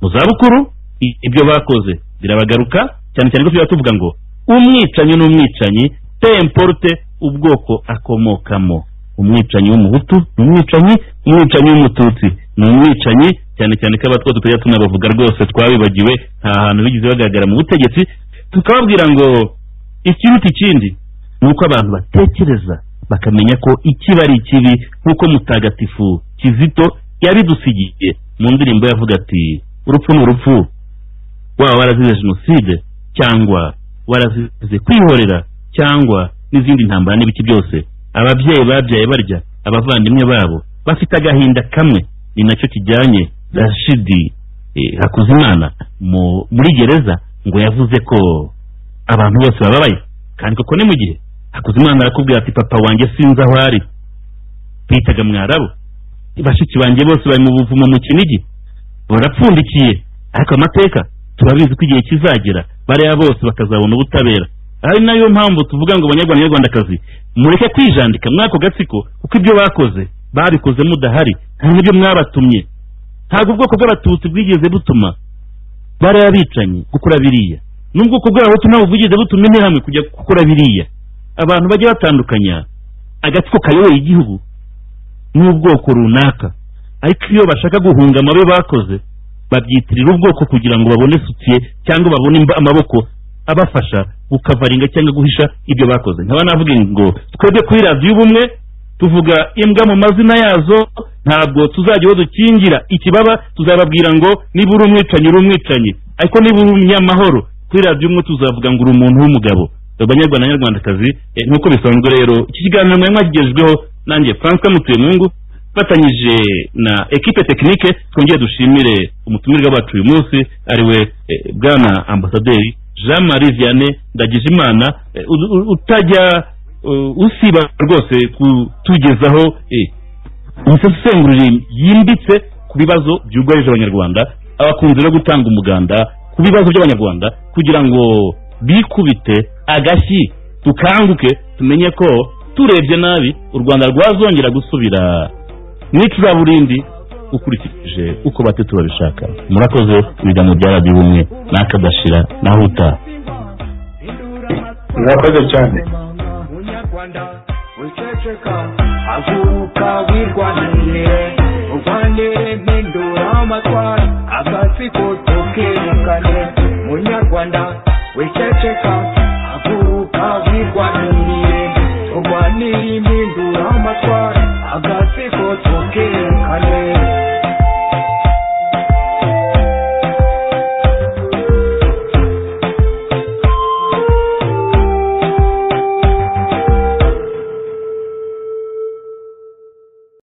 mu zabukuru i- ibyo bakoze birabagaruka cyane cyane ko tuba tuvuga ngo umwicanyi n'umwicanyi temporute ubwoko akomokamo umwicanyi w'umuhutu ni umwicanyi umwicanyi w'umututsi ni umwicanyi cyane cyane ko abatwa tutajya tunabavuga rwose twabibagiwe nta hantu bigeze bagaragara mu butegetsi tukababwira ngo ikiruta ikindi ni uko abantu batekereza bakamenya ko ikiba ari ikibi nk'uko mutagatifu kizito yabidusigiye mu ndirimbo yavuga ati urupfu ni urupfu waba warazize jenoside cyangwa warazize kwihorera cyangwa n'izindi ntambara n'ibiki byose ababyeyi babyaye barya abavandimwe babo bafite agahinda kamwe ni nacyo kijyanye rashidi eh, hakuzimana mu- muri gereza ngo yavuze ko abantu bose bababaye kandi koko ni mu gihe hakuzimana arakubwira ati papa wanjye sinzi aho ari bitaga mwarabu bashiki banjye bose bari mu buvumo mu kinigi barapfundikiye ariko amateka turabizi ko igihe kizagera bariya bose bakazabona ubutabera ari nayo mpamvu tuvuga ngo abanyarwanda banyarwandakazi mureke kwijandika muri ako gatsiko kuko ibyo bakoze babikoze mudahari hari n'ibyo mwabatumye ntabwo ubwoko bw'abatutsi bwigeze butuma bariya bicanyi gukora biriya n'ubwoko bw'abahutu ntabwo bwigeze butuma interahamwe kujya gukora biriya abantu bajya batandukanya agatsiko kayoboye igihugu n'ubwoko runaka ariko iyo bashaka guhunga amabi bakoze babyitirira ubwoko kugira ngo babone sutiye cyangwa babone imba- amaboko abafasha gukavaringa cyangwa guhisha ibyo bakoze nkaba navuga ngo twebwe kuri radiyo ubumwe tuvuga imbwa mu mazina yazo ntabwo tuzajya aho dukingira ikibaba tuzababwira ngo niba uri umwicanyi uri umwicanyi ariko niba uri umunyamahoro kuri radiyo umwe tuzavuga ngo uri umuntu w'umugabo abanyarwanda n'abanyarwandakazi eh, nk'uko bisanzwe rero iki kiganiro mwari mwagigejweho nanjye francois mutuyemungu fatanyije na ekipe tekinike twongere dushimire umutumirwa wacu uyu munsi ariwe eh, bwana ambasaderi jean marie vianney ndagijimana eh, u- u- utajya eh, usiba rwose kutugezaho eh, imisesengurire yimbitse ku bibazo byugarije abanyarwanda abakunzi no gutanga umuganda ku bibazo by'abanyarwanda kugira ngo bikubite agashyi tukanguke tumenye ko turebye nabi u rwanda rwazongera gusubira mu icuraburindi ukurikije uko batatu babishaka murakoze ibiganiro bya radiyo ubumwe n'akadashira naho utaha murakoze cyane munyarwanda wiceceka haguruka wirwanire urwane mpindura amatwara agatsiko tukirirukane munyarwanda wiceceka